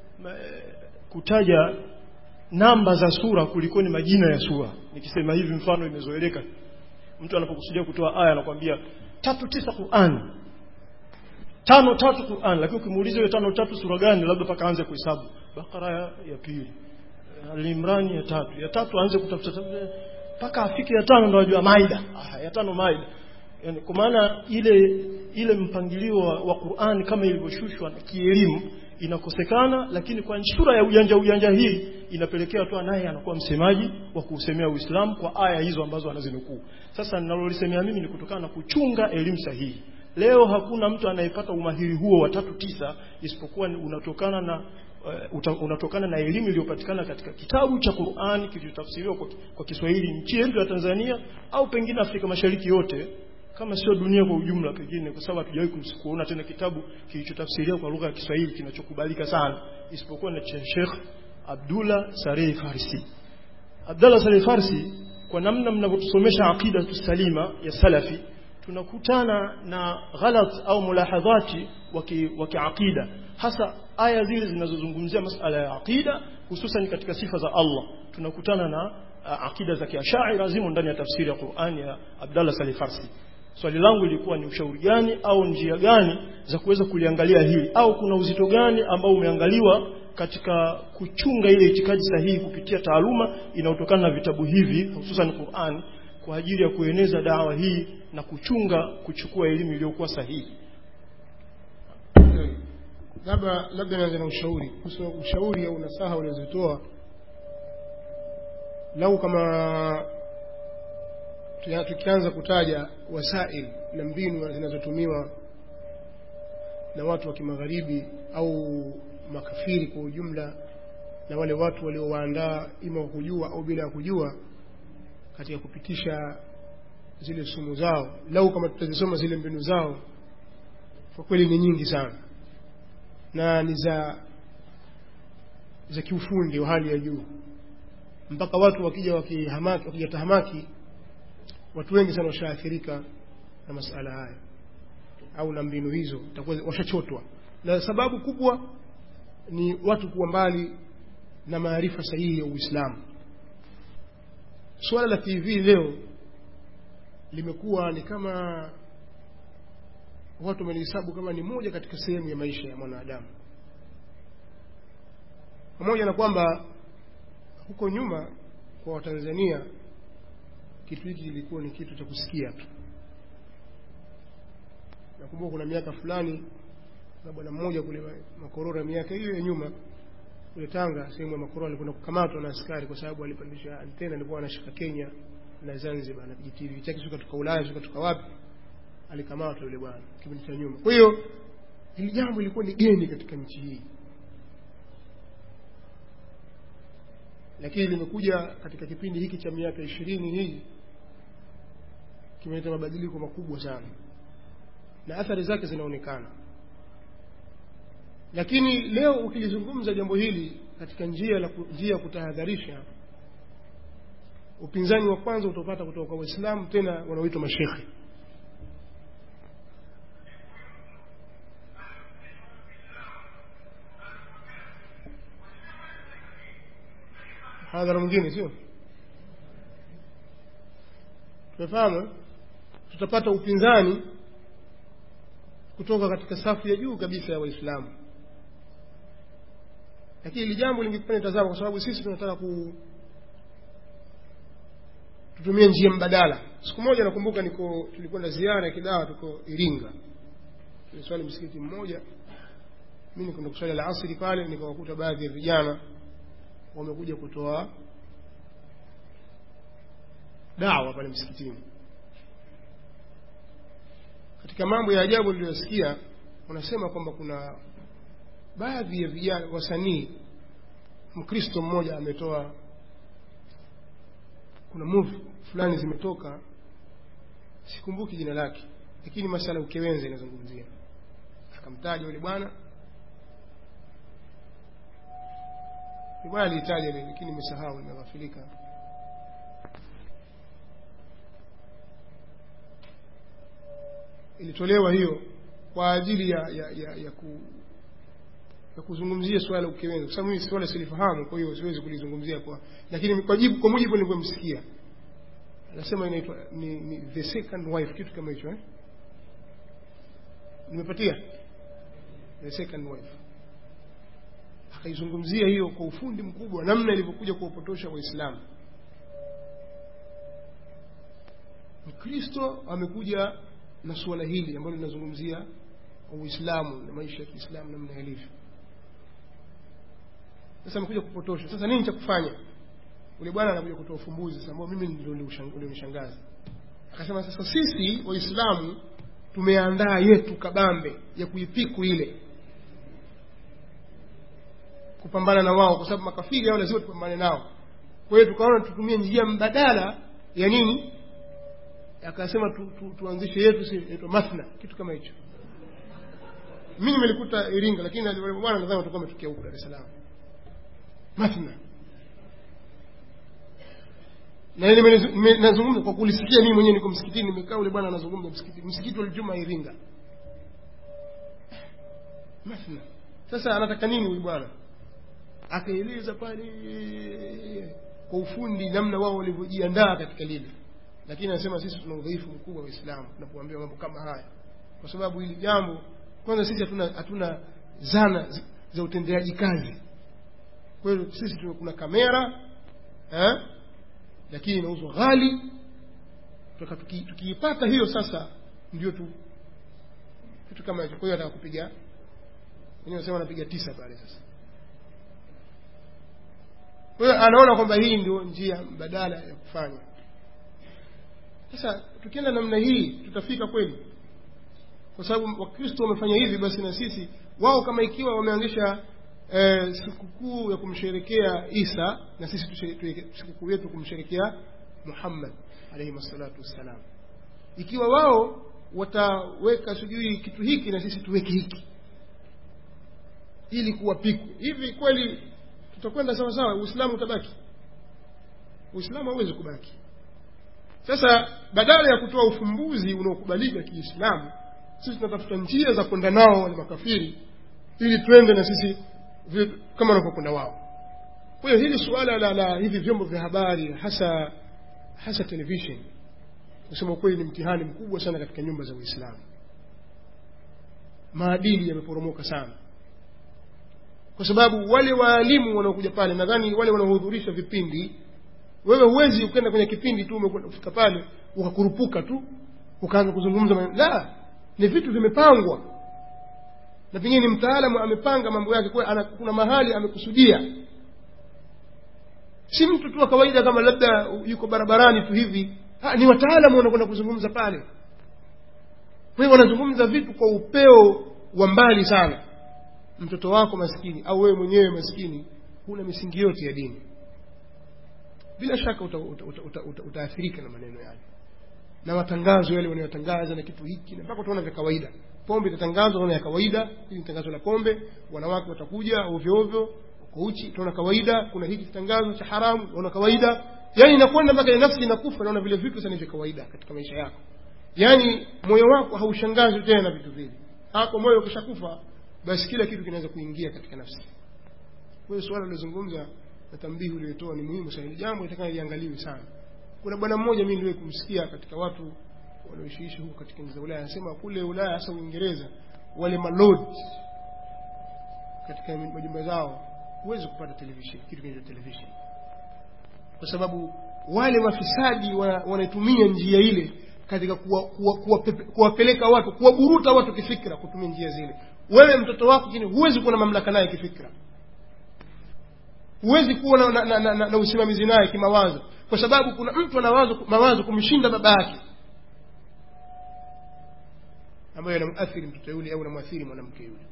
kutaja namba za sura kuliko ni majina ya sura nikisema hivi mfano imezoeleka mtu anapokusudia kutoa aya anakuambia tatu tisa Qur'an tano tatu Qur'an lakini ukimuuliza hiyo tano tatu sura gani labda paka aanze kuhesabu Bakara ya, ya pili Al-Imran ya tatu ya tatu aanze kutafuta mpaka afike ya tano ndo ajua Maida ah, ya tano Maida yani kwa maana ile ile mpangilio wa, wa Qur'an kama ilivyoshushwa na kielimu inakosekana lakini kwa sura ya ujanja ujanja hii inapelekea tu naye anakuwa msemaji wa kuusemea Uislamu kwa aya hizo ambazo anazinukuu sasa ninalolisemea mimi ni kutokana na kuchunga elimu sahihi leo hakuna mtu anayepata umahiri huo wa tatu tisa isipokuwa unatokana na uh, unatokana na elimu iliyopatikana katika kitabu cha Qur'an kilichotafsiriwa kwa, kwa Kiswahili nchi yetu ya Tanzania au pengine Afrika Mashariki yote kama sio dunia kwa ujumla pengine kwa sababu hatujawahi kuona tena kitabu kilichotafsiriwa kwa lugha ya Kiswahili kinachokubalika sana isipokuwa na cha Sheikh Abdullah Sareh Farsi Abdullah Sareh Farsi kwa namna mnavyotusomesha aqida tusalima ya salafi tunakutana na ghalat au mulahadhati wa kiaqida hasa aya zile zinazozungumzia masala ya aqida hususan katika sifa za Allah tunakutana na uh, akida za kiashaira zimo ndani ya tafsiri ya Qur'ani ya Abdallah Salih Farsi swali langu lilikuwa ni ushauri gani au njia gani za kuweza kuliangalia hili au kuna uzito gani ambao umeangaliwa katika kuchunga ile itikadi sahihi kupitia taaluma inayotokana na vitabu hivi hususan Qur'an kwa ajili ya kueneza dawa hii na kuchunga kuchukua elimu iliyokuwa sahihi labda labda nianze na ushauri kuhusu ushauri au nasaha ulizotoa lau kama tuya- tukianza kutaja wasail na mbinu zinazotumiwa na watu wa kimagharibi au makafiri kwa ujumla na wale watu waliowaandaa ima kwa kujua au bila ya kujua katika kupitisha zile sumu zao lau kama tutazisoma zile mbinu zao kwa kweli ni nyingi sana na ni za za kiufundi wa hali ya juu mpaka watu wakija wakihamaki wakija tahamaki watu wengi sana washaathirika na masala haya au na mbinu hizo itakuwa washachotwa na sababu kubwa ni watu kuwa mbali na maarifa sahihi ya Uislamu suala la TV leo limekuwa ni kama watu wamelihesabu kama ni moja katika sehemu ya maisha ya mwanadamu pamoja na kwamba huko nyuma kwa watanzania kitu hiki kilikuwa ni kitu cha kusikia tu nakumbuka kuna miaka fulani na bwana mmoja kule makorora miaka hiyo ya nyuma kule tanga sehemu ya makorora alikwenda kukamatwa na askari kwa sababu alipandisha antena alikuwa anashika kenya na zanzibar na kijitivi chake sio kutoka ulaya sio kutoka wapi alikamatwa yule bwana kipindi cha nyuma kwa hiyo hili jambo lilikuwa ni geni katika nchi hii lakini limekuja katika kipindi hiki cha miaka ishirini hii kimeleta mabadiliko makubwa sana na athari zake zinaonekana lakini leo ukilizungumza jambo hili katika njia la njia ya kutahadharisha upinzani wa kwanza utopata kutoka kwa waislamu tena wanaoitwa mashekhe hadhara mwingine sio tumefahamu tutapata upinzani kutoka katika safu ya juu kabisa ya waislamu lakini hili jambo lingekuwa tazama kwa sababu sisi tunataka ku tutumie njia mbadala siku moja nakumbuka niko tulikwenda ziara ya kidawa tuko iringa tuliswali msikiti mmoja mi nikwenda kuswali la asri pale nikawakuta baadhi ya vijana wamekuja kutoa dawa pale msikitini katika mambo ya ajabu niliyosikia wanasema kwamba kuna baadhi ya vijana wasanii mkristo mmoja ametoa kuna movie fulani zimetoka sikumbuki jina lake lakini masala ya ukewenza inazungumzia akamtaja yule bwana ni bwana aliitaja ile lakini nimesahau nimeghafilika ilitolewa hiyo kwa ajili ya ya, ya, ya, ku, ya kuzungumzia swala la ukewenza kwa sababu mimi swala silifahamu kwa hiyo siwezi kulizungumzia kwa lakini kwa jibu kwa mujibu nilivyomsikia anasema inaitwa ni, ni the second wife kitu kama hicho eh nimepatia the second wife akaizungumzia hiyo kwa ufundi mkubwa namna ilivyokuja kuwapotosha waislamu mkristo amekuja na suala hili ambalo linazungumzia uislamu na maisha ya kiislamu namna yalivyo sasa amekuja kupotosha sasa nini cha kufanya ule bwana anakuja kutoa ufumbuzi sasa ambao mimi ndio ulionishangaza akasema sasa sisi waislamu tumeandaa yetu kabambe ya kuipiku ile kupambana na wao kwa sababu makafiri hao lazima tupambane nao kwa hiyo tukaona tutumie njia mbadala ya nini akasema tu, tu, tuanzishe yetu si inaitwa mathna kitu kama hicho mimi nimelikuta iringa lakini wale bwana nadhani watakuwa wametokea huko dar es salaam mathna na ile nazungumza kwa kulisikia mimi mwenyewe niko msikitini nimekaa ule bwana anazungumza msikiti msikiti wa Ijumaa Iringa mathna sasa anataka nini huyu bwana akaeleza pale kwa ufundi namna wao walivyojiandaa katika lile lakini anasema sisi tuna udhaifu mkubwa wa Uislamu tunapoambiwa mambo kama haya kwa sababu hili jambo kwanza sisi hatuna hatuna zana zi- za utendaji kazi kwa hiyo sisi tuna kuna kamera eh? lakini inauzwa ghali Tuka- tuki- tukiipata hiyo sasa ndio tu kitu kama hicho kwa hiyo ataka kupiga wenyewe wanasema anapiga tisa pale sasa kwa hiyo anaona kwamba hii ndio njia badala ya kufanya sasa tukienda namna hii tutafika kweli kwa sababu wakristo wamefanya hivi basi na sisi wao kama ikiwa wameanzisha eh, sikukuu ya kumsherekea isa na sisi tushere- tuweke sikukuu yetu kumsherekea muhammad alaihi salatu wassalam ikiwa wao wataweka sijui kitu hiki na sisi tuweke hiki ili kuwapikwa hivi kweli tutakwenda sawa sawa uislamu utabaki uislamu hauwezi kubaki sasa badala ya kutoa ufumbuzi unaokubalika kiislamu sisi tunatafuta njia za kwenda nao wale makafiri ili twende na sisi vile- kama wanavyokwenda wao kwa hiyo hili suala la, la hivi vyombo vya habari hasa hasa television kusema ukweli ni mtihani mkubwa sana katika nyumba za uislamu maadili yameporomoka sana kwa sababu wale waalimu wanaokuja pale nadhani wale wanaohudhurisha vipindi wewe huwezi ukenda kwenye kipindi tu umekwenda kufika pale ukakurupuka tu ukaanza kuzungumza maneno la ni vitu vimepangwa na pengine ni mtaalamu amepanga mambo yake kwa ana, kuna mahali amekusudia si mtu tu wa kawaida kama labda yuko barabarani tu hivi ha, ni wataalamu wanakwenda kuzungumza pale kwa hiyo wanazungumza vitu kwa upeo wa mbali sana mtoto wako maskini au wewe mwenyewe maskini huna misingi yote ya dini bila shaka utaathirika uta, uta, uta, uta, utaathirika na maneno yale na matangazo yale wanayotangaza na kitu hiki na mpaka utaona vya kawaida pombe itatangazwa unaona ya kawaida hili ni tangazo la pombe wanawake watakuja ovyo ovyo uko uchi utaona kawaida kuna hiki kitangazo cha haramu unaona kawaida yaani inakwenda mpaka nafsi inakufa naona vile vitu sana vya kawaida katika maisha yako yaani moyo wako haushangazwi tena na vitu vile hapo moyo ukishakufa basi kila kitu kinaweza kuingia katika nafsi kwa hiyo suala lilozungumza na tambihi uliotoa ni muhimu sana hili jambo litakana liangaliwe sana kuna bwana mmoja mimi niliwahi kumsikia katika watu wanaoishiishi huko katika nchi za Ulaya anasema kule Ulaya hasa Uingereza wale malord katika majumba zao huwezi kupata television kitu kinaitwa television kwa sababu wale mafisadi wanatumia njia ile katika kuwapeleka kuwa, kuwa, kuwa watu kuwaburuta watu kifikra kutumia njia zile wewe mtoto wako kini huwezi kuwa na mamlaka naye kifikra huwezi kuwa na, na, na, na, na, na usimamizi naye kimawazo kwa sababu kuna mtu ana mawazo kumshinda baba yake ambayo anamuathiri mtoto yule au anamwathiri mwanamke yule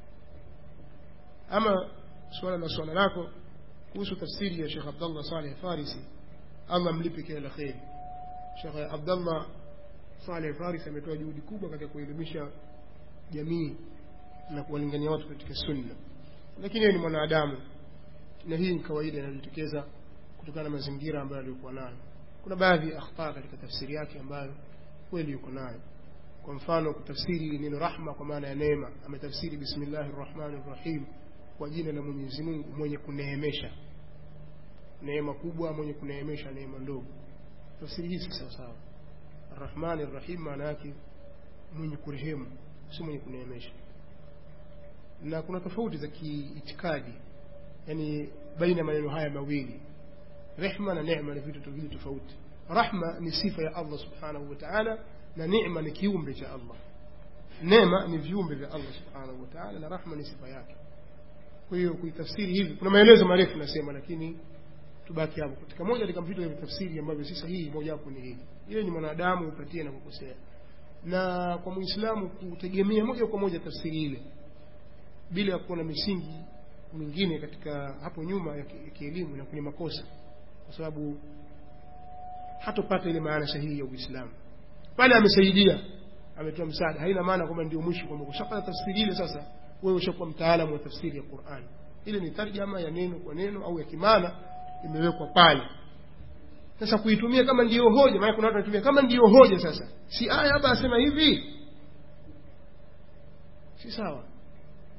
ama suala la swala lako kuhusu tafsiri ya Sheikh Abdullah Saleh Farisi Allah mlipe kila la kheri Sheikh Abdullah Saleh Farisi ametoa juhudi kubwa katika kuelimisha jamii na kuwalingania watu katika sunna lakini yeye ni mwanadamu na hii ni kawaida inayojitokeza kutokana na mazingira ambayo aliyokuwa nayo kuna baadhi ya akhtaa katika tafsiri yake ambayo kweli yuko nayo kwa mfano kutafsiri neno rahma kwa maana ya neema ametafsiri bismillahir rahmanir rahim kwa jina la Mwenyezi Mungu mwenye kuneemesha neema kubwa mwenye kuneemesha neema ndogo tafsiri hii si sawa sawa arrahmanir rahim maana yake mwenye kurehemu si mwenye kuneemesha na kuna tofauti za kiitikadi yani baina maneno haya mawili rehma na neema ni vitu viwili tofauti rahma ni sifa ya Allah subhanahu wa ta'ala na neema ni kiumbe cha Allah neema ni viumbe vya Allah subhanahu wa ta'ala na rahma ni sifa yake kwa hiyo kuitafsiri hivi kuna maelezo marefu nasema lakini tubaki hapo katika moja katika vitu vya tafsiri ambavyo si sahihi moja hapo ni hili ile ni mwanadamu upatie na kukosea na kwa muislamu kutegemea moja kwa moja tafsiri ile bila ya kuwa na misingi mingine katika hapo nyuma ya kielimu na kwenye makosa kwa sababu hatopata ile maana sahihi ya Uislamu pale amesaidia ametoa msaada haina maana kwamba ndio mwisho kwamba ushapata tafsiri ile sasa wewe ushakuwa mtaalamu wa tafsiri ya Qur'an ile ni tarjama ya neno kwa neno au ya kimana imewekwa pale sasa kuitumia kama ndiyo hoja maana kuna watu wanatumia kama ndiyo hoja sasa si aya hapa asema hivi si sawa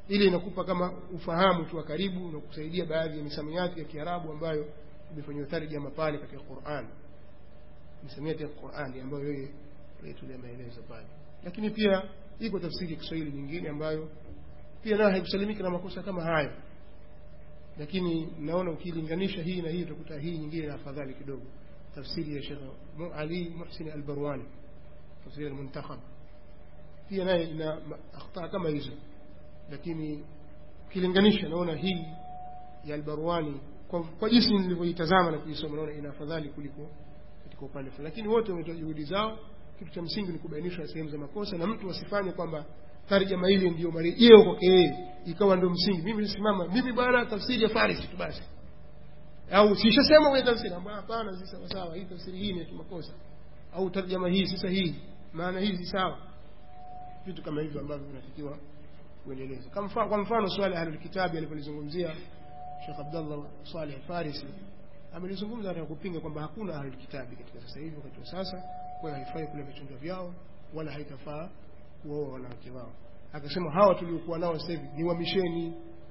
ile inakupa kama ufahamu tu wa karibu na kusaidia baadhi ya misamiati ya kiarabu ambayo imefanyiwa tarjama pale katika quran misamiati ya qurani ambayo yeye aitulia maelezo pale lakini pia iko tafsiri ya kiswahili nyingine ambayo pia nayo haikusalimika na makosa kama hayo lakini naona ukilinganisha hii na hii utakuta hii nyingine afadhali kidogo tafsiri ya Sheikh Ali Muhsin Al-Barwani tafsiri al-Muntakhab pia naye ina akhtaa kama hizo lakini ukilinganisha naona hii ya Al-Barwani kwa, kwa jinsi nilivyoitazama na kuisoma naona ina afadhali kuliko katika upande fulani lakini wote wametoa juhudi zao kitu cha msingi ni kubainisha sehemu za makosa na mtu asifanye kwamba tarjama ile ndio marejeo kwake yeye ikawa ndio msingi mimi nisimama mimi bwana tafsiri ya Faris tu basi au sishasema kwenye tafsiri ambayo hapana si sawa sawa hii tafsiri hii ni makosa au tarjama hii si sahihi maana hii si sawa vitu kama hivyo ambavyo vinatakiwa kuendeleza kama mfano kwa mfano swali ya ahlul kitabi alipolizungumzia Sheikh Abdullah Saleh Farisi amelizungumza katika kupinga kwamba hakuna ahlul kitabi katika sasa hivi wakati wa sasa kwa haifai kula vichunga vyao wala haitafaa kuoa wanawake wao akasema hawa tuliokuwa nao sasa hivi ni wamisheni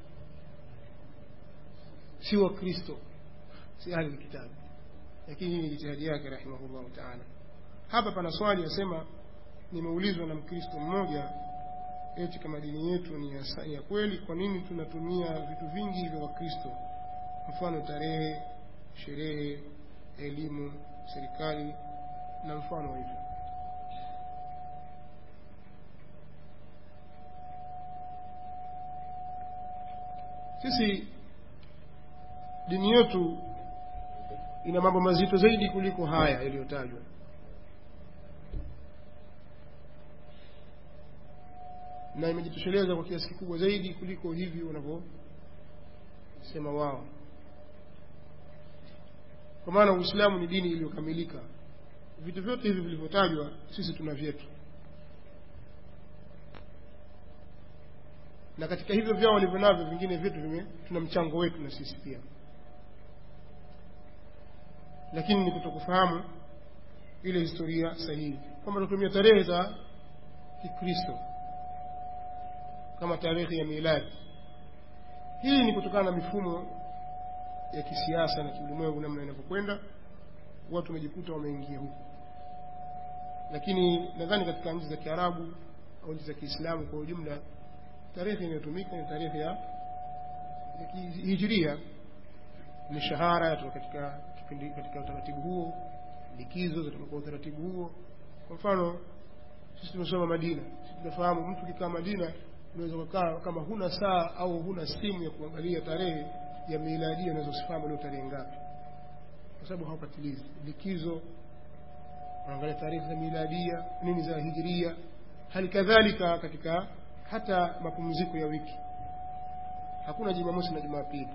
si wa Kristo si ahli kitabu lakini hii ni jitihadi yake rahimahullahu taala hapa pana swali yasema nimeulizwa na mkristo mmoja eti kama dini yetu ni ya, ya kweli kwa nini tunatumia vitu vingi vya wakristo mfano tarehe sherehe elimu serikali na mfano wa hivyo sisi dini yetu ina mambo mazito zaidi kuliko haya yaliyotajwa na imejitosheleza kwa kiasi kikubwa zaidi kuliko hivi wanavyosema wao kwa maana uislamu ni dini iliyokamilika vitu vyote hivi vilivyotajwa sisi tuna vyetu na katika hivyo vyao walivyo navyo vingine vyetu vime tuna mchango wetu na sisi pia lakini ni kutokufahamu ile historia sahihi kwamba tunatumia tarehe za kikristo kama tarehe ya miladi hii ni kutokana na mifumo ya kisiasa na kiulimwengu namna inavyokwenda watu wamejikuta wameingia huko lakini nadhani katika nchi za kiarabu au nchi za kiislamu kwa ujumla tarehe inayotumika ni tarehe ya, ya hijiria mishahara yatoka katika kipindi katika utaratibu huo likizo zitoka kwa utaratibu huo kwa mfano sisi tumesoma madina sisi tunafahamu mtu kikaa madina unaweza kukaa kama huna saa au huna simu ya kuangalia tarehe ya miladia unaweza usifahamu leo tarehe ngapi kwa sababu hawapatilizi likizo wanaangalia tarehe za miladia nini za hijiria hali kadhalika katika hata mapumziko ya wiki hakuna jumamosi na jumapili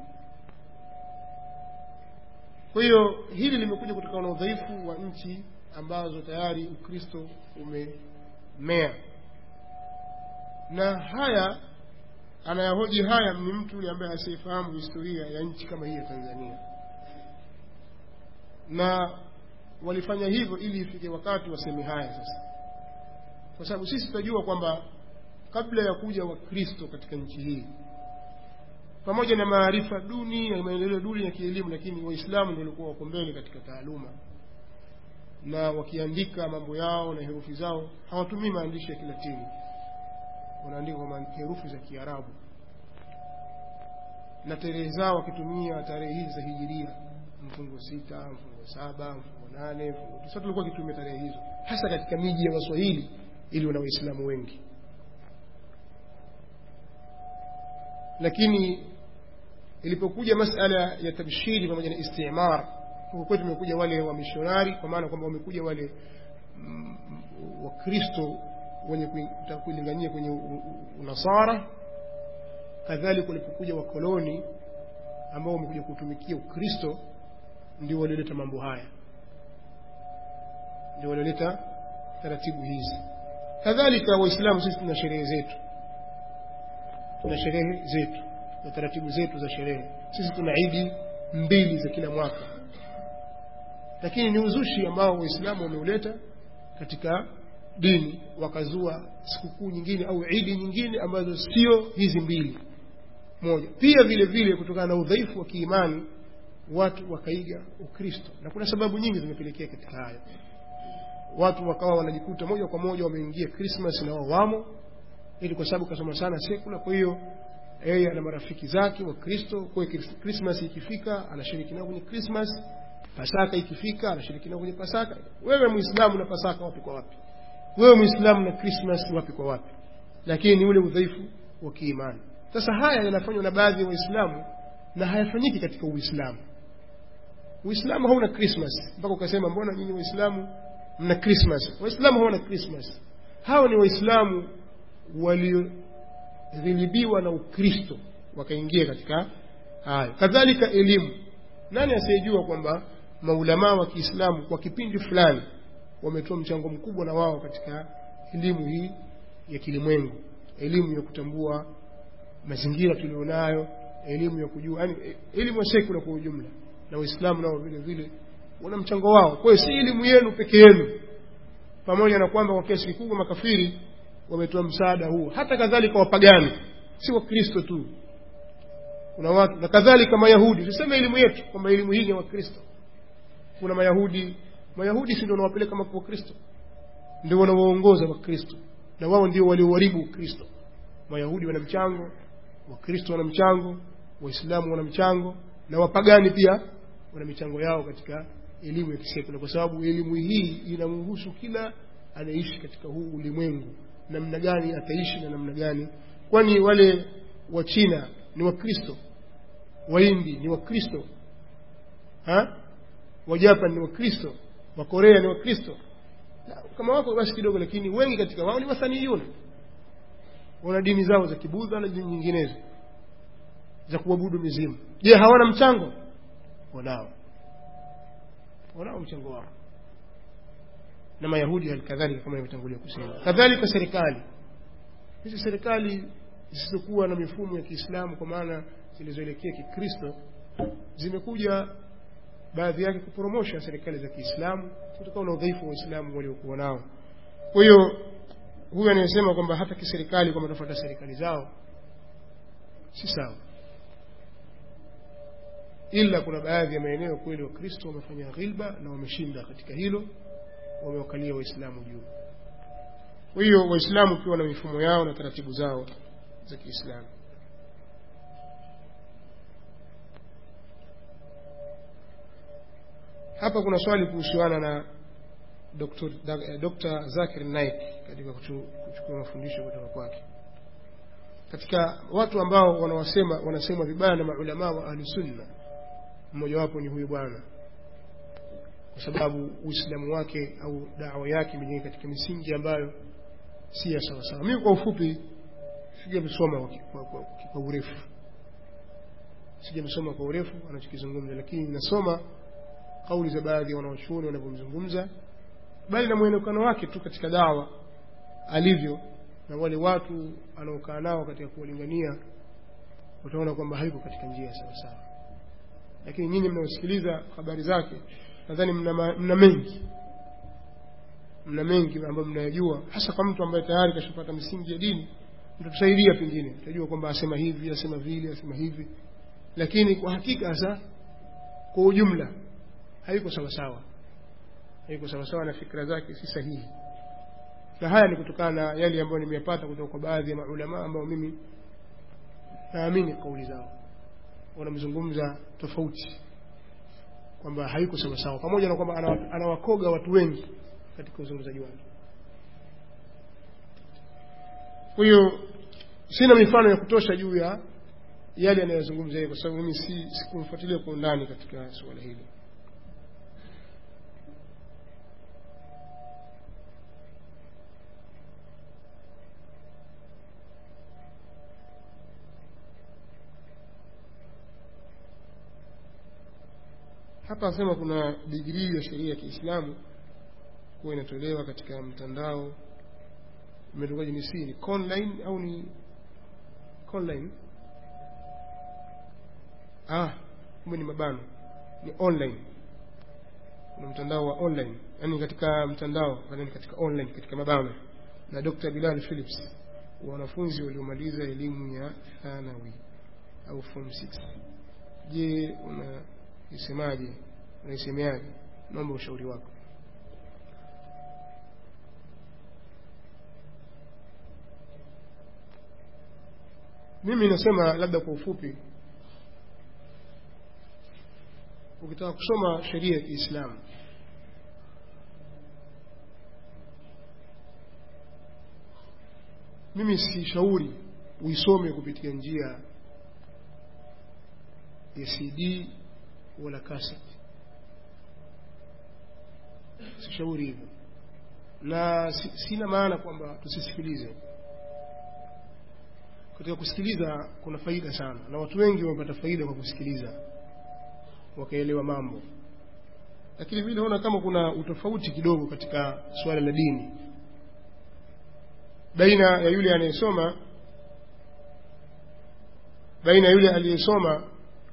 kwa hiyo hili limekuja kutokana na udhaifu wa nchi ambazo tayari ukristo umemea na haya anayahoji haya ni mtu yule ambaye asiyefahamu historia ya nchi kama hii ya tanzania na walifanya hivyo ili ifike wakati waseme haya sasa kwa sababu sisi tunajua kwamba kabla ya kuja wakristo katika nchi hii pamoja na maarifa duni na maendeleo duni ya kielimu lakini waislamu ndio walikuwa wako mbele katika taaluma na wakiandika mambo yao na herufi zao hawatumii maandishi ya kilatini wanaandika kwa herufi za kiarabu na tarehe zao wakitumia tarehe hizi za hijiria mfungo sita mfungo saba mfungo nane mfungo tisa tulikuwa wakitumia tarehe hizo hasa katika miji ya waswahili iliyo na waislamu wengi lakini ilipokuja masala ya tabshiri pamoja na istimar huko kwetu wamekuja wale wamishonari kwa maana kwamba wamekuja wale mm, wakristo wenye kutaka kuilingania kwenye unasara kadhalika walipokuja wakoloni ambao wamekuja kutumikia ukristo ndio walioleta mambo haya ndio walioleta taratibu hizi kadhalika waislamu sisi tuna sherehe zetu tuna sherehe zetu na taratibu zetu za sherehe sisi tuna idi mbili za kila mwaka lakini ni uzushi ambao waislamu wameuleta katika dini wakazua sikukuu nyingine au idi nyingine ambazo sio hizi mbili moja pia vile vile kutokana na udhaifu wa kiimani watu wakaiga ukristo na kuna sababu nyingi zimepelekea katika hayo watu wakawa wanajikuta moja kwa moja wameingia krismas na wao wamo ili kwa sababu kasoma sana sekula kwa hiyo yeye ana marafiki zake wa kristo kwa hiyo krismas ikifika anashiriki nao kwenye krismas pasaka ikifika anashiriki nao kwenye pasaka wewe muislamu na pasaka wapi kwa wapi wewe muislamu na krismas wapi kwa wapi lakini ni ule udhaifu wa kiimani sasa haya yanafanywa na baadhi ya waislamu na hayafanyiki katika uislamu uislamu hauna krismas mpaka ukasema mbona nyinyi waislamu mna krismas waislamu hawana krismas hao ni waislamu walioghilibiwa na ukristo wakaingia katika hayo kadhalika elimu nani asiyejua kwamba maulamaa wa kiislamu kwa kipindi fulani wametoa mchango mkubwa na wao katika elimu hii ya kilimwengu elimu ya kutambua mazingira tulionayo elimu ya kujua yani elimu ya sekula kwa ujumla na waislamu nao vile vile wana mchango wao kwa hiyo si elimu yenu peke yenu pamoja na kwamba kwa kiasi kikubwa makafiri wametoa msaada huo hata kadhalika wapagani si wakristo tu kuna watu na kadhalika mayahudi tuseme elimu yetu kwamba elimu hii ni wakristo kuna mayahudi mayahudi si ndio wanawapeleka maka wakristo ndio wanawaongoza wakristo na wao ndio walioharibu ukristo mayahudi wana mchango wakristo wana mchango waislamu wana mchango na wapagani pia wana michango yao katika elimu ya kisekula kwa sababu elimu hii inamhusu kila anaishi katika huu ulimwengu namna gani ataishi na namna gani kwani wale wa china ni wakristo wahindi ni wakristo wajapan ni wakristo wakorea ni wakristo kama wako basi kidogo lakini wengi katika wao ni wasaniyuna wana dini zao za kibudha na dini nyinginezo za kuabudu mizimu je hawana mchango wanao wanao mchango wao na mayahudi halikadhalika kama nilivyotangulia kusema kadhalika serikali hizi serikali zisizokuwa na mifumo ya kiislamu kwa maana zilizoelekea kikristo zimekuja baadhi yake kuporomosha serikali za kiislamu kutokana na udhaifu wa waislamu waliokuwa nao kwa hiyo huyu anayesema kwamba hata kiserikali kwamba tafuata serikali zao si sawa ila kuna baadhi ya maeneo kweli wakristo wamefanya ghilba na wameshinda katika hilo wamewakalia waislamu juu kwa hiyo waislamu ukiwa na mifumo yao na taratibu zao za kiislamu hapa kuna swali kuhusiana na Dr. Dr. Zakir Naik katika kuchukua mafundisho kutoka kwake katika watu ambao wanawasema wanasemwa vibaya na maulamaa wa ahli sunna mmojawapo ni huyu bwana kwa sababu uislamu wake au dawa yake imejengeka katika misingi ambayo si ya sawasawa mimi kwa ufupi sijamsoma kwa, kwa, kwa urefu sijamsoma kwa urefu anachokizungumza lakini nasoma kauli za baadhi ya wanawachuoni wanavyomzungumza bali na mwonekano wake tu katika dawa alivyo na wale watu anaokaa nao katika kuwalingania utaona kwamba haiko katika njia sawasawa lakini nyinyi mnaosikiliza habari zake nadhani mna, mna mengi mna mengi ambayo mnayajua hasa kwa mtu ambaye tayari kashapata misingi ya dini mtatusaidia pengine utajua kwamba asema hivi asema vile asema hivi lakini kwa hakika hasa kwa ujumla haiko sawasawa haiko sawasawa na fikra zake si sahihi na haya ni kutokana na yale ambayo nimeyapata kutoka kwa baadhi ya maulama ambao mimi naamini kauli zao wanamzungumza tofauti kwamba haiko sawasawa pamoja na kwamba anawakoga watu wengi katika uzungumzaji wake kwa hiyo sina mifano ya kutosha juu ya yale anayozungumza yeye kwa sababu mimi si sikumfuatilia kwa undani katika suala hili hapa asema kuna digrii ya sheria ya Kiislamu kuwa inatolewa katika mtandao imetokaje ni si ni online au ni online ah kumbe ni mabano ni online kuna mtandao wa online yani katika mtandao yani katika online katika mabano na Dr. Bilal Phillips wanafunzi waliomaliza elimu ya thanawi au form 6 je unaisemaje unaisemeaje naomba ushauri wako mimi nasema labda kwa ufupi ukitaka kusoma sheria ya Kiislamu mimi sishauri uisome kupitia njia ya CD wala cassette sishauri hivyo na si, sina maana kwamba tusisikilize katika kusikiliza kuna faida sana na watu wengi wamepata faida kwa kusikiliza wakaelewa mambo lakini vile naona kama kuna utofauti kidogo katika suala la dini baina ya yule anayesoma baina ya yule aliyesoma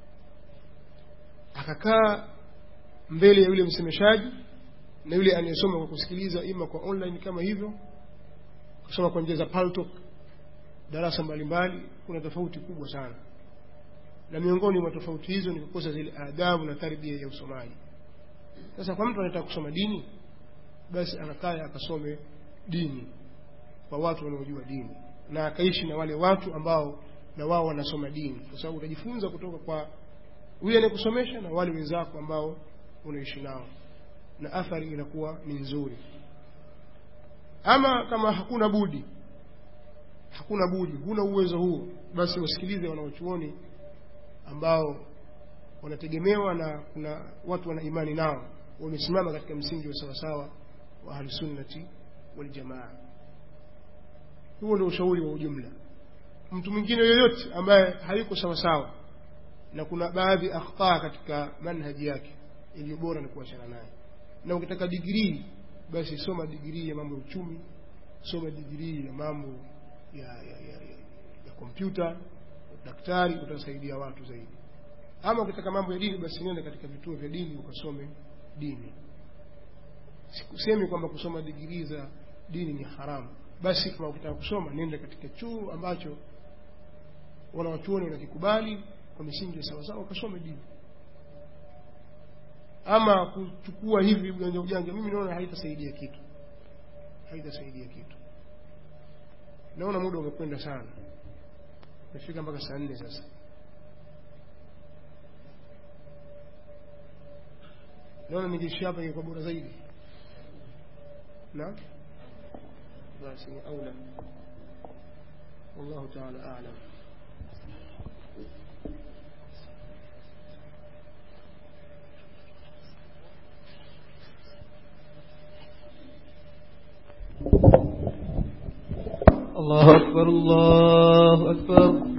akakaa mbele ya yule msemeshaji na yule anayesoma kwa kusikiliza ima kwa online kama hivyo kusoma kwa njia za paltok darasa mbalimbali kuna tofauti kubwa sana na miongoni mwa tofauti hizo ni kukosa zile adabu na tarbia ya usomaji sasa kwa mtu anataka kusoma dini basi anakaa akasome dini kwa watu wanaojua dini na akaishi na wale watu ambao na wao wanasoma dini kwa sababu utajifunza kutoka kwa yule anayekusomesha na wale wenzako ambao unaishi nao na athari inakuwa ni nzuri ama kama hakuna budi hakuna budi huna uwezo huo basi wasikilize wanaochuoni ambao wanategemewa na kuna watu wana imani nao wamesimama katika msingi wa sawasawa wa ahlusunnati waljamaa huo ndio ushauri wa ujumla mtu mwingine yoyote ambaye hayuko sawasawa na kuna baadhi akhtaa katika manhaji yake iliyo bora ni kuachana naye na ukitaka digrii basi soma digrii ya mambo ya uchumi soma digrii ya mambo ya ya, ya, ya, ya kompyuta daktari utasaidia watu zaidi ama ukitaka mambo ya dini basi nenda katika vituo vya dini ukasome dini sikusemi kwamba kusoma digrii za dini ni haramu basi kama ukitaka kusoma nenda katika chuo ambacho wanawachuoni wanakikubali kwa misingi ya sawasawa ukasome dini ama kuchukua hivi ujanja ujanja mimi naona haitasaidia kitu haitasaidia kitu naona muda umekwenda sana umefika mpaka saa nne sasa naona nikiishi hapa ingekuwa bora zaidi na basi ni aula wallahu taala alam الله أكبر الله أكبر